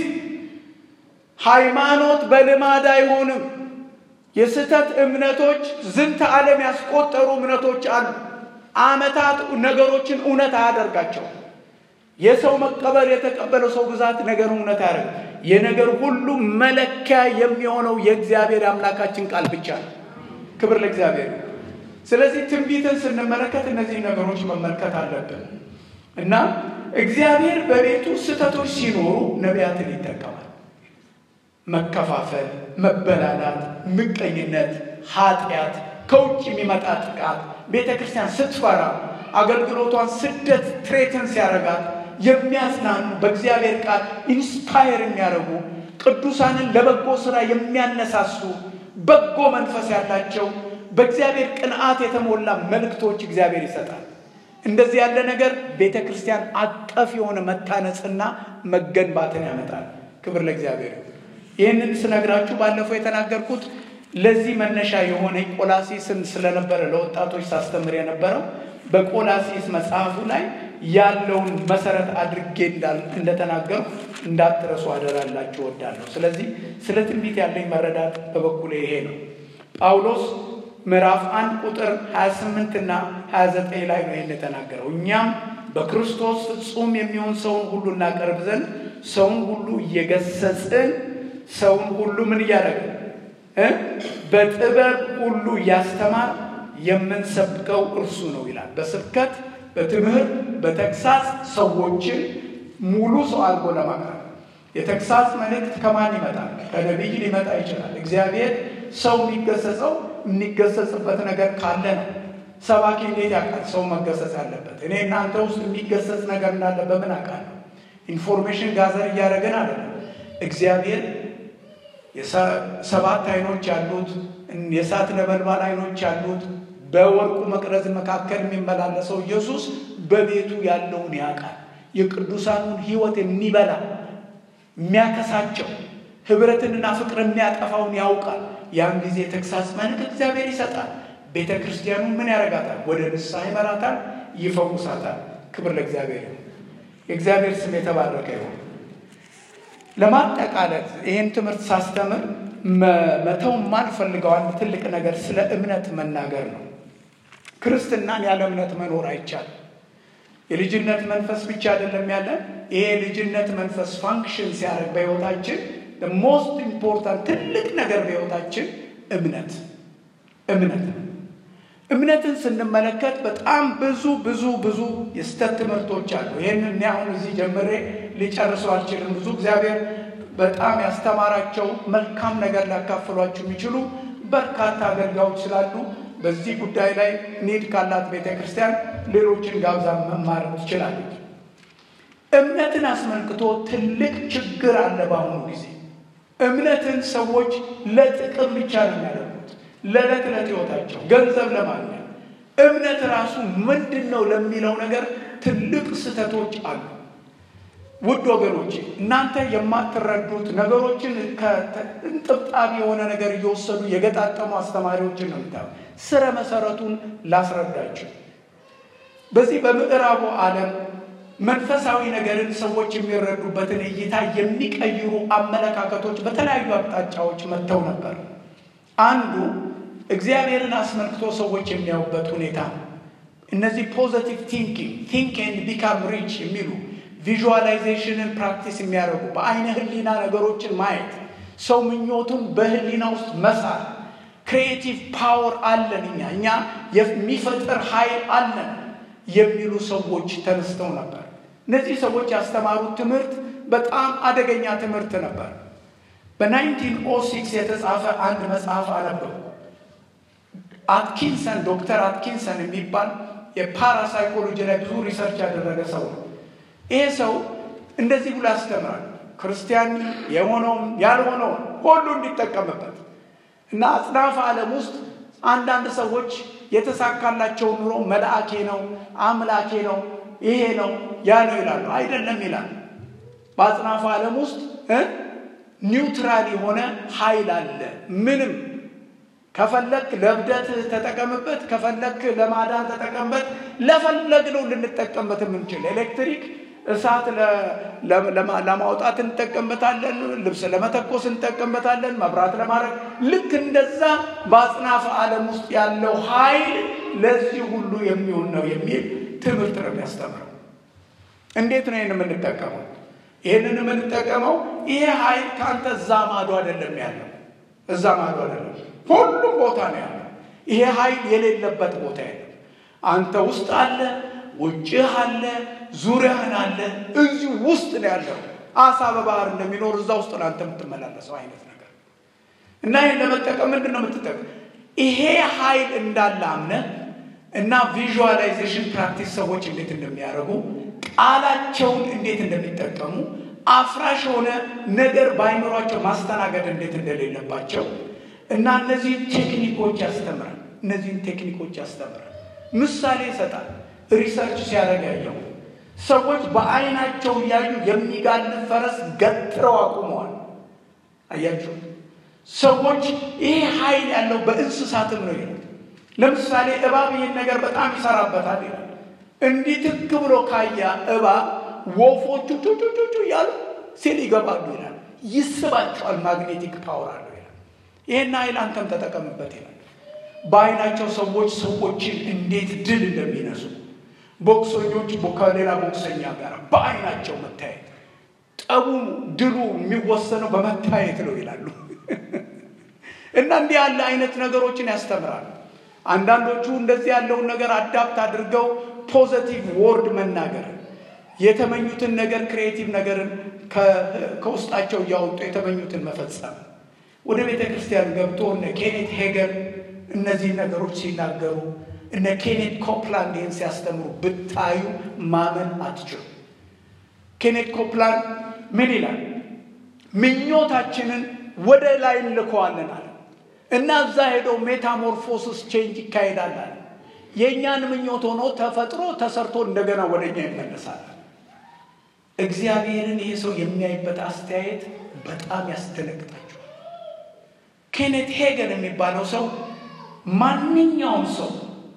ሃይማኖት በልማድ አይሆንም። የስህተት እምነቶች ዝንተ ዓለም ያስቆጠሩ እምነቶች አሉ። ዓመታት ነገሮችን እውነት አያደርጋቸውም። የሰው መቀበል የተቀበለው ሰው ብዛት ነገር እውነት አያደርግ። የነገር ሁሉ መለኪያ የሚሆነው የእግዚአብሔር አምላካችን ቃል ብቻ ነው። ክብር ለእግዚአብሔር። ስለዚህ ትንቢትን ስንመለከት እነዚህ ነገሮች መመልከት አለብን እና እግዚአብሔር በቤቱ ስህተቶች ሲኖሩ ነቢያትን ይጠቀማል። መከፋፈል፣ መበላላት፣ ምቀኝነት፣ ኃጢአት፣ ከውጭ የሚመጣ ጥቃት፣ ቤተ ክርስቲያን ስትፈራ አገልግሎቷን ስደት ትሬትን ሲያረጋት የሚያጽናኑ በእግዚአብሔር ቃል ኢንስፓየር የሚያደርጉ ቅዱሳንን ለበጎ ስራ የሚያነሳሱ በጎ መንፈስ ያላቸው በእግዚአብሔር ቅንዓት የተሞላ መልእክቶች እግዚአብሔር ይሰጣል። እንደዚህ ያለ ነገር ቤተ ክርስቲያን አቀፍ የሆነ መታነጽና መገንባትን ያመጣል። ክብር ለእግዚአብሔር። ይህንን ስነግራችሁ ባለፈው የተናገርኩት ለዚህ መነሻ የሆነ ቆላሲስን ስለነበረ ለወጣቶች ሳስተምር የነበረው በቆላሲስ መጽሐፉ ላይ ያለውን መሰረት አድርጌ እንደተናገሩ እንዳትረሱ አደራላችሁ ወዳለሁ። ስለዚህ ስለ ትንቢት ያለኝ መረዳት በበኩሌ ይሄ ነው። ጳውሎስ ምዕራፍ አንድ ቁጥር 28 እና 29 ላይ ነው ይህን የተናገረው። እኛም በክርስቶስ ፍጹም የሚሆን ሰውን ሁሉ እናቀርብ ዘንድ ሰውን ሁሉ እየገሰጽን ሰውን ሁሉ ምን እያደረግን በጥበብ ሁሉ እያስተማር የምንሰብከው እርሱ ነው ይላል። በስብከት በትምህርት በተግሳጽ ሰዎችን ሙሉ ሰው አድርጎ ለማቅረብ የተግሳጽ መልእክት ከማን ይመጣል? ከነቢይ ሊመጣ ይችላል። እግዚአብሔር ሰው የሚገሰጸው የሚገሰጽበት ነገር ካለ ነው። ሰባኪ እንዴት ያውቃል ሰው መገሰጽ ያለበት? እኔ እናንተ ውስጥ የሚገሰጽ ነገር እንዳለ በምን አውቃለሁ? ኢንፎርሜሽን ጋዘር እያደረግን አይደለም። እግዚአብሔር ሰባት አይኖች ያሉት የእሳት ነበልባል አይኖች ያሉት በወርቁ መቅረዝ መካከል የሚመላለሰው ኢየሱስ በቤቱ ያለውን ያውቃል። የቅዱሳኑን ሕይወት የሚበላ የሚያከሳቸው ህብረትንና ፍቅር የሚያጠፋውን ያውቃል። ያን ጊዜ ተግሳጽ መልክ እግዚአብሔር ይሰጣል። ቤተ ክርስቲያኑን ምን ያደርጋታል? ወደ ንስሐ ይመራታል፣ ይፈውሳታል። ክብር ለእግዚአብሔር ይሁን። የእግዚአብሔር ስም የተባረከ ይሁን። ለማጠቃለል ይህን ትምህርት ሳስተምር መተው የማልፈልገው አንድ ትልቅ ነገር ስለ እምነት መናገር ነው። ክርስትናን ያለ እምነት መኖር አይቻልም። የልጅነት መንፈስ ብቻ አይደለም ያለን። ይሄ የልጅነት መንፈስ ፋንክሽን ሲያደርግ በሕይወታችን ሞስት ኢምፖርታንት ትልቅ ነገር በሕይወታችን እምነት እምነት እምነትን ስንመለከት በጣም ብዙ ብዙ ብዙ የስተት ትምህርቶች አሉ። ይህን እኔ አሁን እዚህ ጀምሬ ሊጨርሰው አልችልም። ብዙ እግዚአብሔር በጣም ያስተማራቸው መልካም ነገር ሊያካፍሏችሁ የሚችሉ በርካታ አገልጋዮች ስላሉ በዚህ ጉዳይ ላይ ኒድ ካላት ቤተ ክርስቲያን ሌሎችን ጋብዛ መማር ትችላለች። እምነትን አስመልክቶ ትልቅ ችግር አለ በአሁኑ ጊዜ። እምነትን ሰዎች ለጥቅም ብቻ ነው የሚያደርጉት፣ ለዕለት ዕለት ሕይወታቸው ገንዘብ ለማግኘት። እምነት ራሱ ምንድን ነው ለሚለው ነገር ትልቅ ስህተቶች አሉ። ውድ ወገኖቼ እናንተ የማትረዱት ነገሮችን ከእንጥብጣቢ የሆነ ነገር እየወሰዱ የገጣጠሙ አስተማሪዎችን ነው የምታ ስረ መሰረቱን ላስረዳችሁ። በዚህ በምዕራቡ ዓለም መንፈሳዊ ነገርን ሰዎች የሚረዱበትን እይታ የሚቀይሩ አመለካከቶች በተለያዩ አቅጣጫዎች መጥተው ነበር። አንዱ እግዚአብሔርን አስመልክቶ ሰዎች የሚያዩበት ሁኔታ ነው። እነዚህ ፖዘቲቭ ቲንኪንግ ቲንክ ኤንድ ቢካም ሪች የሚሉ ቪዥዋላይዜሽንን ፕራክቲስ የሚያደርጉ በአይነ ህሊና ነገሮችን ማየት፣ ሰው ምኞቱን በህሊና ውስጥ መሳል፣ ክሪኤቲቭ ፓወር አለን እኛ እኛ የሚፈጥር ኃይል አለን የሚሉ ሰዎች ተነስተው ነበር። እነዚህ ሰዎች ያስተማሩት ትምህርት በጣም አደገኛ ትምህርት ነበር። በ1906 የተጻፈ አንድ መጽሐፍ አነበቡ። አትኪንሰን ዶክተር አትኪንሰን የሚባል የፓራሳይኮሎጂ ላይ ብዙ ሪሰርች ያደረገ ሰው ነው። ይሄ ሰው እንደዚህ ብሎ ያስተምራል። ክርስቲያን የሆነውም ያልሆነውም ሁሉ እንዲጠቀምበት እና አጽናፈ ዓለም ውስጥ አንዳንድ ሰዎች የተሳካላቸው ኑሮ መልአኬ ነው፣ አምላኬ ነው፣ ይሄ ነው ያ ነው ይላሉ። አይደለም ይላል። በአጽናፈ ዓለም ውስጥ ኒውትራል የሆነ ኃይል አለ። ምንም ከፈለክ ለእብደት ተጠቀምበት፣ ከፈለክ ለማዳን ተጠቀምበት፣ ለፈለግነው ልንጠቀምበት የምንችል ኤሌክትሪክ እሳት ለማውጣት እንጠቀምበታለን፣ ልብስ ለመተኮስ እንጠቀምበታለን፣ መብራት ለማድረግ ልክ እንደዛ በአጽናፈ ዓለም ውስጥ ያለው ኃይል ለዚህ ሁሉ የሚሆን ነው የሚል ትምህርት ነው የሚያስተምረው። እንዴት ነው ይህን የምንጠቀመው? ይህንን የምንጠቀመው ይሄ ኃይል ከአንተ እዛ ማዶ አይደለም ያለው፣ እዛ ማዶ አይደለም፣ ሁሉም ቦታ ነው ያለው። ይሄ ኃይል የሌለበት ቦታ የለም። አንተ ውስጥ አለ፣ ውጭህ አለ፣ ዙሪያህን አለ፣ እዚህ ውስጥ ነው ያለው። አሳ በባህር እንደሚኖር እዛ ውስጥ ነው አንተ የምትመላለሰው አይነት ነገር እና ይህን ለመጠቀም ምንድን ነው የምትጠቀም? ይሄ ኃይል እንዳለ አምነህ እና ቪዥዋላይዜሽን ፕራክቲስ ሰዎች እንዴት እንደሚያደርጉ ቃላቸውን እንዴት እንደሚጠቀሙ አፍራሽ የሆነ ነገር በአይምሯቸው ማስተናገድ እንዴት እንደሌለባቸው እና እነዚህን ቴክኒኮች ያስተምራል። እነዚህን ቴክኒኮች ያስተምራል። ምሳሌ ይሰጣል። ሪሰርች ሲያደርግ ያየው ሰዎች በአይናቸው እያዩ የሚጋልብ ፈረስ ገትረው አቁመዋል። አያችሁ፣ ሰዎች ይሄ ኃይል ያለው በእንስሳትም ነው ይላል። ለምሳሌ እባብ ይህን ነገር በጣም ይሰራበታል ይላል። እንዲህ ትክ ብሎ ካያ እባብ ወፎቹ ጩጩጩጩ እያሉ ሲል ይገባሉ ይላል። ይስባቸዋል። ማግኔቲክ ፓወር አለው ይላል። ይህን ኃይል አንተም ተጠቀምበት ይላል። በአይናቸው ሰዎች ሰዎችን እንዴት ድል እንደሚነሱ ቦክሰኞች ከሌላ ቦክሰኛ ጋር በአይናቸው መታየት፣ ጠቡ ድሉ የሚወሰነው በመታየት ነው ይላሉ። እና እንዲህ ያለ አይነት ነገሮችን ያስተምራሉ። አንዳንዶቹ እንደዚህ ያለውን ነገር አዳፕት አድርገው ፖዘቲቭ ወርድ መናገር የተመኙትን ነገር ክሪኤቲቭ ነገርን ከውስጣቸው እያወጡ የተመኙትን መፈጸም ወደ ቤተ ክርስቲያን ገብቶ እነ ኬኔት ሄገን እነዚህ ነገሮች ሲናገሩ እነ ኬኔት ኮፕላንድ ይህን ሲያስተምሩ ብታዩ ማመን አትችሉ። ኬኔት ኮፕላንድ ምን ይላል? ምኞታችንን ወደ ላይ እንልከዋለን አለ እና እዛ ሄደው ሜታሞርፎሲስ ቼንጅ ይካሄዳል አለ። የእኛን ምኞት ሆኖ ተፈጥሮ ተሰርቶ እንደገና ወደ እኛ ይመለሳል። እግዚአብሔርን ይህ ሰው የሚያይበት አስተያየት በጣም ያስደነግጣቸዋል። ኬኔት ሄገን የሚባለው ሰው ማንኛውም ሰው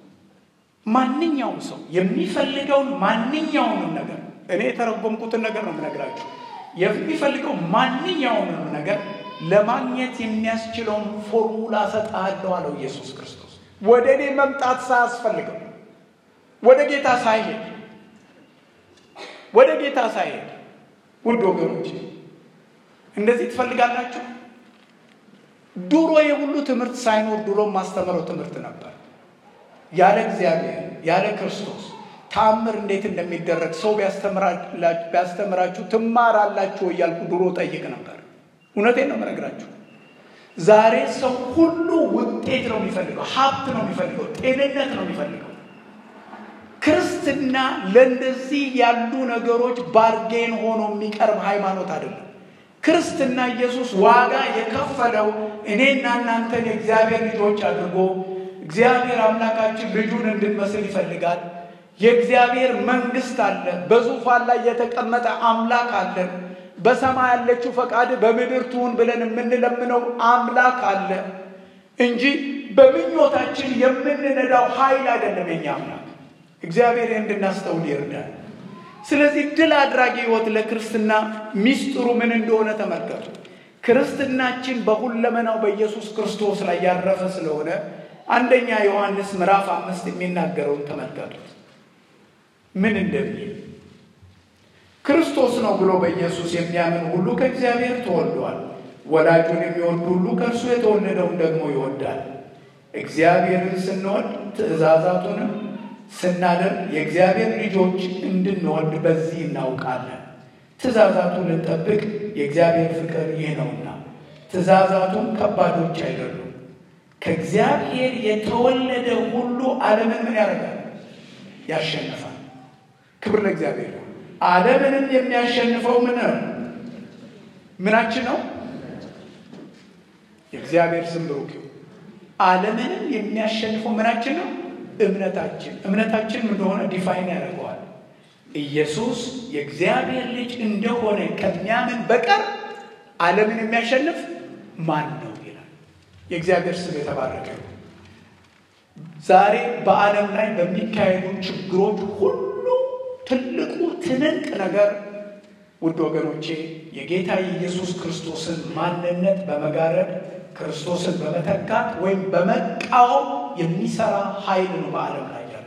ማንኛውም ሰው የሚፈልገውን ማንኛውንም ነገር እኔ የተረጎምኩትን ነገር ነው የምነግራችሁ። የሚፈልገው ማንኛውንም ነገር ለማግኘት የሚያስችለውን ፎርሙላ ሰጥሃለሁ አለው ኢየሱስ ክርስቶስ። ወደ እኔ መምጣት ሳያስፈልገው ወደ ጌታ ሳይሄድ ወደ ጌታ ሳይሄድ ውድ ወገኖች እንደዚህ ትፈልጋላችሁ? ድሮ የሁሉ ትምህርት ሳይኖር ድሮ ማስተምረው ትምህርት ነበር። ያለ እግዚአብሔር ያለ ክርስቶስ ተአምር እንዴት እንደሚደረግ ሰው ቢያስተምራችሁ ትማራላችሁ እያልኩ ድሮ ጠይቅ ነበር። እውነቴን ነው የምነግራችሁ። ዛሬ ሰው ሁሉ ውጤት ነው የሚፈልገው፣ ሀብት ነው የሚፈልገው፣ ጤንነት ነው የሚፈልገው። ክርስትና ለእንደዚህ ያሉ ነገሮች ባርጌን ሆኖ የሚቀርብ ሃይማኖት አይደለም። ክርስትና ኢየሱስ ዋጋ የከፈለው እኔና እናንተን የእግዚአብሔር ልጆች አድርጎ እግዚአብሔር አምላካችን ልጁን እንድንመስል ይፈልጋል። የእግዚአብሔር መንግስት አለ። በዙፋን ላይ የተቀመጠ አምላክ አለን። በሰማይ ያለችው ፈቃድ በምድር ትሁን ብለን የምንለምነው አምላክ አለ እንጂ በምኞታችን የምንነዳው ኃይል አይደለም የኛ አምላክ። እግዚአብሔር እንድናስተውል ይርዳል። ስለዚህ ድል አድራጊ ህይወት ለክርስትና ሚስጥሩ ምን እንደሆነ ተመልከቱ። ክርስትናችን በሁለመናው በኢየሱስ ክርስቶስ ላይ ያረፈ ስለሆነ አንደኛ ዮሐንስ ምዕራፍ አምስት የሚናገረውን ተመልከቱት ምን እንደሚል ክርስቶስ ነው ብሎ በኢየሱስ የሚያምን ሁሉ ከእግዚአብሔር ተወልዷል። ወላጁን የሚወድ ሁሉ ከእርሱ የተወለደውን ደግሞ ይወዳል። እግዚአብሔርን ስንወድ ትእዛዛቱንም ስናደርግ የእግዚአብሔር ልጆች እንድንወድ በዚህ እናውቃለን። ትእዛዛቱን ልንጠብቅ የእግዚአብሔር ፍቅር ይህ ነውና፣ ትእዛዛቱም ከባዶች አይደሉም። ከእግዚአብሔር የተወለደ ሁሉ ዓለምን ምን ያደርጋል? ያሸንፋል። ክብር ለእግዚአብሔር። ዓለምንም የሚያሸንፈው ምን ነው? ምናችን ነው? የእግዚአብሔር ስም ብሩክ ይሁን። ዓለምንም የሚያሸንፈው ምናችን ነው? እምነታችን። እምነታችን እንደሆነ ዲፋይን ያደርገዋል። ኢየሱስ የእግዚአብሔር ልጅ እንደሆነ ከሚያምን በቀር ዓለምን የሚያሸንፍ ማን ነው ይላል። የእግዚአብሔር ስም የተባረከ ነው። ዛሬ በዓለም ላይ በሚካሄዱ ችግሮች ሁሉ ትልቁ ትንቅ ነገር ውድ ወገኖቼ የጌታ የኢየሱስ ክርስቶስን ማንነት በመጋረድ ክርስቶስን በመተካት ወይም በመቃወም የሚሰራ ኃይል ነው በዓለም ላይ ያለ።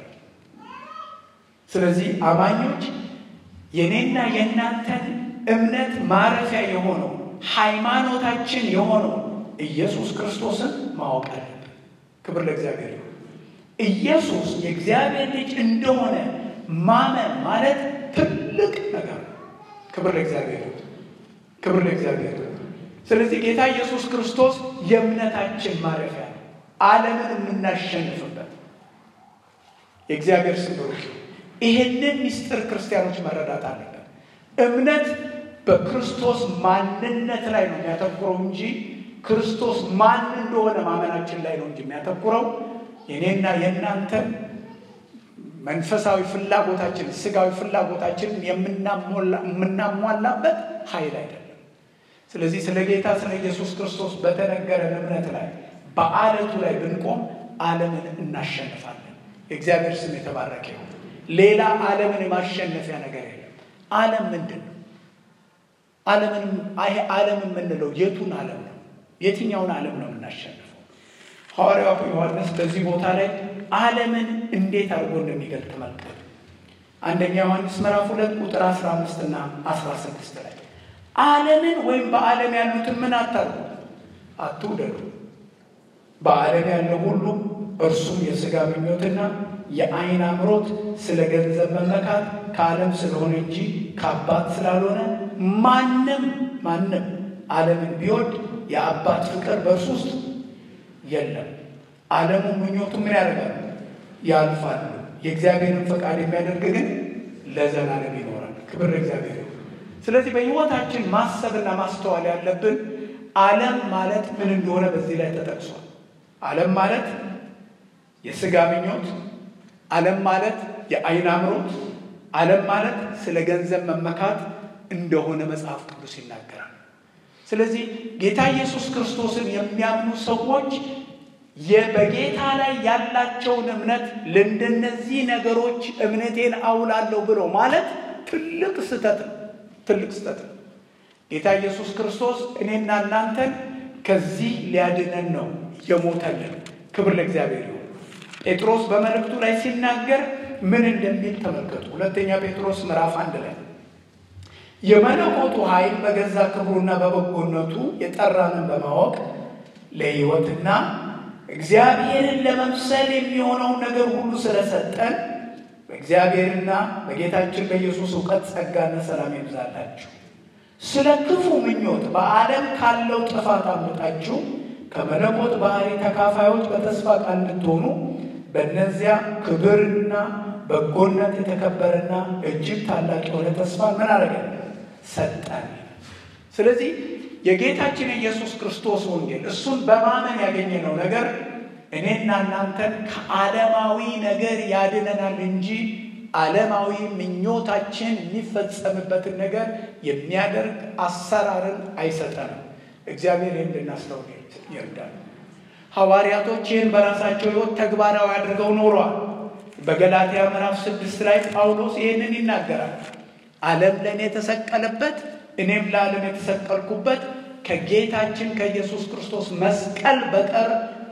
ስለዚህ አማኞች የኔና የእናንተን እምነት ማረፊያ የሆነው ሃይማኖታችን የሆነው ኢየሱስ ክርስቶስን ማወቅ አለብን። ክብር ለእግዚአብሔር ይሁን። ኢየሱስ የእግዚአብሔር ልጅ እንደሆነ ማመን ማለት ትልቅ ነገር ነው። ክብር ለእግዚአብሔር ይሁን። ክብር ለእግዚአብሔር ይሁን። ስለዚህ ጌታ ኢየሱስ ክርስቶስ የእምነታችን ማረፊያ ነው፣ ዓለምን የምናሸንፍበት የእግዚአብሔር ስም ብሩክ ይሁን። ይህንን ምስጢር ክርስቲያኖች መረዳት አለበት። እምነት በክርስቶስ ማንነት ላይ ነው የሚያተኩረው እንጂ ክርስቶስ ማን እንደሆነ ማመናችን ላይ ነው እንጂ የሚያተኩረው የኔና የእናንተን መንፈሳዊ ፍላጎታችን ስጋዊ ፍላጎታችንን የምናሟላበት ኃይል አይደለም። ስለዚህ ስለ ጌታ ስለ ኢየሱስ ክርስቶስ በተነገረን እምነት ላይ በአለቱ ላይ ብንቆም ዓለምን እናሸንፋለን። የእግዚአብሔር ስም የተባረከ ይሁን። ሌላ ዓለምን የማሸነፊያ ነገር የለም። ዓለም ምንድን ነው? ዓለምን ይሄ ዓለም የምንለው የቱን ዓለም ነው? የትኛውን ዓለም ነው የምናሸንፈው? ሐዋርያው ዮሐንስ በዚህ ቦታ ላይ ዓለምን እንዴት አድርጎ እንደሚገልጥ ተመልከቱ። አንደኛ ዮሐንስ ምዕራፍ ሁለት ቁጥር 15 እና 16 ላይ ዓለምን ወይም በዓለም ያሉትን ምን አታርጉ፣ አትውደዱ። በዓለም ያለው ሁሉ እርሱም የሥጋ ምኞትና የዓይን አምሮት፣ ስለ ገንዘብ መመካት ከዓለም ስለሆነ እንጂ ከአባት ስላልሆነ ማንም ማንም ዓለምን ቢወድ የአባት ፍቅር በእርሱ ውስጥ የለም። ዓለሙ ምኞቱ ምን ያደርጋል? ያልፋሉ። የእግዚአብሔርን ፈቃድ የሚያደርግ ግን ለዘላለም ይኖራል። ክብር ለእግዚአብሔር ይሁን። ስለዚህ በሕይወታችን ማሰብና ማስተዋል ያለብን ዓለም ማለት ምን እንደሆነ በዚህ ላይ ተጠቅሷል። ዓለም ማለት የሥጋ ምኞት፣ ዓለም ማለት የዓይን አምሮት፣ ዓለም ማለት ስለ ገንዘብ መመካት እንደሆነ መጽሐፍ ቅዱስ ይናገራል። ስለዚህ ጌታ ኢየሱስ ክርስቶስን የሚያምኑ ሰዎች በጌታ ላይ ያላቸውን እምነት ለእንደነዚህ ነገሮች እምነቴን አውላለሁ ብሎ ማለት ትልቅ ስህተት ነው። ትልቅ ስህተት ነው። ጌታ ኢየሱስ ክርስቶስ እኔና እናንተን ከዚህ ሊያድነን ነው የሞተልን። ክብር ለእግዚአብሔር ይሁን። ጴጥሮስ በመልእክቱ ላይ ሲናገር ምን እንደሚል ተመልከቱ። ሁለተኛ ጴጥሮስ ምዕራፍ አንድ ላይ የመለኮቱ ኃይል በገዛ ክብሩና በበጎነቱ የጠራንን በማወቅ ለሕይወትና እግዚአብሔርን ለመምሰል የሚሆነውን ነገር ሁሉ ስለሰጠን በእግዚአብሔርና በጌታችን በኢየሱስ እውቀት ጸጋና ሰላም ይብዛላችሁ። ስለ ክፉ ምኞት በዓለም ካለው ጥፋት አምልጣችሁ ከመለኮት ባህሪ ተካፋዮች በተስፋ ቃል እንድትሆኑ በእነዚያ ክብርና በጎነት የተከበረና እጅግ ታላቅ የሆነ ተስፋ ምን አደረገ? ሰጠን። ስለዚህ የጌታችን የኢየሱስ ክርስቶስ ወንጌል እሱን በማመን ያገኘነው ነገር እኔና እናንተን ከዓለማዊ ነገር ያድነናል እንጂ ዓለማዊ ምኞታችን የሚፈጸምበትን ነገር የሚያደርግ አሰራርን አይሰጠንም። እግዚአብሔር ይህን እንድናስተውል ይርዳል። ሐዋርያቶች ይህን በራሳቸው ሕይወት ተግባራዊ አድርገው ኖረዋል። በገላትያ ምዕራፍ ስድስት ላይ ጳውሎስ ይህንን ይናገራል። ዓለም ለእኔ የተሰቀለበት እኔም ለዓለም የተሰቀልኩበት ከጌታችን ከኢየሱስ ክርስቶስ መስቀል በቀር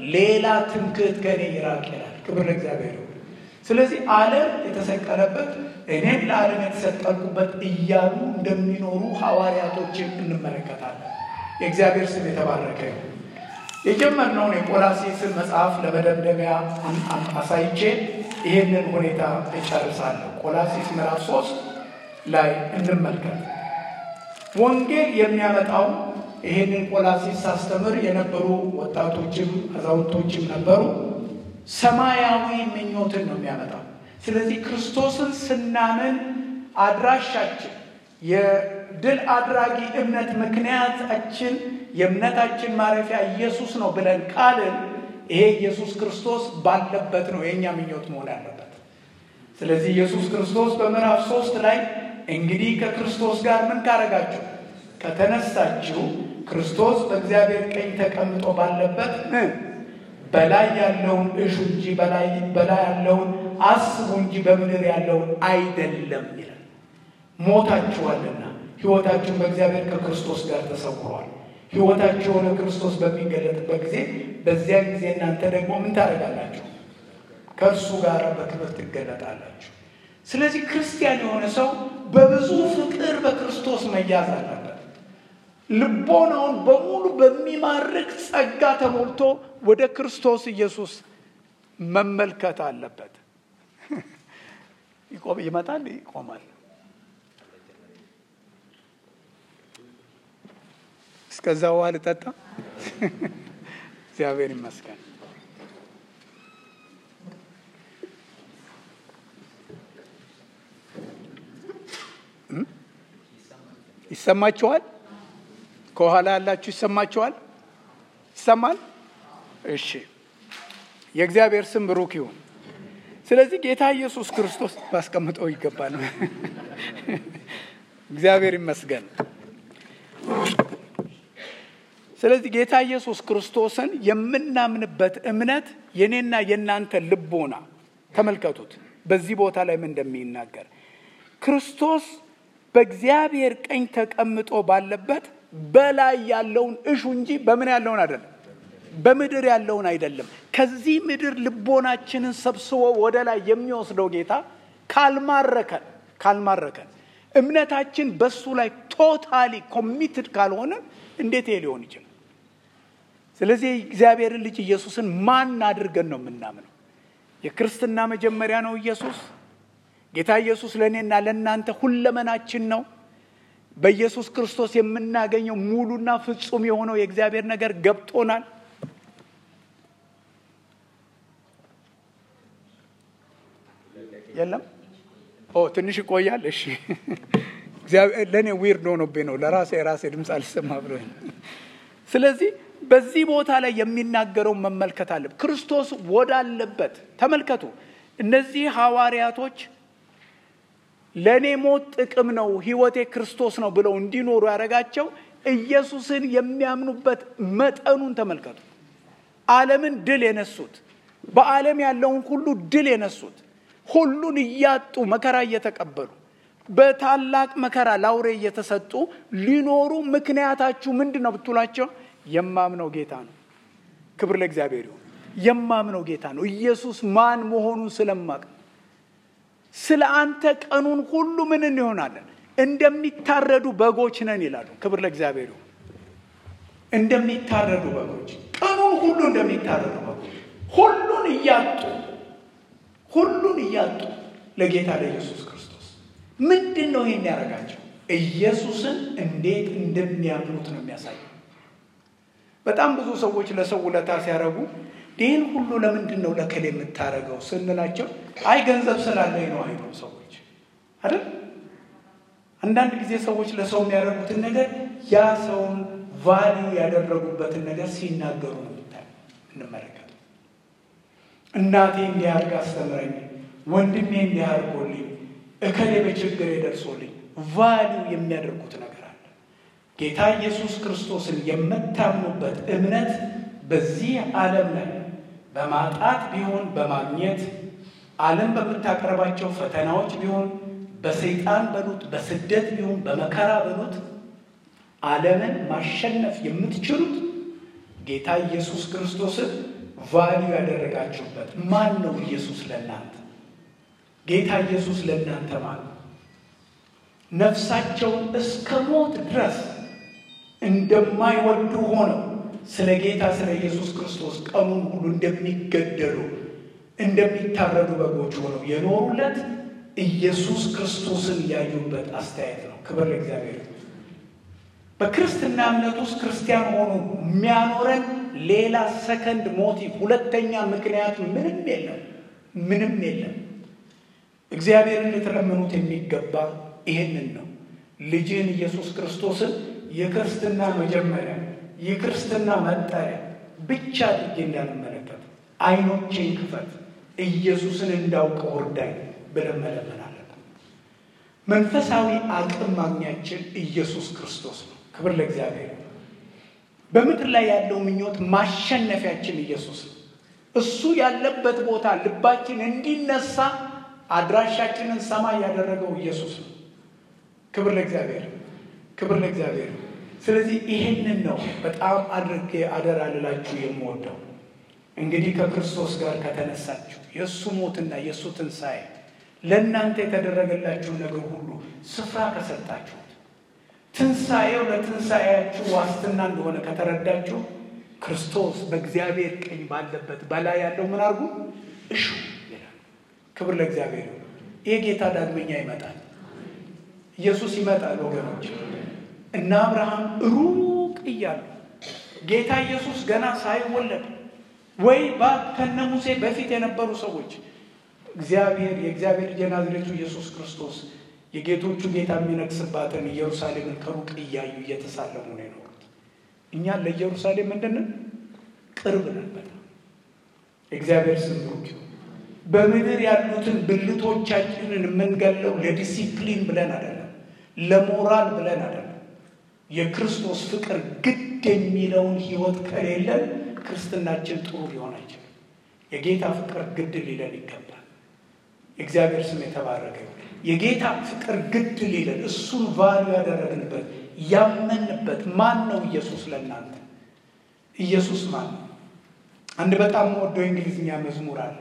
ሌላ ትምክህት ከእኔ ይራቅ ይላል። ክብር ለእግዚአብሔር ይሁን። ስለዚህ ዓለም የተሰቀለበት እኔም ለዓለም የተሰቀልኩበት እያሉ እንደሚኖሩ ሐዋርያቶችን እንመለከታለን። የእግዚአብሔር ስም የተባረከ ይሁን። የጀመርነውን የቆላሴስን መጽሐፍ ለመደምደሚያ አሳይቼ ይሄንን ሁኔታ እጨርሳለሁ። ቆላሴስ ምዕራፍ ሶስት ላይ እንመልከት። ወንጌል የሚያመጣው ይሄንን ቆላሴስ ሳስተምር የነበሩ ወጣቶችም አዛውንቶችም ነበሩ። ሰማያዊ ምኞትን ነው የሚያመጣው። ስለዚህ ክርስቶስን ስናምን አድራሻችን የድል አድራጊ እምነት ምክንያታችን የእምነታችን ማረፊያ ኢየሱስ ነው ብለን ቃልን ይሄ ኢየሱስ ክርስቶስ ባለበት ነው የእኛ ምኞት መሆን ያለበት። ስለዚህ ኢየሱስ ክርስቶስ በምዕራፍ ሶስት ላይ እንግዲህ ከክርስቶስ ጋር ምን ካረጋችሁ ከተነሳችሁ ክርስቶስ በእግዚአብሔር ቀኝ ተቀምጦ ባለበት በላይ ያለውን እሹ እንጂ በላይ ያለውን አስቡ እንጂ በምድር ያለውን አይደለም ይላል። ሞታችኋልና ሕይወታችሁን በእግዚአብሔር ከክርስቶስ ጋር ተሰውሯል። ሕይወታችሁ የሆነ ክርስቶስ በሚገለጥበት ጊዜ በዚያን ጊዜ እናንተ ደግሞ ምን ታደርጋላችሁ? ከእርሱ ጋር በክብር ትገለጣላችሁ። ስለዚህ ክርስቲያን የሆነ ሰው በብዙ ፍቅር በክርስቶስ መያዝ አለበት። ልቦናውን በሙሉ በሚማርክ ጸጋ ተሞልቶ ወደ ክርስቶስ ኢየሱስ መመልከት አለበት። ይመጣል፣ ይቆማል። እስከዛ ውሃ ልጠጣ። እግዚአብሔር ይመስገን። ይሰማችኋል? ከኋላ ያላችሁ ይሰማችኋል? ይሰማል? እሺ፣ የእግዚአብሔር ስም ብሩክ ይሁን። ስለዚህ ጌታ ኢየሱስ ክርስቶስ ባስቀምጠው ይገባል። እግዚአብሔር ይመስገን። ስለዚህ ጌታ ኢየሱስ ክርስቶስን የምናምንበት እምነት የኔና የእናንተ ልቦና ተመልከቱት። በዚህ ቦታ ላይ ምን እንደሚናገር ክርስቶስ በእግዚአብሔር ቀኝ ተቀምጦ ባለበት በላይ ያለውን እሹ እንጂ በምን ያለውን አይደለም፣ በምድር ያለውን አይደለም። ከዚህ ምድር ልቦናችንን ሰብስቦ ወደ ላይ የሚወስደው ጌታ ካልማረከን ካልማረከን እምነታችን በሱ ላይ ቶታሊ ኮሚትድ ካልሆነ እንዴት ይሄ ሊሆን ይችላል? ስለዚህ እግዚአብሔርን ልጅ ኢየሱስን ማን አድርገን ነው የምናምነው? የክርስትና መጀመሪያ ነው ኢየሱስ። ጌታ ኢየሱስ ለእኔና ለእናንተ ሁለመናችን ነው። በኢየሱስ ክርስቶስ የምናገኘው ሙሉና ፍጹም የሆነው የእግዚአብሔር ነገር ገብቶናል። የለም ኦ ትንሽ ይቆያል። እሺ ለእኔ ዊርድ ሆኖብኝ ነው። ለራሴ የራሴ ድምፅ አልሰማ ብሎ ስለዚህ በዚህ ቦታ ላይ የሚናገረውን መመልከት አለ። ክርስቶስ ወዳለበት ተመልከቱ። እነዚህ ሐዋርያቶች ለእኔ ሞት ጥቅም ነው፣ ሕይወቴ ክርስቶስ ነው ብለው እንዲኖሩ ያደረጋቸው ኢየሱስን የሚያምኑበት መጠኑን ተመልከቱ። ዓለምን ድል የነሱት በዓለም ያለውን ሁሉ ድል የነሱት ሁሉን እያጡ መከራ እየተቀበሉ በታላቅ መከራ ላውሬ እየተሰጡ ሊኖሩ ምክንያታችሁ ምንድን ነው ብትሏቸው የማምነው ጌታ ነው። ክብር ለእግዚአብሔር ይሁን። የማምነው ጌታ ነው። ኢየሱስ ማን መሆኑን ስለማቅ ስለ አንተ ቀኑን ሁሉ ምን እንሆናለን? እንደሚታረዱ በጎች ነን ይላሉ። ክብር ለእግዚአብሔር ይሁን። እንደሚታረዱ በጎች ቀኑን ሁሉ እንደሚታረዱ በጎች ሁሉን እያጡ ሁሉን እያጡ ለጌታ ለኢየሱስ ክርስቶስ ምንድን ነው ይሄን ያደረጋቸው? ኢየሱስን እንዴት እንደሚያምኑት ነው የሚያሳየው። በጣም ብዙ ሰዎች ለሰው ውለታ ሲያደርጉ ይህን ሁሉ ለምንድን ነው ለከሌ የምታደርገው ስንላቸው አይ ገንዘብ ስላለኝ ነው አይሉ ሰዎች አይደል። አንዳንድ ጊዜ ሰዎች ለሰው የሚያደርጉትን ነገር ያ ሰውን ቫሊዩ ያደረጉበትን ነገር ሲናገሩ ነው እንመለከት። እናቴ እንዲህ አድርጋ አስተምረኝ፣ ወንድሜ እንዲህ አድርጎልኝ፣ እከሌ በችግር ደርሶልኝ ቫሊዩ የሚያደርጉት ነገር አለ። ጌታ ኢየሱስ ክርስቶስን የምታምኑበት እምነት በዚህ ዓለም ላይ በማጣት ቢሆን በማግኘት ዓለም በምታቀርባቸው ፈተናዎች ቢሆን በሰይጣን በሉት በስደት ቢሆን በመከራ በሉት ዓለምን ማሸነፍ የምትችሉት ጌታ ኢየሱስ ክርስቶስን ቫሊዩ ያደረጋችሁበት ማን ነው? ኢየሱስ ለእናንተ ጌታ ኢየሱስ ለእናንተ ማለት ነፍሳቸውን እስከ ሞት ድረስ እንደማይወዱ ሆነው ስለ ጌታ ስለ ኢየሱስ ክርስቶስ ቀኑን ሁሉ እንደሚገደሉ እንደሚታረዱ በጎች ሆነው የኖሩለት ኢየሱስ ክርስቶስን ያዩበት አስተያየት ነው። ክብር ለእግዚአብሔር። በክርስትና እምነት ውስጥ ክርስቲያን ሆኖ የሚያኖረን ሌላ ሰከንድ ሞቲቭ፣ ሁለተኛ ምክንያት ምንም የለም፣ ምንም የለም። እግዚአብሔርን ልትለምኑት የሚገባ ይሄንን ነው። ልጅህን ኢየሱስ ክርስቶስን የክርስትና መጀመሪያ የክርስትና መጠሪያ ብቻ አድርጌ እንዳንመለከት አይኖቼን ክፈት፣ ኢየሱስን እንዳውቀው እርዳኝ ብለን መለመን አለብን። መንፈሳዊ አቅም ማግኛችን ኢየሱስ ክርስቶስ ነው። ክብር ለእግዚአብሔር። በምድር ላይ ያለው ምኞት ማሸነፊያችን ኢየሱስ ነው። እሱ ያለበት ቦታ ልባችን እንዲነሳ አድራሻችንን ሰማይ ያደረገው ኢየሱስ ነው። ክብር ለእግዚአብሔር፣ ክብር ለእግዚአብሔር። ስለዚህ ይሄንን ነው በጣም አድርጌ አደራ ልላችሁ የምወደው። እንግዲህ ከክርስቶስ ጋር ከተነሳችሁ የእሱ ሞትና የእሱ ትንሣኤ ለእናንተ የተደረገላችሁ ነገር ሁሉ ስፍራ ከሰጣችሁት ትንሣኤው ለትንሣኤያችሁ ዋስትና እንደሆነ ከተረዳችሁ ክርስቶስ በእግዚአብሔር ቀኝ ባለበት በላይ ያለው ምን አድርጉ እሹ ይላል። ክብር ለእግዚአብሔር። ይህ ጌታ ዳግመኛ ይመጣል። ኢየሱስ ይመጣል ወገኖች እና አብርሃም ሩቅ እያሉ ጌታ ኢየሱስ ገና ሳይወለድ ወይ ከነ ሙሴ በፊት የነበሩ ሰዎች እግዚአብሔር የእግዚአብሔር ልጅ የናዝሬቱ ኢየሱስ ክርስቶስ የጌቶቹ ጌታ የሚነግስባትን ኢየሩሳሌምን ከሩቅ እያዩ እየተሳለሙ ነው የኖሩት። እኛ ለኢየሩሳሌም ምንድንን ቅርብ ነን በጣም እግዚአብሔር ስም ብሩክ ይሁን። በምድር ያሉትን ብልቶቻችንን የምንገለው ለዲሲፕሊን ብለን አይደለም፣ ለሞራል ብለን አይደለም። የክርስቶስ ፍቅር ግድ የሚለውን ህይወት ከሌለን ክርስትናችን ጥሩ ሊሆን አይችልም። የጌታ ፍቅር ግድ ሊለን ይገባል። የእግዚአብሔር ስም የተባረከ የጌታ ፍቅር ግድ ሊለን እሱን ቫሉ ያደረግንበት ያመንበት ማን ነው? ኢየሱስ ለእናንተ ኢየሱስ ማን ነው? አንድ በጣም ወደው የእንግሊዝኛ መዝሙር አለ።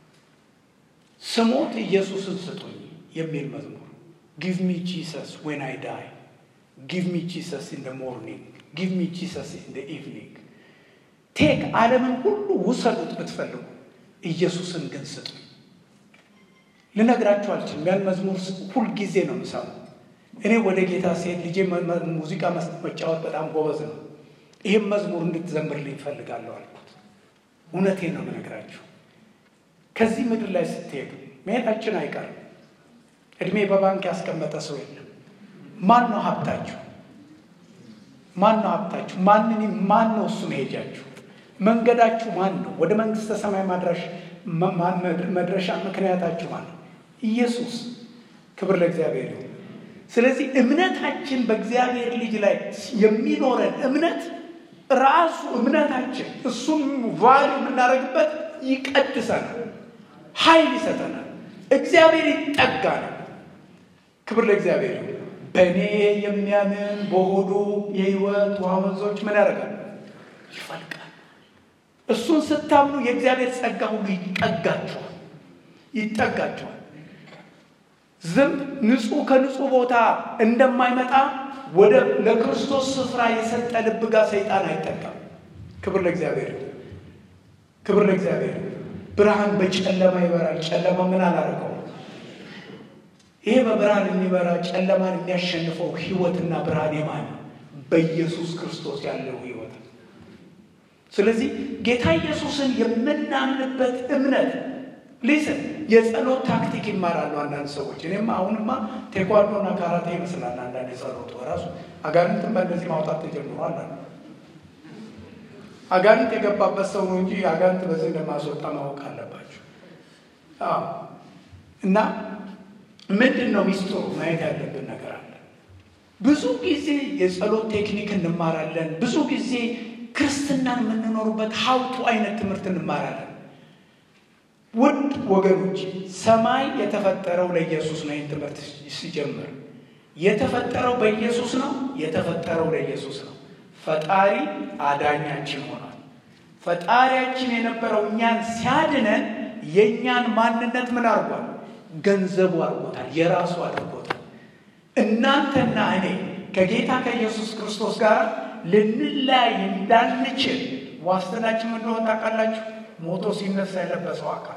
ስሞት ኢየሱስን ስጡኝ የሚል መዝሙር ጊቭ ሚ ጂሰስ ዌን አይ ዳይ ጊቭ ሚ ጂሰስ ኢን ደ ሞርኒንግ ጊቭ ሚ ጂሰስ ኢን ደ ኢቭኒንግ ቴክ ዓለምን ሁሉ ውሰዱት ብትፈልጉ ኢየሱስን ግን ስጡኝ። ልነግራችሁ አልችልም። ያን መዝሙር ሁልጊዜ ነው የምሰማው። እኔ ወደ ጌታ ሲሄድ ልጄ ሙዚቃ መጫወት በጣም ጎበዝ ነው። ይህም መዝሙር እንድትዘምርልኝ እፈልጋለሁ አልኩት። እውነቴን ነው የምነግራችሁ። ከዚህ ምድር ላይ ስትሄዱ መሄዳችን አይቀርም። እድሜ በባንክ ያስቀመጠ ሰው የለም። ማን ነው ሀብታችሁ? ማን ነው ሀብታችሁ? ማንን ማን ነው እሱ መሄጃችሁ? መንገዳችሁ ማን ነው? ወደ መንግስተ ሰማይ ማድረሽ መድረሻ ምክንያታችሁ ማን ነው? ኢየሱስ። ክብር ለእግዚአብሔር ይሁን። ስለዚህ እምነታችን በእግዚአብሔር ልጅ ላይ የሚኖረን እምነት ራሱ እምነታችን እሱም ቫሉ የምናደርግበት ይቀድሰናል፣ ኃይል ይሰጠናል፣ እግዚአብሔር ይጠጋናል። ክብር ለእግዚአብሔር ይሁን። በእኔ የሚያምን በሆዱ የህይወት ውሃ ወንዞች ምን ያደርጋል? ይፈልቃል። እሱን ስታምኑ የእግዚአብሔር ጸጋ ሁሉ ይጠጋችኋል ይጠጋችኋል። ዝንብ ንጹህ ከንጹህ ቦታ እንደማይመጣ ወደ ለክርስቶስ ስፍራ የሰጠ ልብ ጋር ሰይጣን አይጠጋም። ክብር ለእግዚአብሔር ክብር ለእግዚአብሔር። ብርሃን በጨለማ ይበራል፣ ጨለማ ምን አላደረገው? ይሄ በብርሃን የሚበራ ጨለማን የሚያሸንፈው ህይወትና ብርሃን የማን በኢየሱስ ክርስቶስ ያለው ህይወት። ስለዚህ ጌታ ኢየሱስን የምናምንበት እምነት ሊስን የጸሎት ታክቲክ ይማራሉ አንዳንድ ሰዎች። እኔም አሁንማ ቴኳንዶና ካራቴ ይመስላል አንዳንድ የጸሎት በራሱ አጋንንትን በእነዚህ ማውጣት ተጀምሯል አሉ። አጋንንት የገባበት ሰው ነው እንጂ አጋንንት በዚህ እንደማስወጣ ማወቅ አለባቸው። እና ምንድን ነው ሚስጥሩ? ማየት ያለብን ነገር አለ። ብዙ ጊዜ የጸሎት ቴክኒክ እንማራለን። ብዙ ጊዜ ክርስትናን የምንኖርበት ሀውቱ አይነት ትምህርት እንማራለን። ውድ ወገኖች ሰማይ የተፈጠረው ለኢየሱስ ነው። ይህን ትምህርት ሲጀምር የተፈጠረው በኢየሱስ ነው። የተፈጠረው ለኢየሱስ ነው። ፈጣሪ አዳኛችን ሆኗል። ፈጣሪያችን የነበረው እኛን ሲያድነን የእኛን ማንነት ምን አድርጓል? ገንዘቡ አድርጎታል፣ የራሱ አድርጎታል። እናንተና እኔ ከጌታ ከኢየሱስ ክርስቶስ ጋር ልንለያይ እንዳንችል ዋስትናችን እንደሆነ ታውቃላችሁ። ሞቶ ሲነሳ የለበሰው አካል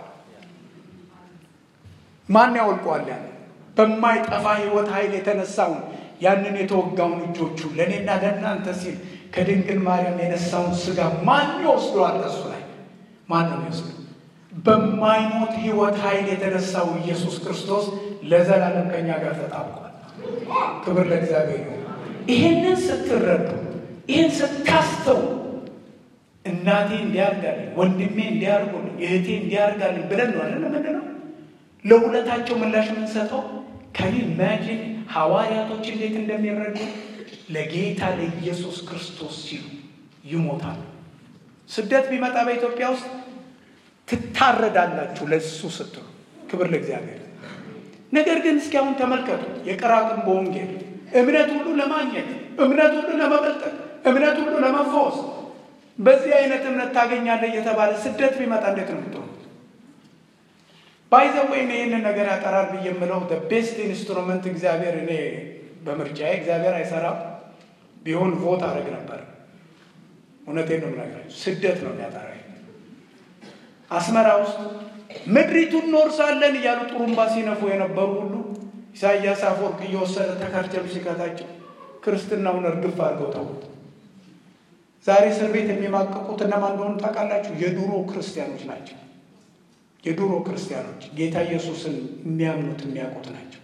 ማን ያወልቀዋል? ያለ በማይጠፋ ሕይወት ኃይል የተነሳውን ያንን የተወጋውን እጆቹን ለእኔና ለእናንተ ሲል ከድንግል ማርያም የነሳውን ስጋ ማን ይወስደዋል? ከሱ ላይ ማን ነው የሚወስደው? በማይሞት ሕይወት ኃይል የተነሳው ኢየሱስ ክርስቶስ ለዘላለም ከኛ ጋር ተጣብቋል። ክብር ለእግዚአብሔር ነው። ይሄንን ስትረዱ፣ ይህን ስታስተው እናቴ እንዲያርጋልኝ፣ ወንድሜ እንዲያርጉልኝ፣ እህቴ እንዲያርጋልኝ ብለን ነው አለ ምንድን ነው ለውለታቸው ምላሽ የምንሰጠው ከኔ ኢማጂን ሐዋርያቶች እንዴት እንደሚረዱ ለጌታ ለኢየሱስ ክርስቶስ ሲሉ ይሞታሉ። ስደት ቢመጣ በኢትዮጵያ ውስጥ ትታረዳላችሁ ለሱ ስትሉ። ክብር ለእግዚአብሔር። ነገር ግን እስኪ አሁን ተመልከቱ የቀራቅንቦ ወንጌል እምነት ሁሉ ለማግኘት እምነት ሁሉ ለመበልጠቅ እምነት ሁሉ ለመፈወስ በዚህ አይነት እምነት ታገኛለህ እየተባለ ስደት ቢመጣ እንዴት ነው የምትሆኑ? ባይዘ ወይም ይህንን ነገር ያጠራል ብዬ የምለው ቤስት ኢንስትሩመንት እግዚአብሔር እኔ በምርጫዬ እግዚአብሔር አይሰራም ቢሆን ቮት አድረግ ነበር። እውነቴን ነው የምነግራችሁ። ስደት ነው የሚያጠራ። አስመራ ውስጥ ምድሪቱን እንወርሳለን እያሉ ጥሩምባ ሲነፉ የነበሩ ሁሉ ኢሳያስ አፈወርቅ እየወሰደ ተከርቸም ሲከታቸው ክርስትናውን እርግፍ አድርገው ተዉት። ዛሬ እስር ቤት የሚማቀቁት እነማን እንደሆኑ ታውቃላችሁ? የድሮ ክርስቲያኖች ናቸው። የድሮ ክርስቲያኖች ጌታ ኢየሱስን የሚያምኑት የሚያውቁት ናቸው።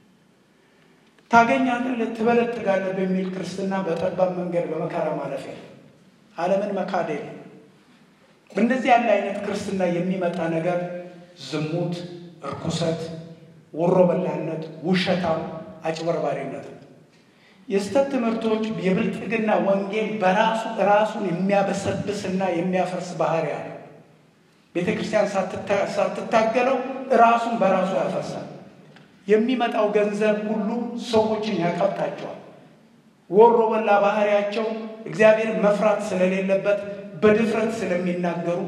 ታገኛለህ፣ ትበለጥጋለህ በሚል ክርስትና በጠባብ መንገድ በመከራ ማለፍ የለም። ዓለምን መካድ የለም። በእንደዚህ ያለ አይነት ክርስትና የሚመጣ ነገር ዝሙት፣ እርኩሰት፣ ወሮ በላነት፣ ውሸታም፣ አጭበርባሪነት ነው። የስተት ትምህርቶች የብልጥግና ወንጌል በራሱ ራሱን የሚያበሰብስና የሚያፈርስ ባህሪ አለ። ቤተ ክርስቲያን ሳትታገለው ራሱን በራሱ ያፈርሳል። የሚመጣው ገንዘብ ሁሉ ሰዎችን ያቀብጣቸዋል። ወሮ በላ ባህሪያቸው እግዚአብሔር መፍራት ስለሌለበት በድፍረት ስለሚናገሩ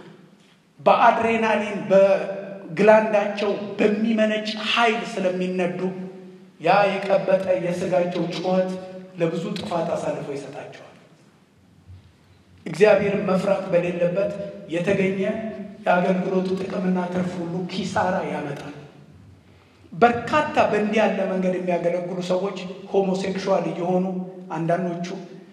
በአድሬናሊን በግላንዳቸው በሚመነጭ ኃይል ስለሚነዱ ያ የቀበጠ የስጋቸው ጩኸት ለብዙ ጥፋት አሳልፎ ይሰጣቸዋል። እግዚአብሔርን መፍራት በሌለበት የተገኘ የአገልግሎቱ ጥቅምና ትርፍ ሁሉ ኪሳራ ያመጣል። በርካታ በእንዲህ ያለ መንገድ የሚያገለግሉ ሰዎች ሆሞሴክሹዋል እየሆኑ አንዳንዶቹ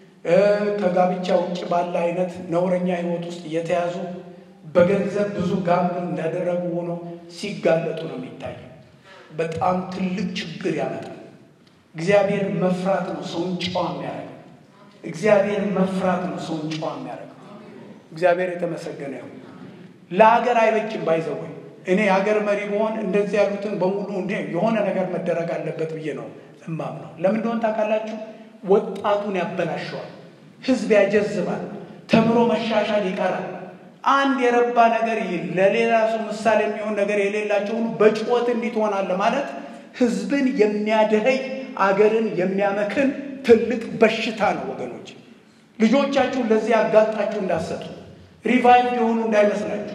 ከጋብቻ ውጭ ባለ አይነት ነውረኛ ሕይወት ውስጥ እየተያዙ በገንዘብ ብዙ ጋምብል እንዳደረጉ ሆኖ ሲጋለጡ ነው የሚታየው። በጣም ትልቅ ችግር ያመጣል። እግዚአብሔር መፍራት ነው ሰውን ጨዋ የሚያደርገው። እግዚአብሔር መፍራት ነው ሰውን ጨዋ የሚያደርገው። እግዚአብሔር የተመሰገነ ይሁን። ለሀገር አይበጅም ባይዘወይ እኔ የሀገር መሪ በሆን እንደዚህ ያሉትን በሙሉ እንደ የሆነ ነገር መደረግ አለበት ብዬ ነው እማም ነው። ለምን እንደሆነ ታውቃላችሁ? ወጣቱን ያበላሸዋል። ህዝብ ያጀዝባል። ተምሮ መሻሻል ይቀራል። አንድ የረባ ነገር ለሌላ ሰው ምሳሌ የሚሆን ነገር የሌላቸው ሁሉ በጭወት እንዲህ ትሆናለህ ማለት ህዝብን የሚያደኸይ አገርን የሚያመክን ትልቅ በሽታ ነው ወገኖች። ልጆቻችሁን ለዚህ አጋልጣችሁ እንዳሰጡ ሪቫይቭ የሆኑ እንዳይመስላችሁ።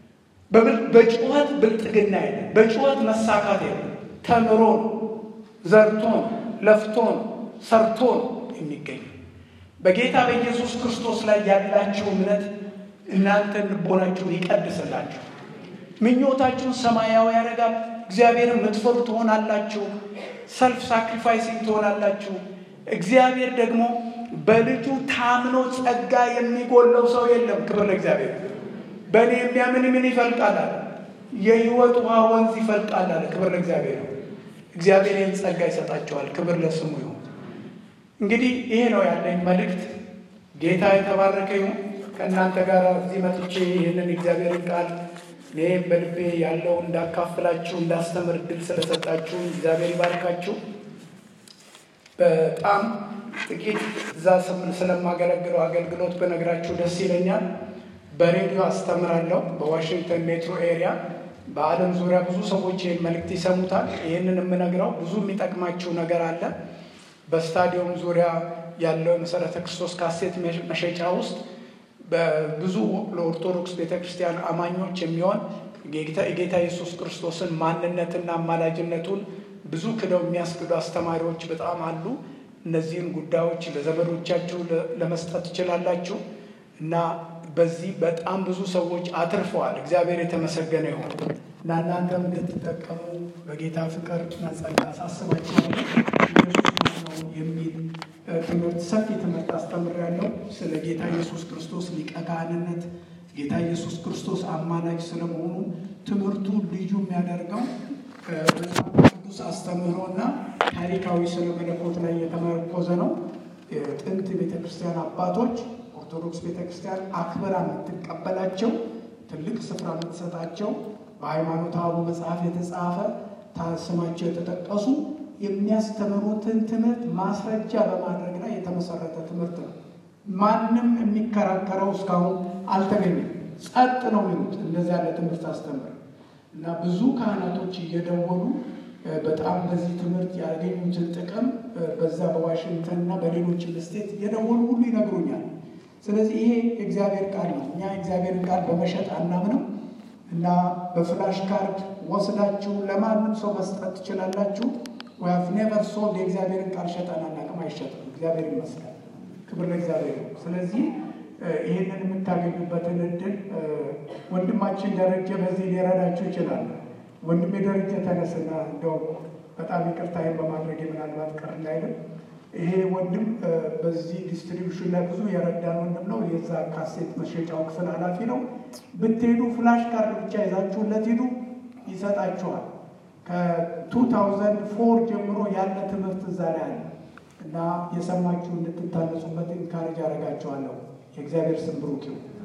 በጩኸት ብልጥግና የለም። በጩኸት መሳካት የለም። ተምሮ ነው፣ ዘርቶ ነው፣ ለፍቶ ነው፣ ሰርቶ ነው የሚገኝ። በጌታ በኢየሱስ ክርስቶስ ላይ ያላችሁ እምነት እናንተን ልቦናችሁን ይቀድስላችሁ፣ ምኞታችሁን ሰማያዊ ያደርጋል። እግዚአብሔርን የምትፈሩ ትሆናላችሁ። ሰልፍ ሳክሪፋይሲንግ ትሆናላችሁ። እግዚአብሔር ደግሞ በልጁ ታምኖ ጸጋ የሚጎለው ሰው የለም። ክብር ለእግዚአብሔር። በእኔ የሚያምን ምን ይፈልቃል አለ? የህይወት ውሃ ወንዝ ይፈልቃል አለ። ክብር ለእግዚአብሔር ነው። እግዚአብሔር ይህን ጸጋ ይሰጣቸዋል። ክብር ለስሙ ይሁን። እንግዲህ ይሄ ነው ያለኝ መልእክት። ጌታ የተባረከ ይሁን። ከእናንተ ጋር እዚህ መጥቼ ይህንን እግዚአብሔርን ቃል እኔ በልቤ ያለው እንዳካፍላችሁ እንዳስተምር እድል ስለሰጣችሁ እግዚአብሔር ይባርካችሁ። በጣም ጥቂት እዛ ስለማገለግለው አገልግሎት በነግራችሁ ደስ ይለኛል። በሬዲዮ አስተምራለሁ በዋሽንግተን ሜትሮ ኤሪያ። በዓለም ዙሪያ ብዙ ሰዎች ይህን መልእክት ይሰሙታል። ይህንን የምነግረው ብዙ የሚጠቅማችሁ ነገር አለ። በስታዲየም ዙሪያ ያለው የመሰረተ ክርስቶስ ካሴት መሸጫ ውስጥ በብዙ ለኦርቶዶክስ ቤተክርስቲያን አማኞች የሚሆን የጌታ ኢየሱስ ክርስቶስን ማንነትና አማላጅነቱን ብዙ ክደው የሚያስክዱ አስተማሪዎች በጣም አሉ። እነዚህን ጉዳዮች ለዘመዶቻችሁ ለመስጠት ትችላላችሁ እና በዚህ በጣም ብዙ ሰዎች አትርፈዋል። እግዚአብሔር የተመሰገነ ይሁን እና እናንተም እንድትጠቀሙ በጌታ ፍቅር መጸጋ አሳስባችኋለሁ። ኢየሱስ ነው የሚል ትምህርት ሰፊ ትምህርት አስተምሬያለሁ። ስለ ጌታ ኢየሱስ ክርስቶስ ሊቀ ካህንነት፣ ጌታ ኢየሱስ ክርስቶስ አማላጅ ስለመሆኑ ትምህርቱ ልዩ የሚያደርገው መጽሐፍ ቅዱስ አስተምህሮና ታሪካዊ ስለ መለኮት ላይ የተመረኮዘ ነው። ጥንት ቤተክርስቲያን አባቶች ኦርቶዶክስ ቤተክርስቲያን አክብራ የምትቀበላቸው ትልቅ ስፍራ የምትሰጣቸው በሃይማኖት አበው መጽሐፍ የተጻፈ ስማቸው የተጠቀሱ የሚያስተምሩትን ትምህርት ማስረጃ በማድረግ ላይ የተመሰረተ ትምህርት ነው። ማንም የሚከራከረው እስካሁን አልተገኘም። ጸጥ ነው የሚሉት እንደዚህ ያለ ትምህርት አስተምር እና ብዙ ካህናቶች እየደወሉ በጣም በዚህ ትምህርት ያገኙትን ጥቅም በዛ በዋሽንግተን እና በሌሎች ስቴት እየደወሉ ሁሉ ይነግሩኛል። ስለዚህ ይሄ የእግዚአብሔር ቃል ነው። እኛ የእግዚአብሔርን ቃል በመሸጥ አናምንም እና በፍላሽ ካርድ ወስዳችሁ ለማንም ሰው መስጠት ትችላላችሁ። ዊሃቭ ኔቨር ሶልድ የእግዚአብሔርን ቃል ሸጠን አናውቅም፣ አይሸጥም። እግዚአብሔር ይመስገን፣ ክብር ለእግዚአብሔር ነው። ስለዚህ ይህንን የምታገኙበትን እድል ወንድማችን ደረጀ በዚህ ሊረዳችሁ ይችላል። ወንድሜ ደረጀ ተነስና እንደው በጣም ይቅርታዬን በማድረግ ምናልባት ቀር እንዳይልም ይሄ ወንድም በዚህ ዲስትሪቢሽን ላይ ብዙ የረዳን ወንድም ነው። የዛ ካሴት መሸጫው ክፍል ኃላፊ ነው። ብትሄዱ ፍላሽ ካርድ ብቻ ይዛችሁለት ሂዱ፣ ይሰጣችኋል። ከ2004 ጀምሮ ያለ ትምህርት እዛ ላይ አለ እና የሰማችሁ እንድትታነጹበት ኢንካሬጅ አደርጋችኋለሁ። የእግዚአብሔር ስም ብሩክ ይሁን።